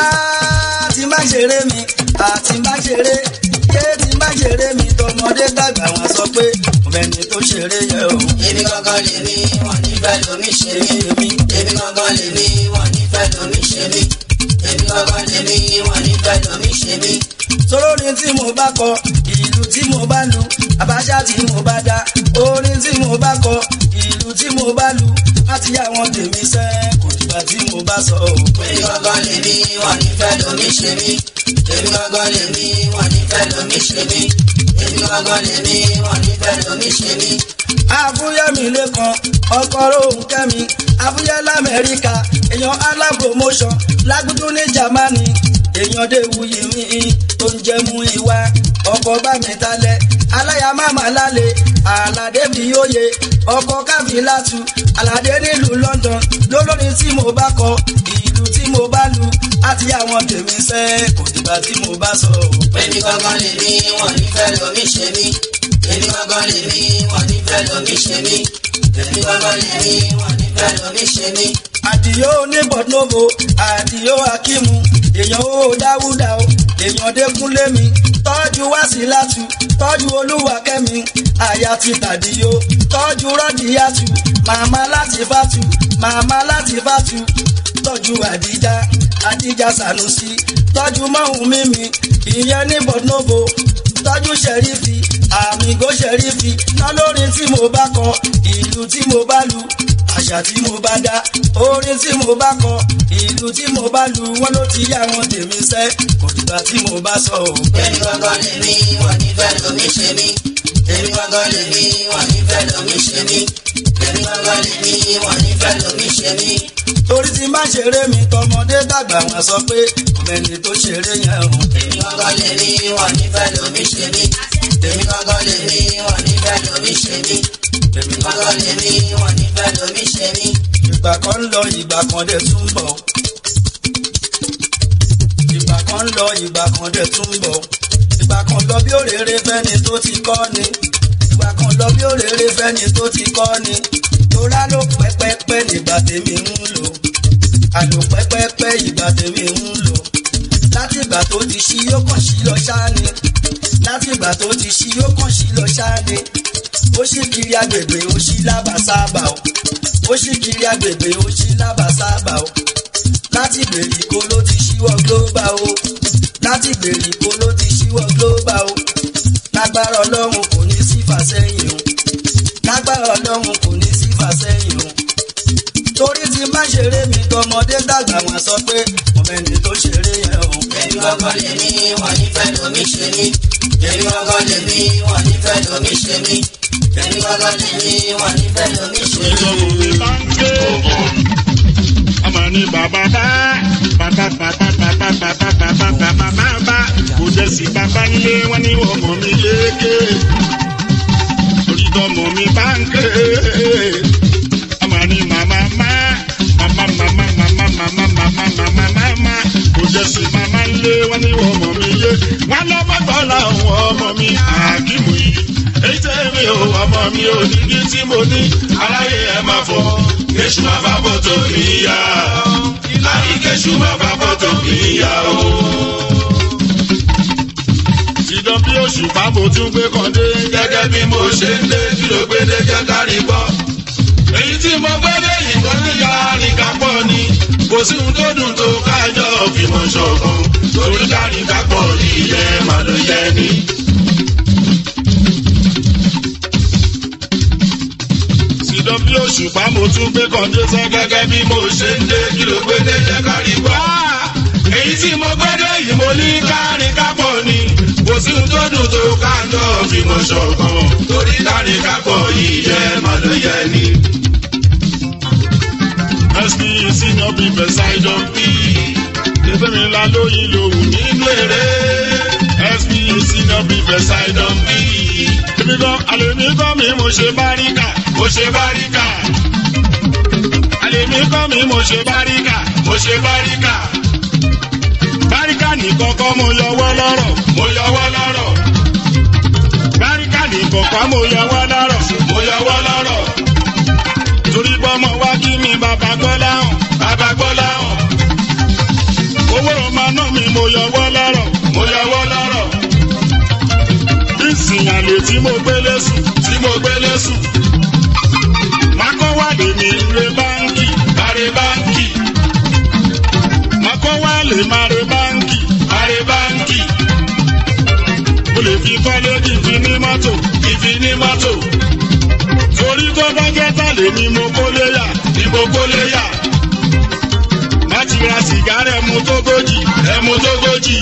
[SPEAKER 10] tí n bá ṣeré mi àti n bá ṣeré yé tí n bá ṣeré mi tọmọdé dàgbà wọn sọ pé ọbẹ̀ni tó ṣeré yẹ o.
[SPEAKER 9] èmi gangan lèmi wọn ní fẹ́ lómi ṣe mí. èmi gangan lèmi wọn ní fẹ́ lómi ṣe mí. èmi gangan lèmi wọn ní fẹ́ lómi ṣe mí.
[SPEAKER 10] sórórin tí mo bá kọ ìlú tí mo bá lu àbáṣá tí mo bá dá orin tí mo bá kọ ìlú tí mo bá lu láti yá wọn tèmi sẹ́ kò dìgbà tí mo bá sọ o.
[SPEAKER 9] èmi gangan lèmi wọn ní fẹ́ lómi ṣe mí. èmi gangan lèmi wọn ní fẹ́ lómi ṣe mí. èmi gangan lèmi wọn ní fẹ́ lómi ṣe mí.
[SPEAKER 10] àfúyẹ́mi lẹ́kan ọkọ̀ rohùn kẹ́mi àfúyẹ́ lamẹ́ríkà èèyàn alá promotion lágùdú ní jamani èèyàn déwuyì mi tó ń jẹ́ mú ìwà ọkọ̀ bá mi talẹ̀ aláya máma lálẹ́ àlàdé bí yóye ọkọ̀ káfíńlátù àlàdé nílùú London lólórin tí mo bá kọ ìlú tí mo bá lu àti àwọn tèmi sẹ́ kò dìgbà tí mo bá sọ o.
[SPEAKER 9] èmi gangan lèmi wọn ní fẹ́ lómi ṣe mí. èmi gangan lèmi wọn ní fẹ́ lómi ṣe mí. èmi gangan lèmi wọn ní fẹ́ lómi ṣe mí.
[SPEAKER 10] àdìyó ní bọ̀dúnòbò àdìyó akímu èèyàn ó dáwúdà o èèyàn dẹ́kunlé mi tọ́jú wásílátù tọ́jú olúwakẹ́mi àyà ti tàdíyó tọ́jú rọ́díyàtù màmá láti fàtù màmá láti fàtù tọ́jú àdíjà àdíjà sànúsí tọ́jú mọ́hún mímí ìyẹn ní bọ̀dúnòbò tọ́jú ṣẹ̀rífì àmìgò ṣẹ̀rífì lọ́lọ́rin tí mo bá kọ ìlú tí mo bá lu àṣà tí mo bá dá orin tí mo bá kọ ìlú tí mo bá lu wọn ló ti yá wọn tèmi sẹ kò dìgbà tí mo bá sọ o.
[SPEAKER 9] èmi gangan lèmi wọn ní fẹ́ lómi ṣe mí. èmi gangan lèmi wọn ní fẹ́ lómi ṣe mí. èmi gangan lèmi wọn ní fẹ́ lómi ṣe mí.
[SPEAKER 10] torí tí má ṣeré mi tọmọdé dàgbà wọn sọ pé ọmọẹni tó ṣeré yẹn o.
[SPEAKER 9] èmi gangan lèmi wọn ní fẹ́ lómi ṣe mí. èmi gangan lèmi wọn ní fẹ́ lómi ṣe mí. èmi gangan lèmi wọn ní fẹ́ lómi ṣe mí.
[SPEAKER 10] ìgbà kan ń lọ ìgbà kan dẹ̀ tún ń bọ̀. ìgbà kan ń lọ ìgbà kan dẹ̀ tún ń bọ̀. ìgbà kan lọ bí òrèrè fẹ́ni tó ti kọ́ ni. ìgbà kan lọ bí òrèrè fẹ́ni tó ti kọ́ ni. torá ló pẹ́pẹ́pẹ́ nígbà tèmi ń lò. àlò pẹ́pẹ́pẹ́ ìgbà tèmi ń lò. láti ìgbà tó ti ṣí yóò kàn sí lọ ṣáá ni. láti ìgbà tó ti ṣí yóò kàn sí lọ ṣáá ni. ó sì kiri agbègbè ó sì lábàsábà o ó sì kiri agbègbè ó sì lábàsábà o láti gbèríko ló ti ṣíwọ́ global o láti gbèríko ló ti ṣíwọ́ global o lágbára ọlọ́run kò ní sí fàsẹ́yìn o lágbára ọlọ́run kò ní sí fàsẹ́yìn o torí tí má ṣeré mi tọmọdé dàgbà wọn sọ pé ọmọẹni tó ṣeré yẹn o.
[SPEAKER 9] èmi gangan lèmi wọn ní fẹ́ lómi ṣe mí. èmi gangan lèmi wọn ní fẹ́ lómi ṣe mí. èmi gangan lèmi wọn ní fẹ́ lómi ṣe mí.
[SPEAKER 8] ìjọba mi bá ń gbé ọmọ ní bàbá bá bàbá bàbá bàbá bàbá bàbá bàbá bàbá kò dẹ̀ sí bàbá nílé wọn ní ọmọ mi yéké orí tọmọ mi bá ń gbé ọmọ ní màmá má màmá màmá màmá màmá màmá màmá màmá kò dẹ̀ sí màmá nílé wọn ní ọmọ mi yé wọn lọ́mọdọ́ làwọn ọmọ mi àkímù yìí èyí tẹ́ mi ò ọmọ mi ò ní ní tí mo ní aláyé ẹ máa fọ kéṣù máa bá bọ́tò ìyá láyé kéṣù máa bá bọ́tò ìyá o. ìdán bí oṣù pápó tún gbé kan dé gẹ́gẹ́ bí mo ṣe ń lé kí ló gbé dé jẹ́ kárí gbọ́. èyí tí mo gbé dé ìbọn níyà àríkà pọ̀ ni kò sí ohun tó dùn tó kájọ fìmọ̀ ṣọ̀kan torí káríkà pọ̀ ìyẹn màá ló yẹ ni. ìdán bí òṣùpá mo tún gbé kan dé sẹ́ gẹ́gẹ́ bí mo ṣe ń dé kí ló gbé dé jẹ́ kárí gbọ́. èyí tí mo gbé dé yìí mo ní kárin kápọ̀ ni kò sí ohun tó dùn tó kájọ fi mọ̀ ṣọ̀kan torí kárin kápọ̀ yìí yẹ má ló yẹ ni. sp senior people side of me ìfẹ́ mi ńlá lóyìn lòun nínú eré sp senior people side of me èmi gan àlèmí gan mi mo ṣe báríkà mo ṣe báríkà àlèmí gan mi mo ṣe báríkà mo ṣe báríkà báríkà nìkan kọ́ mo yọwọ́ lọ́rọ̀ mo yọwọ́ lọ́rọ̀ báríkà nìkan kọ́ mo yọwọ́ lọ́rọ̀ mo yọwọ́ lọ́rọ̀ torí bọ́mọ wá kí mi bàbá gbọ́ láhùn bàbá gbọ́ àná mi mo yọwọ́ lọ́rọ̀ mo yọwọ́ lọ́rọ̀ ìsìn àlè tí mo gbélé sùn tí mo gbélé sùn makọ́wálé mi re báńkì mare báńkì makọ́wálé mare báńkì mare báńkì mo lè fi kọ́lé kí n fi ní mọ́tò kí n fi ní mọ́tò torí tó bá jẹ́ tàlé ni mo kólé yà ni mo kólé yà láti ra sìgárà ẹmu tógójì ẹmu tógójì.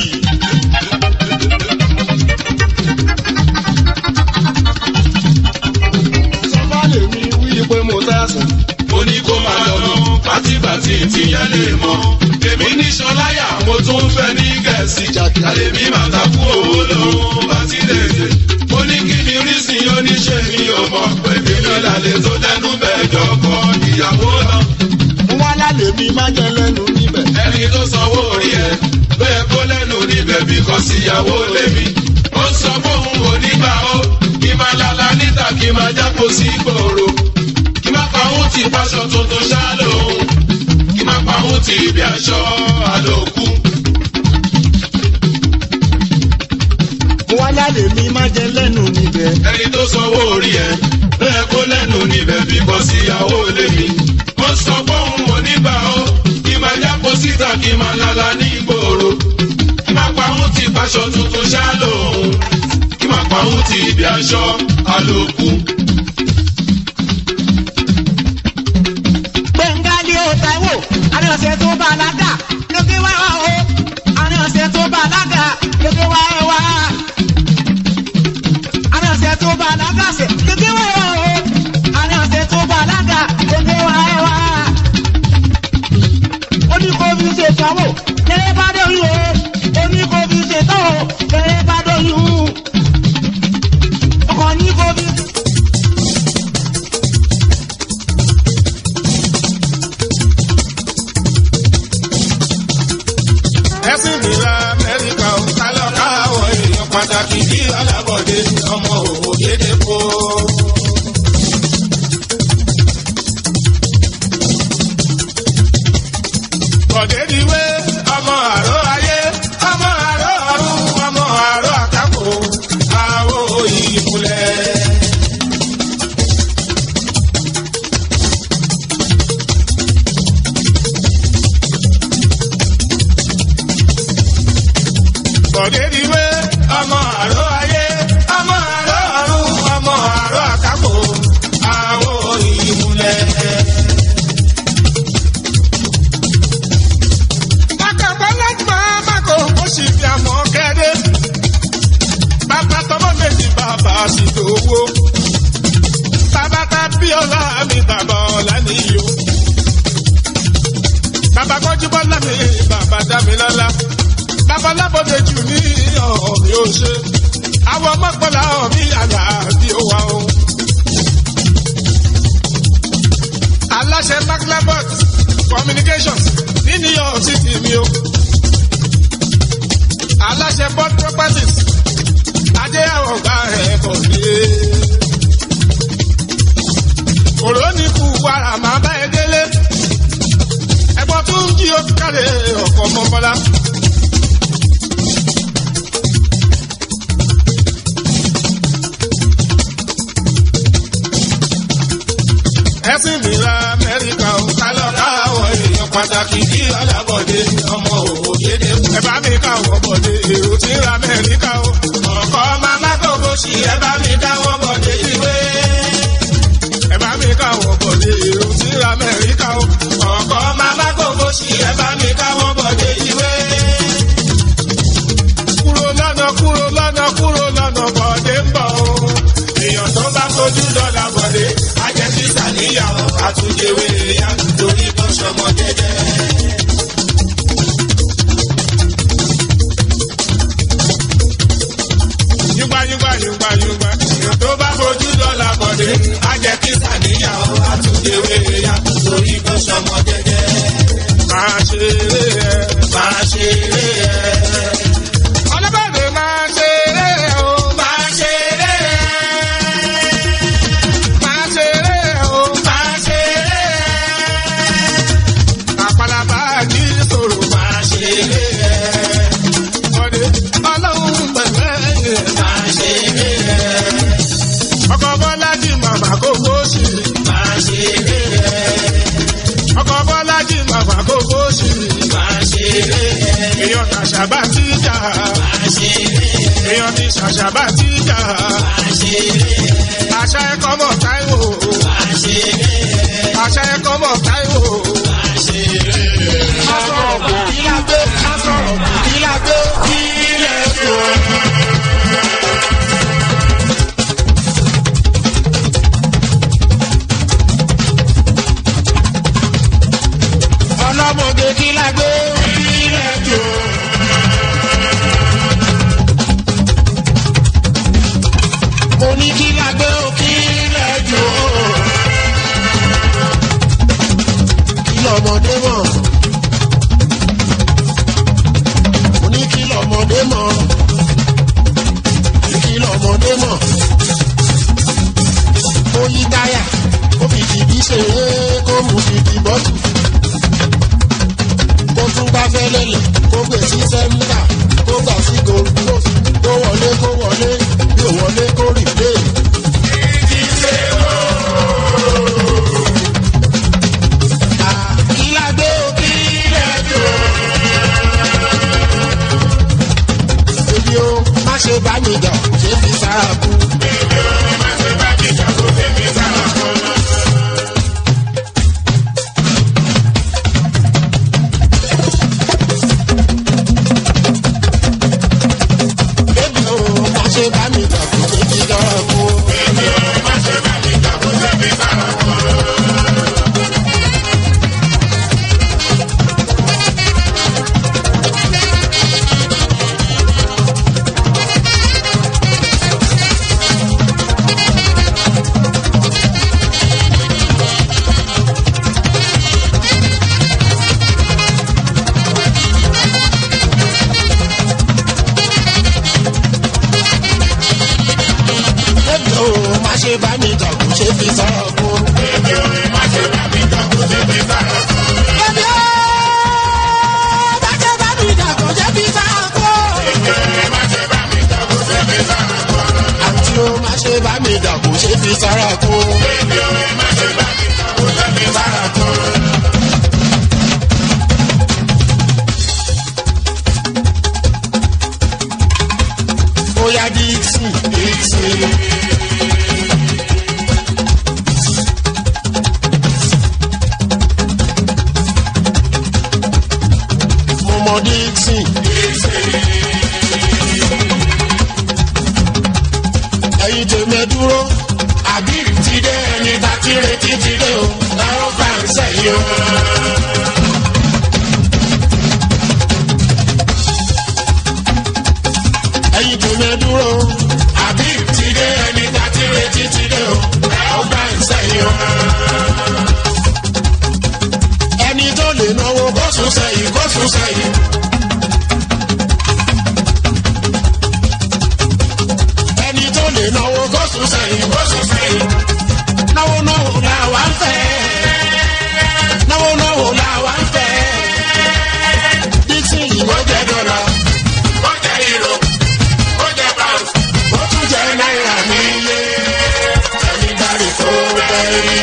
[SPEAKER 8] sọ́fà lèmi wí pé mo tẹ̀sán.
[SPEAKER 6] ó ní kó máa lọ pátìpátì tìyẹn lè mọ. èmi ní sọláyà mo tún fẹ́ ní gẹ̀ẹ́sì. àlèmí máa takú owó lòun bá ti lè dé. ó ní kí ni rísìn oníṣẹ́ mi ò mọ̀ pé èmi lálẹ́ tó dẹnu bẹ́ẹ̀ jọkọ̀ ìyàwó lọ.
[SPEAKER 8] wọ́n lálẹ́ mi má jẹ lẹ́nu níbẹ̀.
[SPEAKER 6] ẹni tó sanwó orí ẹ bẹ́ẹ̀ kó lẹ́nu níbẹ̀ bí kò síyàwó lémi. ó sọ fóun onígbà ó kí máa lala níta kí máa jápò sí gbòòrò. kí má pa òun ti fáṣọ tuntun ṣá lòun. kí má pa òun ti ibi aṣọ àlòkù.
[SPEAKER 8] wọ́n lálẹ́ mi má jẹ lẹ́nu níbẹ̀.
[SPEAKER 6] ẹni tó sanwó orí ẹ bẹ́ẹ̀ kó lẹ́nu níbẹ̀ bí kò síyàwó lémi. ó sọ fóun onígbà ó kí máa jápò síta kí máa lala ní gbòòrò. kí má pa òun ti fáṣọ tuntun ṣá lòun. kí má pa òun ti ibi aṣọ àlòkù.
[SPEAKER 12] gbẹ̀ngàlì ó taiwo àní ọ̀sẹ̀ tó bá alága lókè wá wá o àní ọ̀sẹ̀ tó bá alága lókè wá ẹ wá àní ọ̀sẹ̀ tó bá alága ṣe lókè wá wá o àní ọ̀sẹ̀ tó bá alága lókè wá ẹ wá. ó ní kó fi ṣe ìsanwó lẹ́yìn bá dóyún o ó ní kó fi ṣe tán o lẹ́yìn bá dóyún ọkọ̀ ní kó fi.
[SPEAKER 8] ẹ̀sìn mi la amẹ́ríkà ò kálọ̀ káwọ̀ èèyàn pàtàkì bí alábọ̀dé ọmọ òwò dédé kó. Bọ̀dé di wé ọmọ àró ayé ọmọ àró ọ̀run ọmọ àró àkàkò àwọ̀ ìmúlẹ̀. Bọ̀dé di wé ọmọ àró ayé ọmọ àró ọ̀run ọmọ àró àkàkò àwọ̀ ìmúlẹ̀. Akàbọ̀ lẹ́gbọ̀n Mákò ó sì fi àmọ́ kẹ́dé. Bàbá tọmọ méjì bàbá sì dòwó. Bàbá ta bí ọlá mi bàbá ọ̀la níyó. Bàbá kọ́jú bọ́lá mi bàbá dá mi lọ́lá. Bàbá lábọ̀dé jù ní ọ̀mí ó ṣe. Àwọn ọmọkùnrin ọ̀mí àlà bí ó wà ó. Aláṣẹ Maclabot Communications ní New York City mi o. Aláṣẹ Board Properties Adé àwọn ọ̀gá ẹ̀ bọ̀ dé. Òró ní kú wàrà máa bá ẹ délé. Ẹ̀gbọ́n tún ń jí ó kárẹ̀ ọ̀kọ̀ mọ́bọ́lá. ẹ̀sìn mi la amẹ́ríkà ò kálọ̀ káwọ̀ èèyàn pàtàkì kí alábọ̀dé ọmọ òwò dédé. ẹ bá mi káwọ̀ bọ̀dé èrò tí ń ra amẹ́ríkà o. ọ̀kọ́ màmá gbogbo sí ẹ bá mi káwọ̀ bọ̀dé ìwé. ẹ bá mi káwọ̀ bọ̀dé èrò tí ń ra amẹ́ríkà o. ọ̀kọ́ màmá gbogbo sí ẹ bá mi káwọ̀ bọ̀dé ìwé. kúrò lọ́nà kúrò lọ́nà kúrò lọ́nà bọ̀dé ń bọ̀ o. èèyàn tó bá fojú dọ́là bọ̀dé ajẹ́ sísà níyàwó àtúnjẹwé ya torí bọ́ sọmọ jẹjẹ. yúgbà yúgbà yúgbà yúgbà èèyàn tó bá fojú dọ́là bọ̀dé ajẹ́ sísà níyàwó àtúnjẹwé ya torí bọ́ sọmọ jẹjẹ. máa ṣeré ẹ máa ṣeré ẹ. ọlọ́bàdàn máa ṣeré ẹ o máa ṣeré ẹ. Máa ṣeré o, máa ṣeré. Àpàlàbà jí sòrò máa ṣeré. ṣàṣàbà tíjà. èèyàn ti ṣàṣàbà tíjà. àṣà ẹ̀kọ́ mọ̀ táìwò. àṣà ẹ̀kọ́ mọ̀ táìwò. a sọ̀rọ̀ kò kí lágbé a sọ̀rọ̀ kò kí lágbé kí ilẹ̀ tó. ọlọ́mọge kí lágbé kí ilẹ̀ tó. mo ní kí lágbé kí ilẹ̀ tó. kí lọ́mọdé mọ̀. mo ní kí lọ́mọdé mọ̀. kí lọ́mọdé mọ̀. ó yí táyà ó fi jìbí ṣeré kó mú jìbí bọ́tù kó tún bá fẹ́ lélẹ̀ kó gbé sí sẹ́ńtà kó gbà sí gold coast kó wọlé kó wọlé yóò wọlé kó rì lé. Ìlàgbé òkè ilẹ̀ Èmi o, má ṣe bá mi jà, ṣé fi sára kú. Èmi o, má ṣe bá mi jà, kó ṣe fi sára kú. Èmi o, má ṣe bá mi jà, kó ṣe fi sára kú. Èmi o, má ṣe bá mi jà, kó ṣe fi sára kú. Èmi ò má ṣe bá mi jà kó ṣe fi sọ̀rọ̀ kú. Èmi ò má ṣe bá mi jà kó ṣe fi sọ̀rọ̀ kú. Èmi ò má ṣe bá mi jà kó ṣe fi sọ̀rọ̀ kú. Èmi ò má ṣe bá mi jà kó ṣe fi sọ̀rọ̀ kú. Àǹtí ò má ṣe bá mi jà kó ṣe fi sọ̀rọ̀ kú. Èmi ò má ṣe bá mi jà kó ṣe fi sọ̀rọ̀ kú. Oya Dixon, Dixon. Mo mọ Dixon. Ẹyin tèmi ẹ dúró. Àbí ti dé ẹni tá ti retí ti dé o. Láwọn bá ń sẹ́yìn o. Ẹyin tèmi ẹ dúró. Àbí ti dé ẹni tá ti retí ti dé o. Láwọn bá ń sẹ́yìn o. Ẹni tó lè náwó kó sùn sẹ́yìn kó sùn sẹ́yìn. ẹni tó lè náwó kó sùn sẹ́yìn kó sùn sẹ́yìn. náwó náwó la wà ń fẹ́. náwó náwó la wà ń fẹ́. dixon yìí ó jẹ́ dọ́là. ó jẹ́ euro. ó jẹ́ pound. ó tún jẹ́ náírà nílé. ẹni dárí kó bẹ́ẹ̀ rí.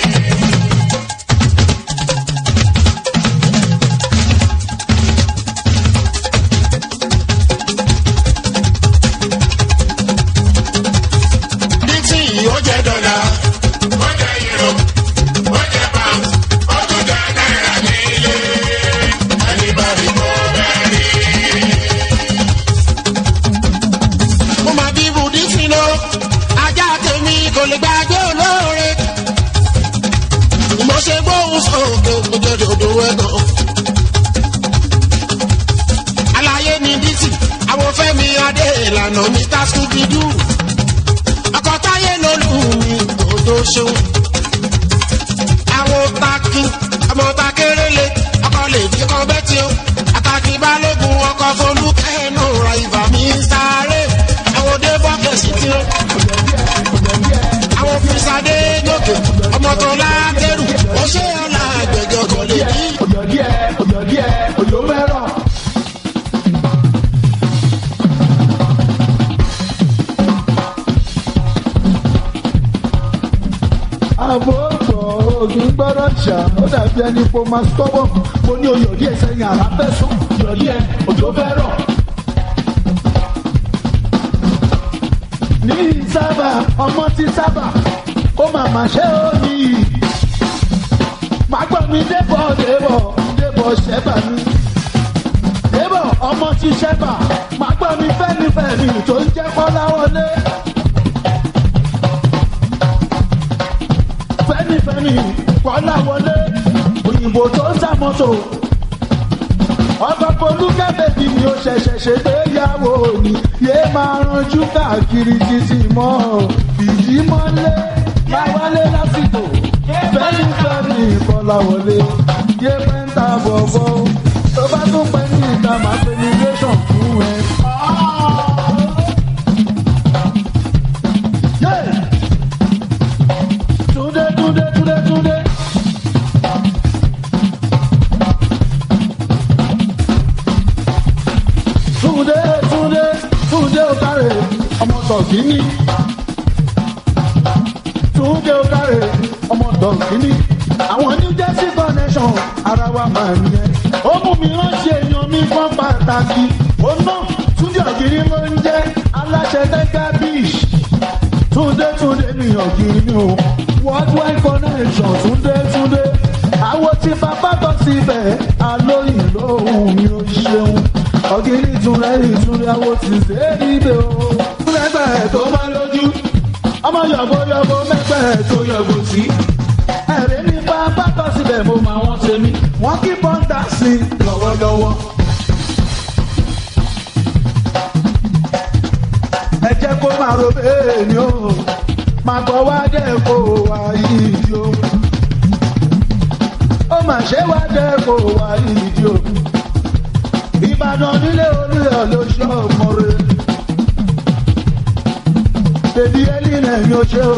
[SPEAKER 8] Dixon yìí ó jẹ́ dọ́là. ó jẹ́ euro. ó jẹ́ pound. ó tún jẹ́ náírà nílé. ẹni bá rí kó bẹ́ẹ̀ rí. mo máa bí ibù Dixon lọ. ajá tèmi kò lè gbàgbé olóore. mo ṣe gbóhùn sókè mo jẹ́ dòdò ẹ̀gàn. àlàyé ni Dixon àwọn fẹ́mi adé ìlànà mi tá scooby-doo ọkọ táyé lolú mi òdo ṣeun. àwọn takin ọmọ takérélé ọkọ lè fi kọ bẹ́tì o. àtàkì balógun ọkọ folúkẹ́nu ra ìbà mi sáré. àwọn òde bọ́kẹ̀sì tí ó. àwọn fìsàdé gòkè ọmọ tó látẹrù ó ṣe ọ̀la àgbẹ̀jọ kò lè bí.
[SPEAKER 13] òjò díẹ̀ òjò díẹ̀ òjò mẹ́rọ̀. ń gbọ́dọ̀ jà ó dàbí ẹni pé ó máa stọ́bọ̀ mo ní oyè díẹ̀ sẹ́yìn àrà fẹ́ sùn yọ̀dí ẹ òjò fẹ́ rọ̀. ní sábà ọmọ ti sábà ó mà má ṣe ó ní màá gbọ́ mi débọ̀ débọ̀ débọ̀ ṣẹ́bà mi débọ̀ ọmọ ti ṣẹ́bà màá gbọ́ mi fẹ́mi fẹ́mi tó ń jẹ́ kọ́lá wọlé. fẹ́nifẹ́ni kọ́lá wọlé òyìnbó tó ń sàmọ́tò. ọkọ̀ polúkẹ́ bèbí ni ó ṣẹ̀ṣẹ̀ ṣe gbéyàwó ni yé máa ranjú káàkiri títí mọ́ ìdí mọ́lé láwálé lásìkò fẹ́nifẹ́ni kọ́lá wọlé yé pẹ́ńtà bọ̀bọ̀ tó bá tún pẹ́ ní ìta máa pe ní nation fún ẹ. Yeah! Túndé túndé túndé túndé. Túndé túndé túndé òkàrè ọmọ tọ̀kíní. Túndé òkàrè ọmọ tọ̀kíní. Àwọn New Jersey connection ara wa máa ń yẹ. Ó mú mi ránṣẹ́ èèyàn mi fún pàtàkì. Ó ná Túndé ògiri ló ń jẹ́ aláṣẹ Tẹ́gá Beach túndé túndé ní ọ̀gìrì mi o worldwide connection túndé túndé àwọn tí bàbá bọ̀ síbẹ̀ alóyìn lóhùn mi ò ṣeun ọ̀gìrì túndé ìtúndé àwọn tí ṣe é níbẹ̀ o. mẹ́gbẹ́ tó máa lójú ọmọ yọ̀bọ̀ yọ̀bọ̀ mẹ́gbẹ́ tó yọ̀bọ̀ sí. ẹ̀rí ní bàbá bọ̀ síbẹ̀ mo máa wọ́n ṣe mí wọ́n kí bọ́ńdà sí lọ́wọ́lọ́wọ́. ẹ jẹ́ kó máa ro bẹ́ẹ̀ ni ó máa bọ̀ wá dẹ́ kó wá yìí o. ó mà ṣe wá dẹ́ kó wá yìí o. ìbàdàn nílé olúyọ̀ ló ṣe ọmọ rẹ̀. bèbí ẹlínà ni ó ṣe o.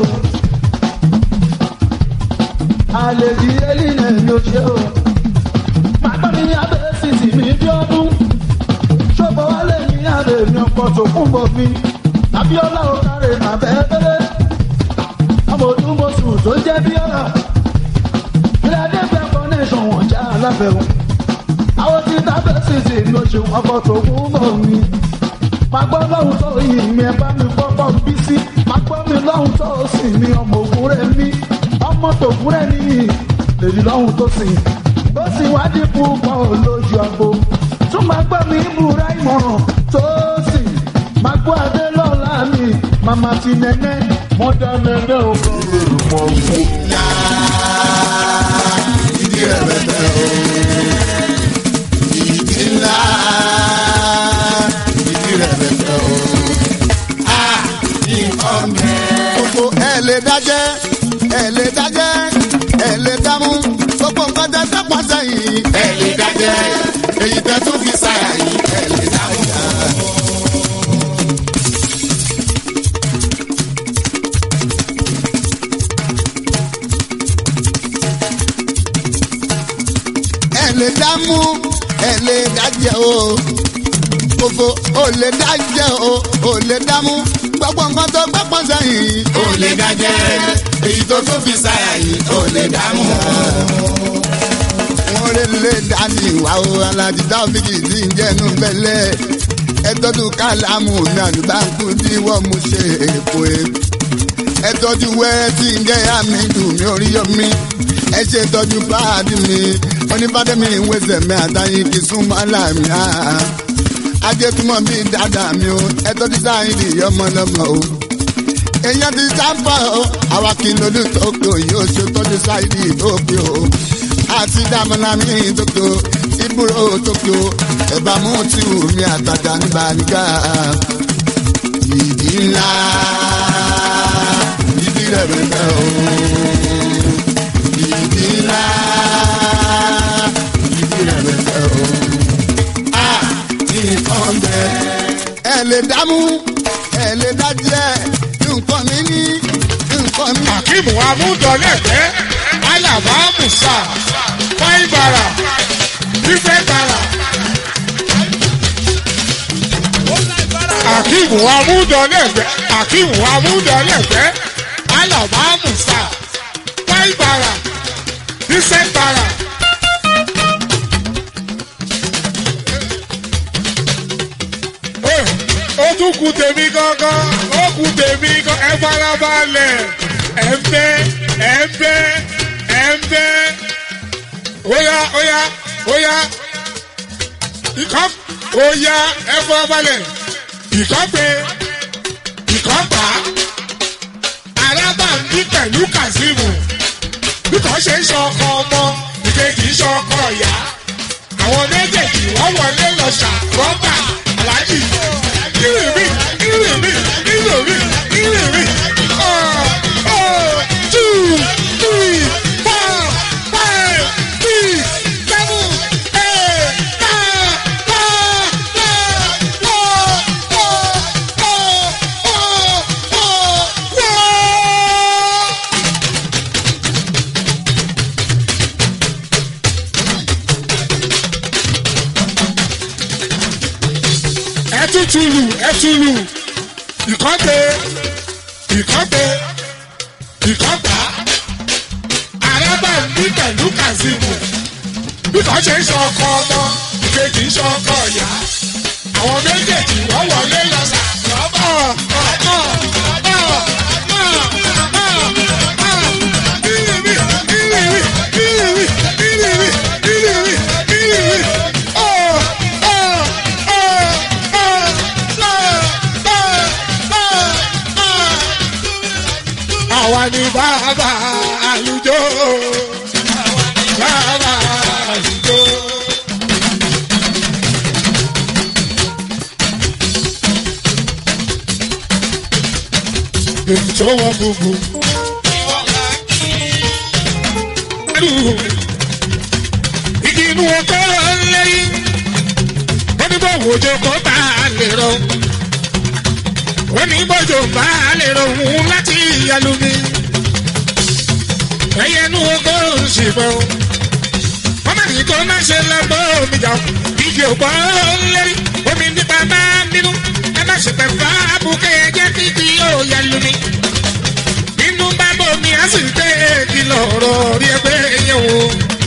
[SPEAKER 13] àlejò ẹlínà ni ó ṣe o. màgbọ́n mi abẹ́ sísì mi bí ọdún. ṣọ́bọ̀ wálé mi abẹ́ mi ọkọ̀ tó kún bọ̀ mi abiola okare mà bẹ́ẹ̀bẹ́rẹ́ ọmọ odúmọ̀sù tó jẹ́ bíọ́lá ìlàdé fẹ́ connection wọ̀n já aláfẹ́hùn àwọn tí tábẹ́ sísè ló ṣe ọkọ̀ tó kú mọ̀ mi má gbọ́ lọ́hùn tó yìí mi ẹ bá mi kọ́kọ́ bí sí má gbọ́ mi lọ́hùn tó sì mi ọmọ ògùn rẹ̀ mi ọmọ tògùn rẹ̀ nìyí lèyí lọ́hùn tó sì ó sì wádìí púpọ̀ lójú àgbo tún má gbọ́ mi búra ìmọ̀ràn tó sì má gbọ́ adé lọ́la mi màmá ti nẹ́nẹ́ mọ́dá nẹ́nẹ́ o. mọ̀ fún.
[SPEAKER 5] ìdí rẹ̀ bẹ̀tẹ̀ o ìdí ńlá ìdí rẹ̀ bẹ̀tẹ̀ o. a nǹkan bẹ́ẹ̀. gbogbo ẹ lè dájẹ́ ẹ lè dájẹ́ ẹ lè dámú gbogbo nǹkan tẹ tẹ pọ̀ sẹ́yìn ẹ lè dájẹ́ èyí tẹ tún fi sáyà yìí ẹ lè dámú. ẹ lè dámú ẹ lè dájẹ́ o gbogbo ò lè dájẹ́ o ò lè dámú gbogbo nǹkan tó gbẹ́ pọ̀ sẹ́yìn ò lè dájẹ́ èyí tó tún fi sáyà yìí ò lè dámú. wọ́n lè lè dání wá o alájí dábìkì tí ń jẹ́nu bẹ́lẹ̀ ẹ tọ́jú kálámù mi àlùbáńkú tí wọ́n mú ṣe èkó e ẹ tọ́jú wẹ́rẹ́ tí ń jẹ́ àmì dùn mí orí yọ mí ẹ ṣe tọ́jú báàdì mi onífàdémi ìwéṣẹ̀ mi àtàyìn kì í súnmọ́ láàmì á. ajẹ́túmọ̀ bíi dáadáa mi o ẹ tọ́jú sáyìnì ọmọlọ́mọ o. èèyàn ti sáfà o àwa kì í lójú tókè yóò ṣe tọ́jú sáyìnì tókè o. àti dàmọ́lá mi tókè o ìbúrò tókè o ẹ̀bà mú tí wù mí àtàtà nígbà nígbà. ìdí ńlá ìdí rẹ̀ bẹ̀rẹ̀ o ìdí ńlá ìdí rẹ̀ bẹ̀rẹ̀ o. a nǹkan bẹ. ẹ lè dámú ẹ lè dájẹ́ nǹkan mi ní nǹkan mi.
[SPEAKER 8] akeem amúdọ̀lẹ́gbẹ́ alaba musa faibara fífẹ́ bara. akeem amúdọ̀lẹ́gbẹ́ akeem amúdọ̀lẹ́gbẹ́ alaba musa faibara Vincent Bara. ó tún kù tèmi gángan ó kù tèmi gan ẹ farabalẹ̀ ẹ ń bẹ́ ẹ ń bẹ́ ẹ ń bẹ́ óyá óyá óyá ìkọ́ óyá ẹ farabalẹ̀ ìkọ́ pé ìkọ́ pa arábà ń bí pẹ̀lú kazeemu bí kò ṣe ń ṣe ọkọ ọmọ ìkejì ń ṣe ọkọ ìyá àwọn méjèèjì wọ́n wọlé lọ ṣàkóbá aláàjì ìrìnrìn ìrìnrìn ìrìnrìn ìrìnrìn oh oh two three four five six seven eight nine ten eleven twelve four four four four four. ẹtútùlù ẹtùlù ìkọ́pẹ ìkọ́pẹ ìkọ́pà àràbà ní pẹ̀lú kazeemu bí kò ṣe ń ṣe ọkọ ọmọ ìkejì ń ṣe ọkọ ìyá àwọn méjèèjì wọ́n wọlé lọ sàkóbọ̀ ọ̀pọ̀ ọ̀pọ̀ àwa ni bàbá àlùjọ. bàbá àlùjọ. èmi tó wọ́n gbogbo. igi inú ọkọ lẹ́yìn wọ́n ní bọ́wọ́ òjò kó bá a lè rọ wọ́n ní bọ́jọ́ bá a lè rọ òun láti ìyàlú mi ẹyẹ inú ọkọ ṣìbọn wọ́n má ní kó má ṣe lọ́gbọ́ omi jà igi òpó lẹ́yìn omi nípa bá nínú ẹ má ṣe pẹ̀ fà á bùkẹ́ ẹ jẹ́ kí kí yóò yàlú mi nínú bá bomi á sì gbé kìlọ̀ ọ̀rọ̀ rí ẹgbẹ́ yẹn o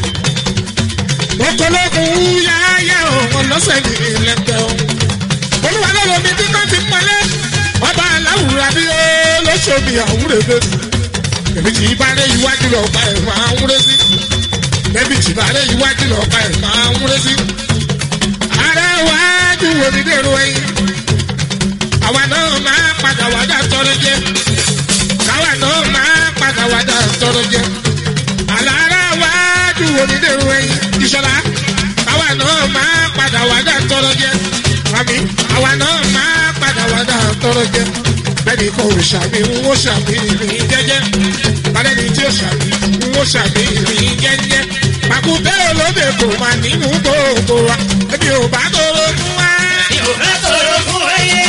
[SPEAKER 8] ọkọlọ́kùn yáyá ọ̀hún lọ́sẹ̀ ní ilẹ̀kẹ̀ ọ̀hún. olúwa lọ́rọ̀ mi tí kò ti mọ́lẹ̀ ọba aláwùrà bí olóṣòmì àwúrẹ́gbẹ́. èmi tí ìbárẹ̀ iwájú lọ́ọ̀pá ẹ̀ máa ń wúrẹ́ sí. èmi tí ìbárẹ̀ iwájú lọ́ọ̀pá ẹ̀ máa ń wúrẹ́ sí. ara wájú wo ni dèrò ẹyin. àwa náà máa padà wádà tọrọ jẹ. káwa náà máa padà wádà tọrọ jẹ. àlàra wájú wo ni dèrò ẹyin ìṣọ̀lá àwa náà máa padà wá dá tọrọ jẹ àmì àwa náà máa padà wá dá tọrọ jẹ bẹ́ẹ̀ni kò ṣàmì ń wó ṣàmì ìrìn jẹ́jẹ́ bàdẹ́ni tí ó ṣàmì ń wó ṣàmì ìrìn jẹ́jẹ́ pàkúté olóde kò máa nínú gbogbo wa ẹbí ò bá tóró fún wa.
[SPEAKER 14] ò bá tóró fún wa yé.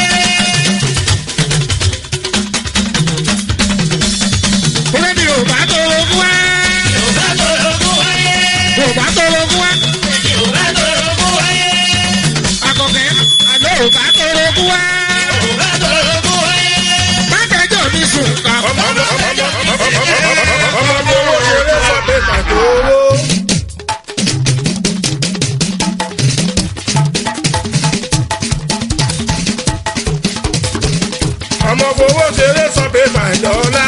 [SPEAKER 8] Bẹ́ẹ̀ni ò bá tóró fún wa.
[SPEAKER 14] ò bá tóró fún wa yé.
[SPEAKER 8] Ò bá tóró fún wa.
[SPEAKER 14] ò bá tóró fún wa yé.
[SPEAKER 8] Akọ̀kẹ́ àná ò bá tóró fún wa.
[SPEAKER 14] ò bá tóró fún wa yé.
[SPEAKER 8] Mákẹ́jọ́ mi sùn kà.
[SPEAKER 6] ọmọ gbogbo ṣeré sọ pé pàtó owó. ọmọ gbogbo ṣeré sọ pé pàdọ́lá.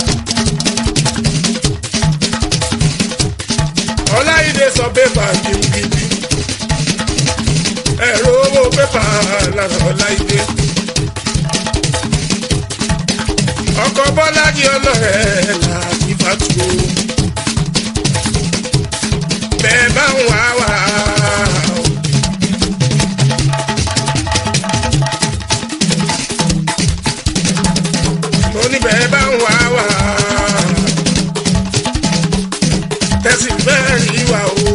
[SPEAKER 6] ọláìdè sọ pé pàdìmùgìdì. ẹ̀rọ owó pépà lára ọláìdè. ọkọ̀ bọ́lájì ọlọ́rẹ̀ láti fàtú. bẹ́ẹ̀ bá ń wá wá. mo ní bẹ́ẹ̀ bá ń wá wá. tẹ̀sí bẹ́ẹ̀ rí wa o.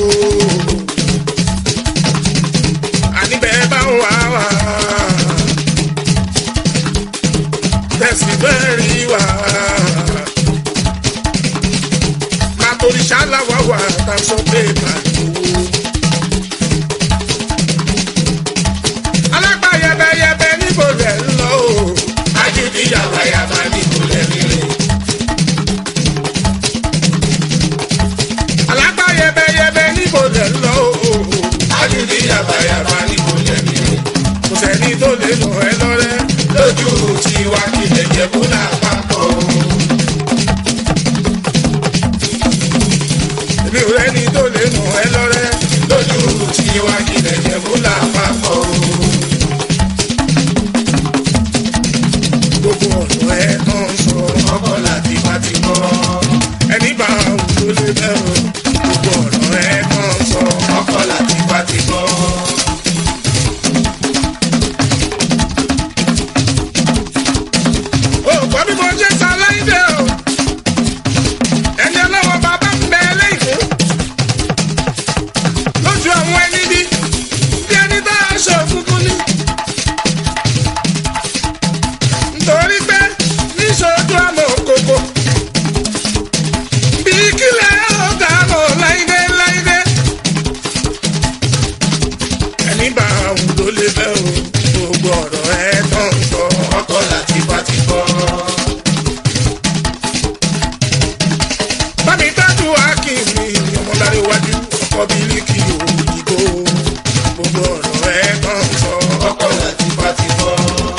[SPEAKER 6] àní bẹ́ẹ̀ bá ń wá wá tẹ̀sí bẹ́ẹ̀ rí wa. Màtòrí ṣáláwá wà tá a sọ pé màtó. Alágbá yẹbẹyẹbẹ níbo rẹ̀ ń lọ o. Ajúdí yàbáyàbá níbo rẹ̀ ń rìn. Alágbá
[SPEAKER 8] lè nà ẹ́ lọ́rẹ́ lójú tiwa kí ẹ̀jẹ̀ kó lápapọ̀. èmi ò rẹ́ni tó lè nà ẹ́ lọ́rẹ́ lójú tiwa kí ẹ̀jẹ̀ kó lápapọ̀. gbogbo ọ̀nà ẹ̀ kan sọ ọkọ̀ láti bá ti mọ́ ẹni bá òun ló lè bẹ̀rù gbogbo ọ̀nà ẹ̀ kan sọ ọkọ̀ láti bá ti mọ́. ó gbọ́ bí mo ṣe sọ láìdé o ẹni ọlọ́wọ́ bàbá ń bẹ lẹ́yìn lójú àwọn ẹni bí bí ẹni tá a ṣe òkùnkùn ní. nítorí pé níṣojú àmọ́ òkòkò bí kílẹ̀ ọ̀gá mọ̀ láìdé láìdé. ẹni bá àwọn ló lè bẹ́ o gbogbo ọ̀rọ̀ ẹ̀ tán sọ ọkọ̀ láti bá ti kọ́. bámi dájú akínmi ọmọláre iwájú ọkọ bíríkì òyìnbó gbogbo ọ̀rọ̀ ẹ̀ tán sọ ọkọ̀ láti bá ti kọ́.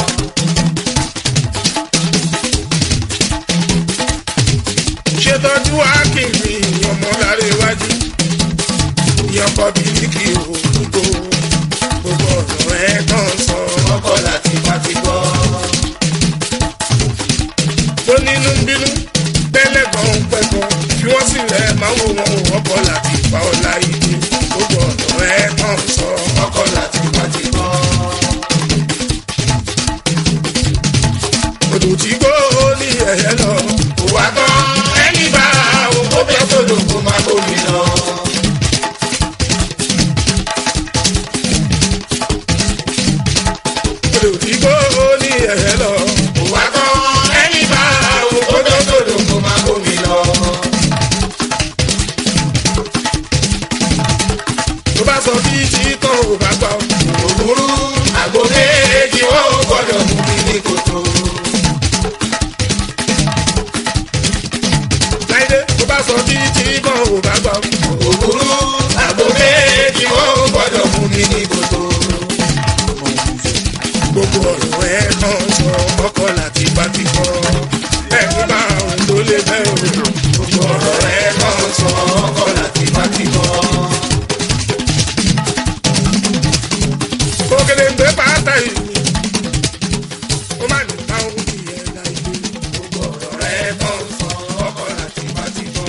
[SPEAKER 8] ṣètọ́jú akínmi ọmọláre iwájú ìyọkọ bíríkì òyìnbó gbogbo ọ̀rọ̀ ẹ̀ tán sọ ọkọ̀ láti bá ti kọ́. tó nínú ń bínú tẹ́lẹ̀ kan ń pẹ́kọ̀ fi wọ́n sílẹ̀ máa wò wọ́n wò ọkọ̀ láti pa ọ̀la ìdí gbogbo ọ̀rọ̀ ẹ̀ tán sọ ọkọ̀ láti bá ti kọ́. odò tí kò ní ẹ̀yẹ lọ kò wá tán ẹni bá òkú bẹ́ẹ̀ tó dòkó máa bómi lọ. odò tí kò ní ẹ̀yẹ lọ kò wá tán ẹni bá òkú bẹ́ẹ̀ tó dòkó máa bómi lọ. tó bá sọ bí tí tán ò bá gbà ó. òwúrú àgbo méjì wọn ò gbọdọ̀ mú mi ní kòtò. láìdé tó bá sọ bí tí tán ò bá gbà ó. òwúrú àgbo méjì wọn ò gbọdọ̀ mú mi ní kòtò. gbogbo ọ̀rọ̀ ẹ̀ kan sọ ọkọ̀ láti bá ti kọ́. ẹ̀mí bá òun tó lé bẹ́ẹ̀ o. gbogbo ọ̀rọ̀ ẹ̀ kan sọ ọkọ̀ láti bá ti kọ́. òkèlè ń gbé pátá yìí ó má ní ká òun kì í ẹ̀ láì dé gbogbo ọ̀rọ̀ rẹ̀ kàn sọ ọkọ̀ láti bá ti bọ̀.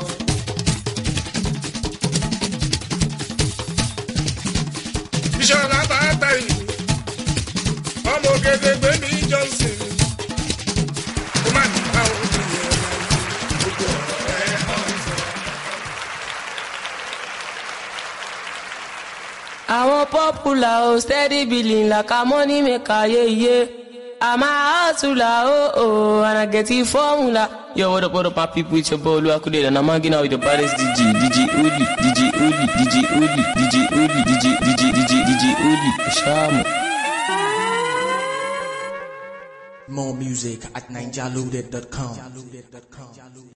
[SPEAKER 8] ìṣọ̀lá pátá yìí ọmọ òkèlè gbé mi johnson ó má ní ká òun kì í ẹ̀ láì dé gbogbo ọ̀rọ̀ rẹ̀ kàn sọ.
[SPEAKER 15] àwọn pọ́pùlà ò steady billing like a money maker yeye àmà àtúlà ó ó and I get it formula. Yo, what up, what up, my people? It's your boy Luakude, and I'm hanging out with the baddest DJ, DJ Uli, DJ Uli, DJ Uli, DJ Uli, DJ, DJ, DJ, DJ Uli, Shamu.
[SPEAKER 1] More music at ninjaloaded.com.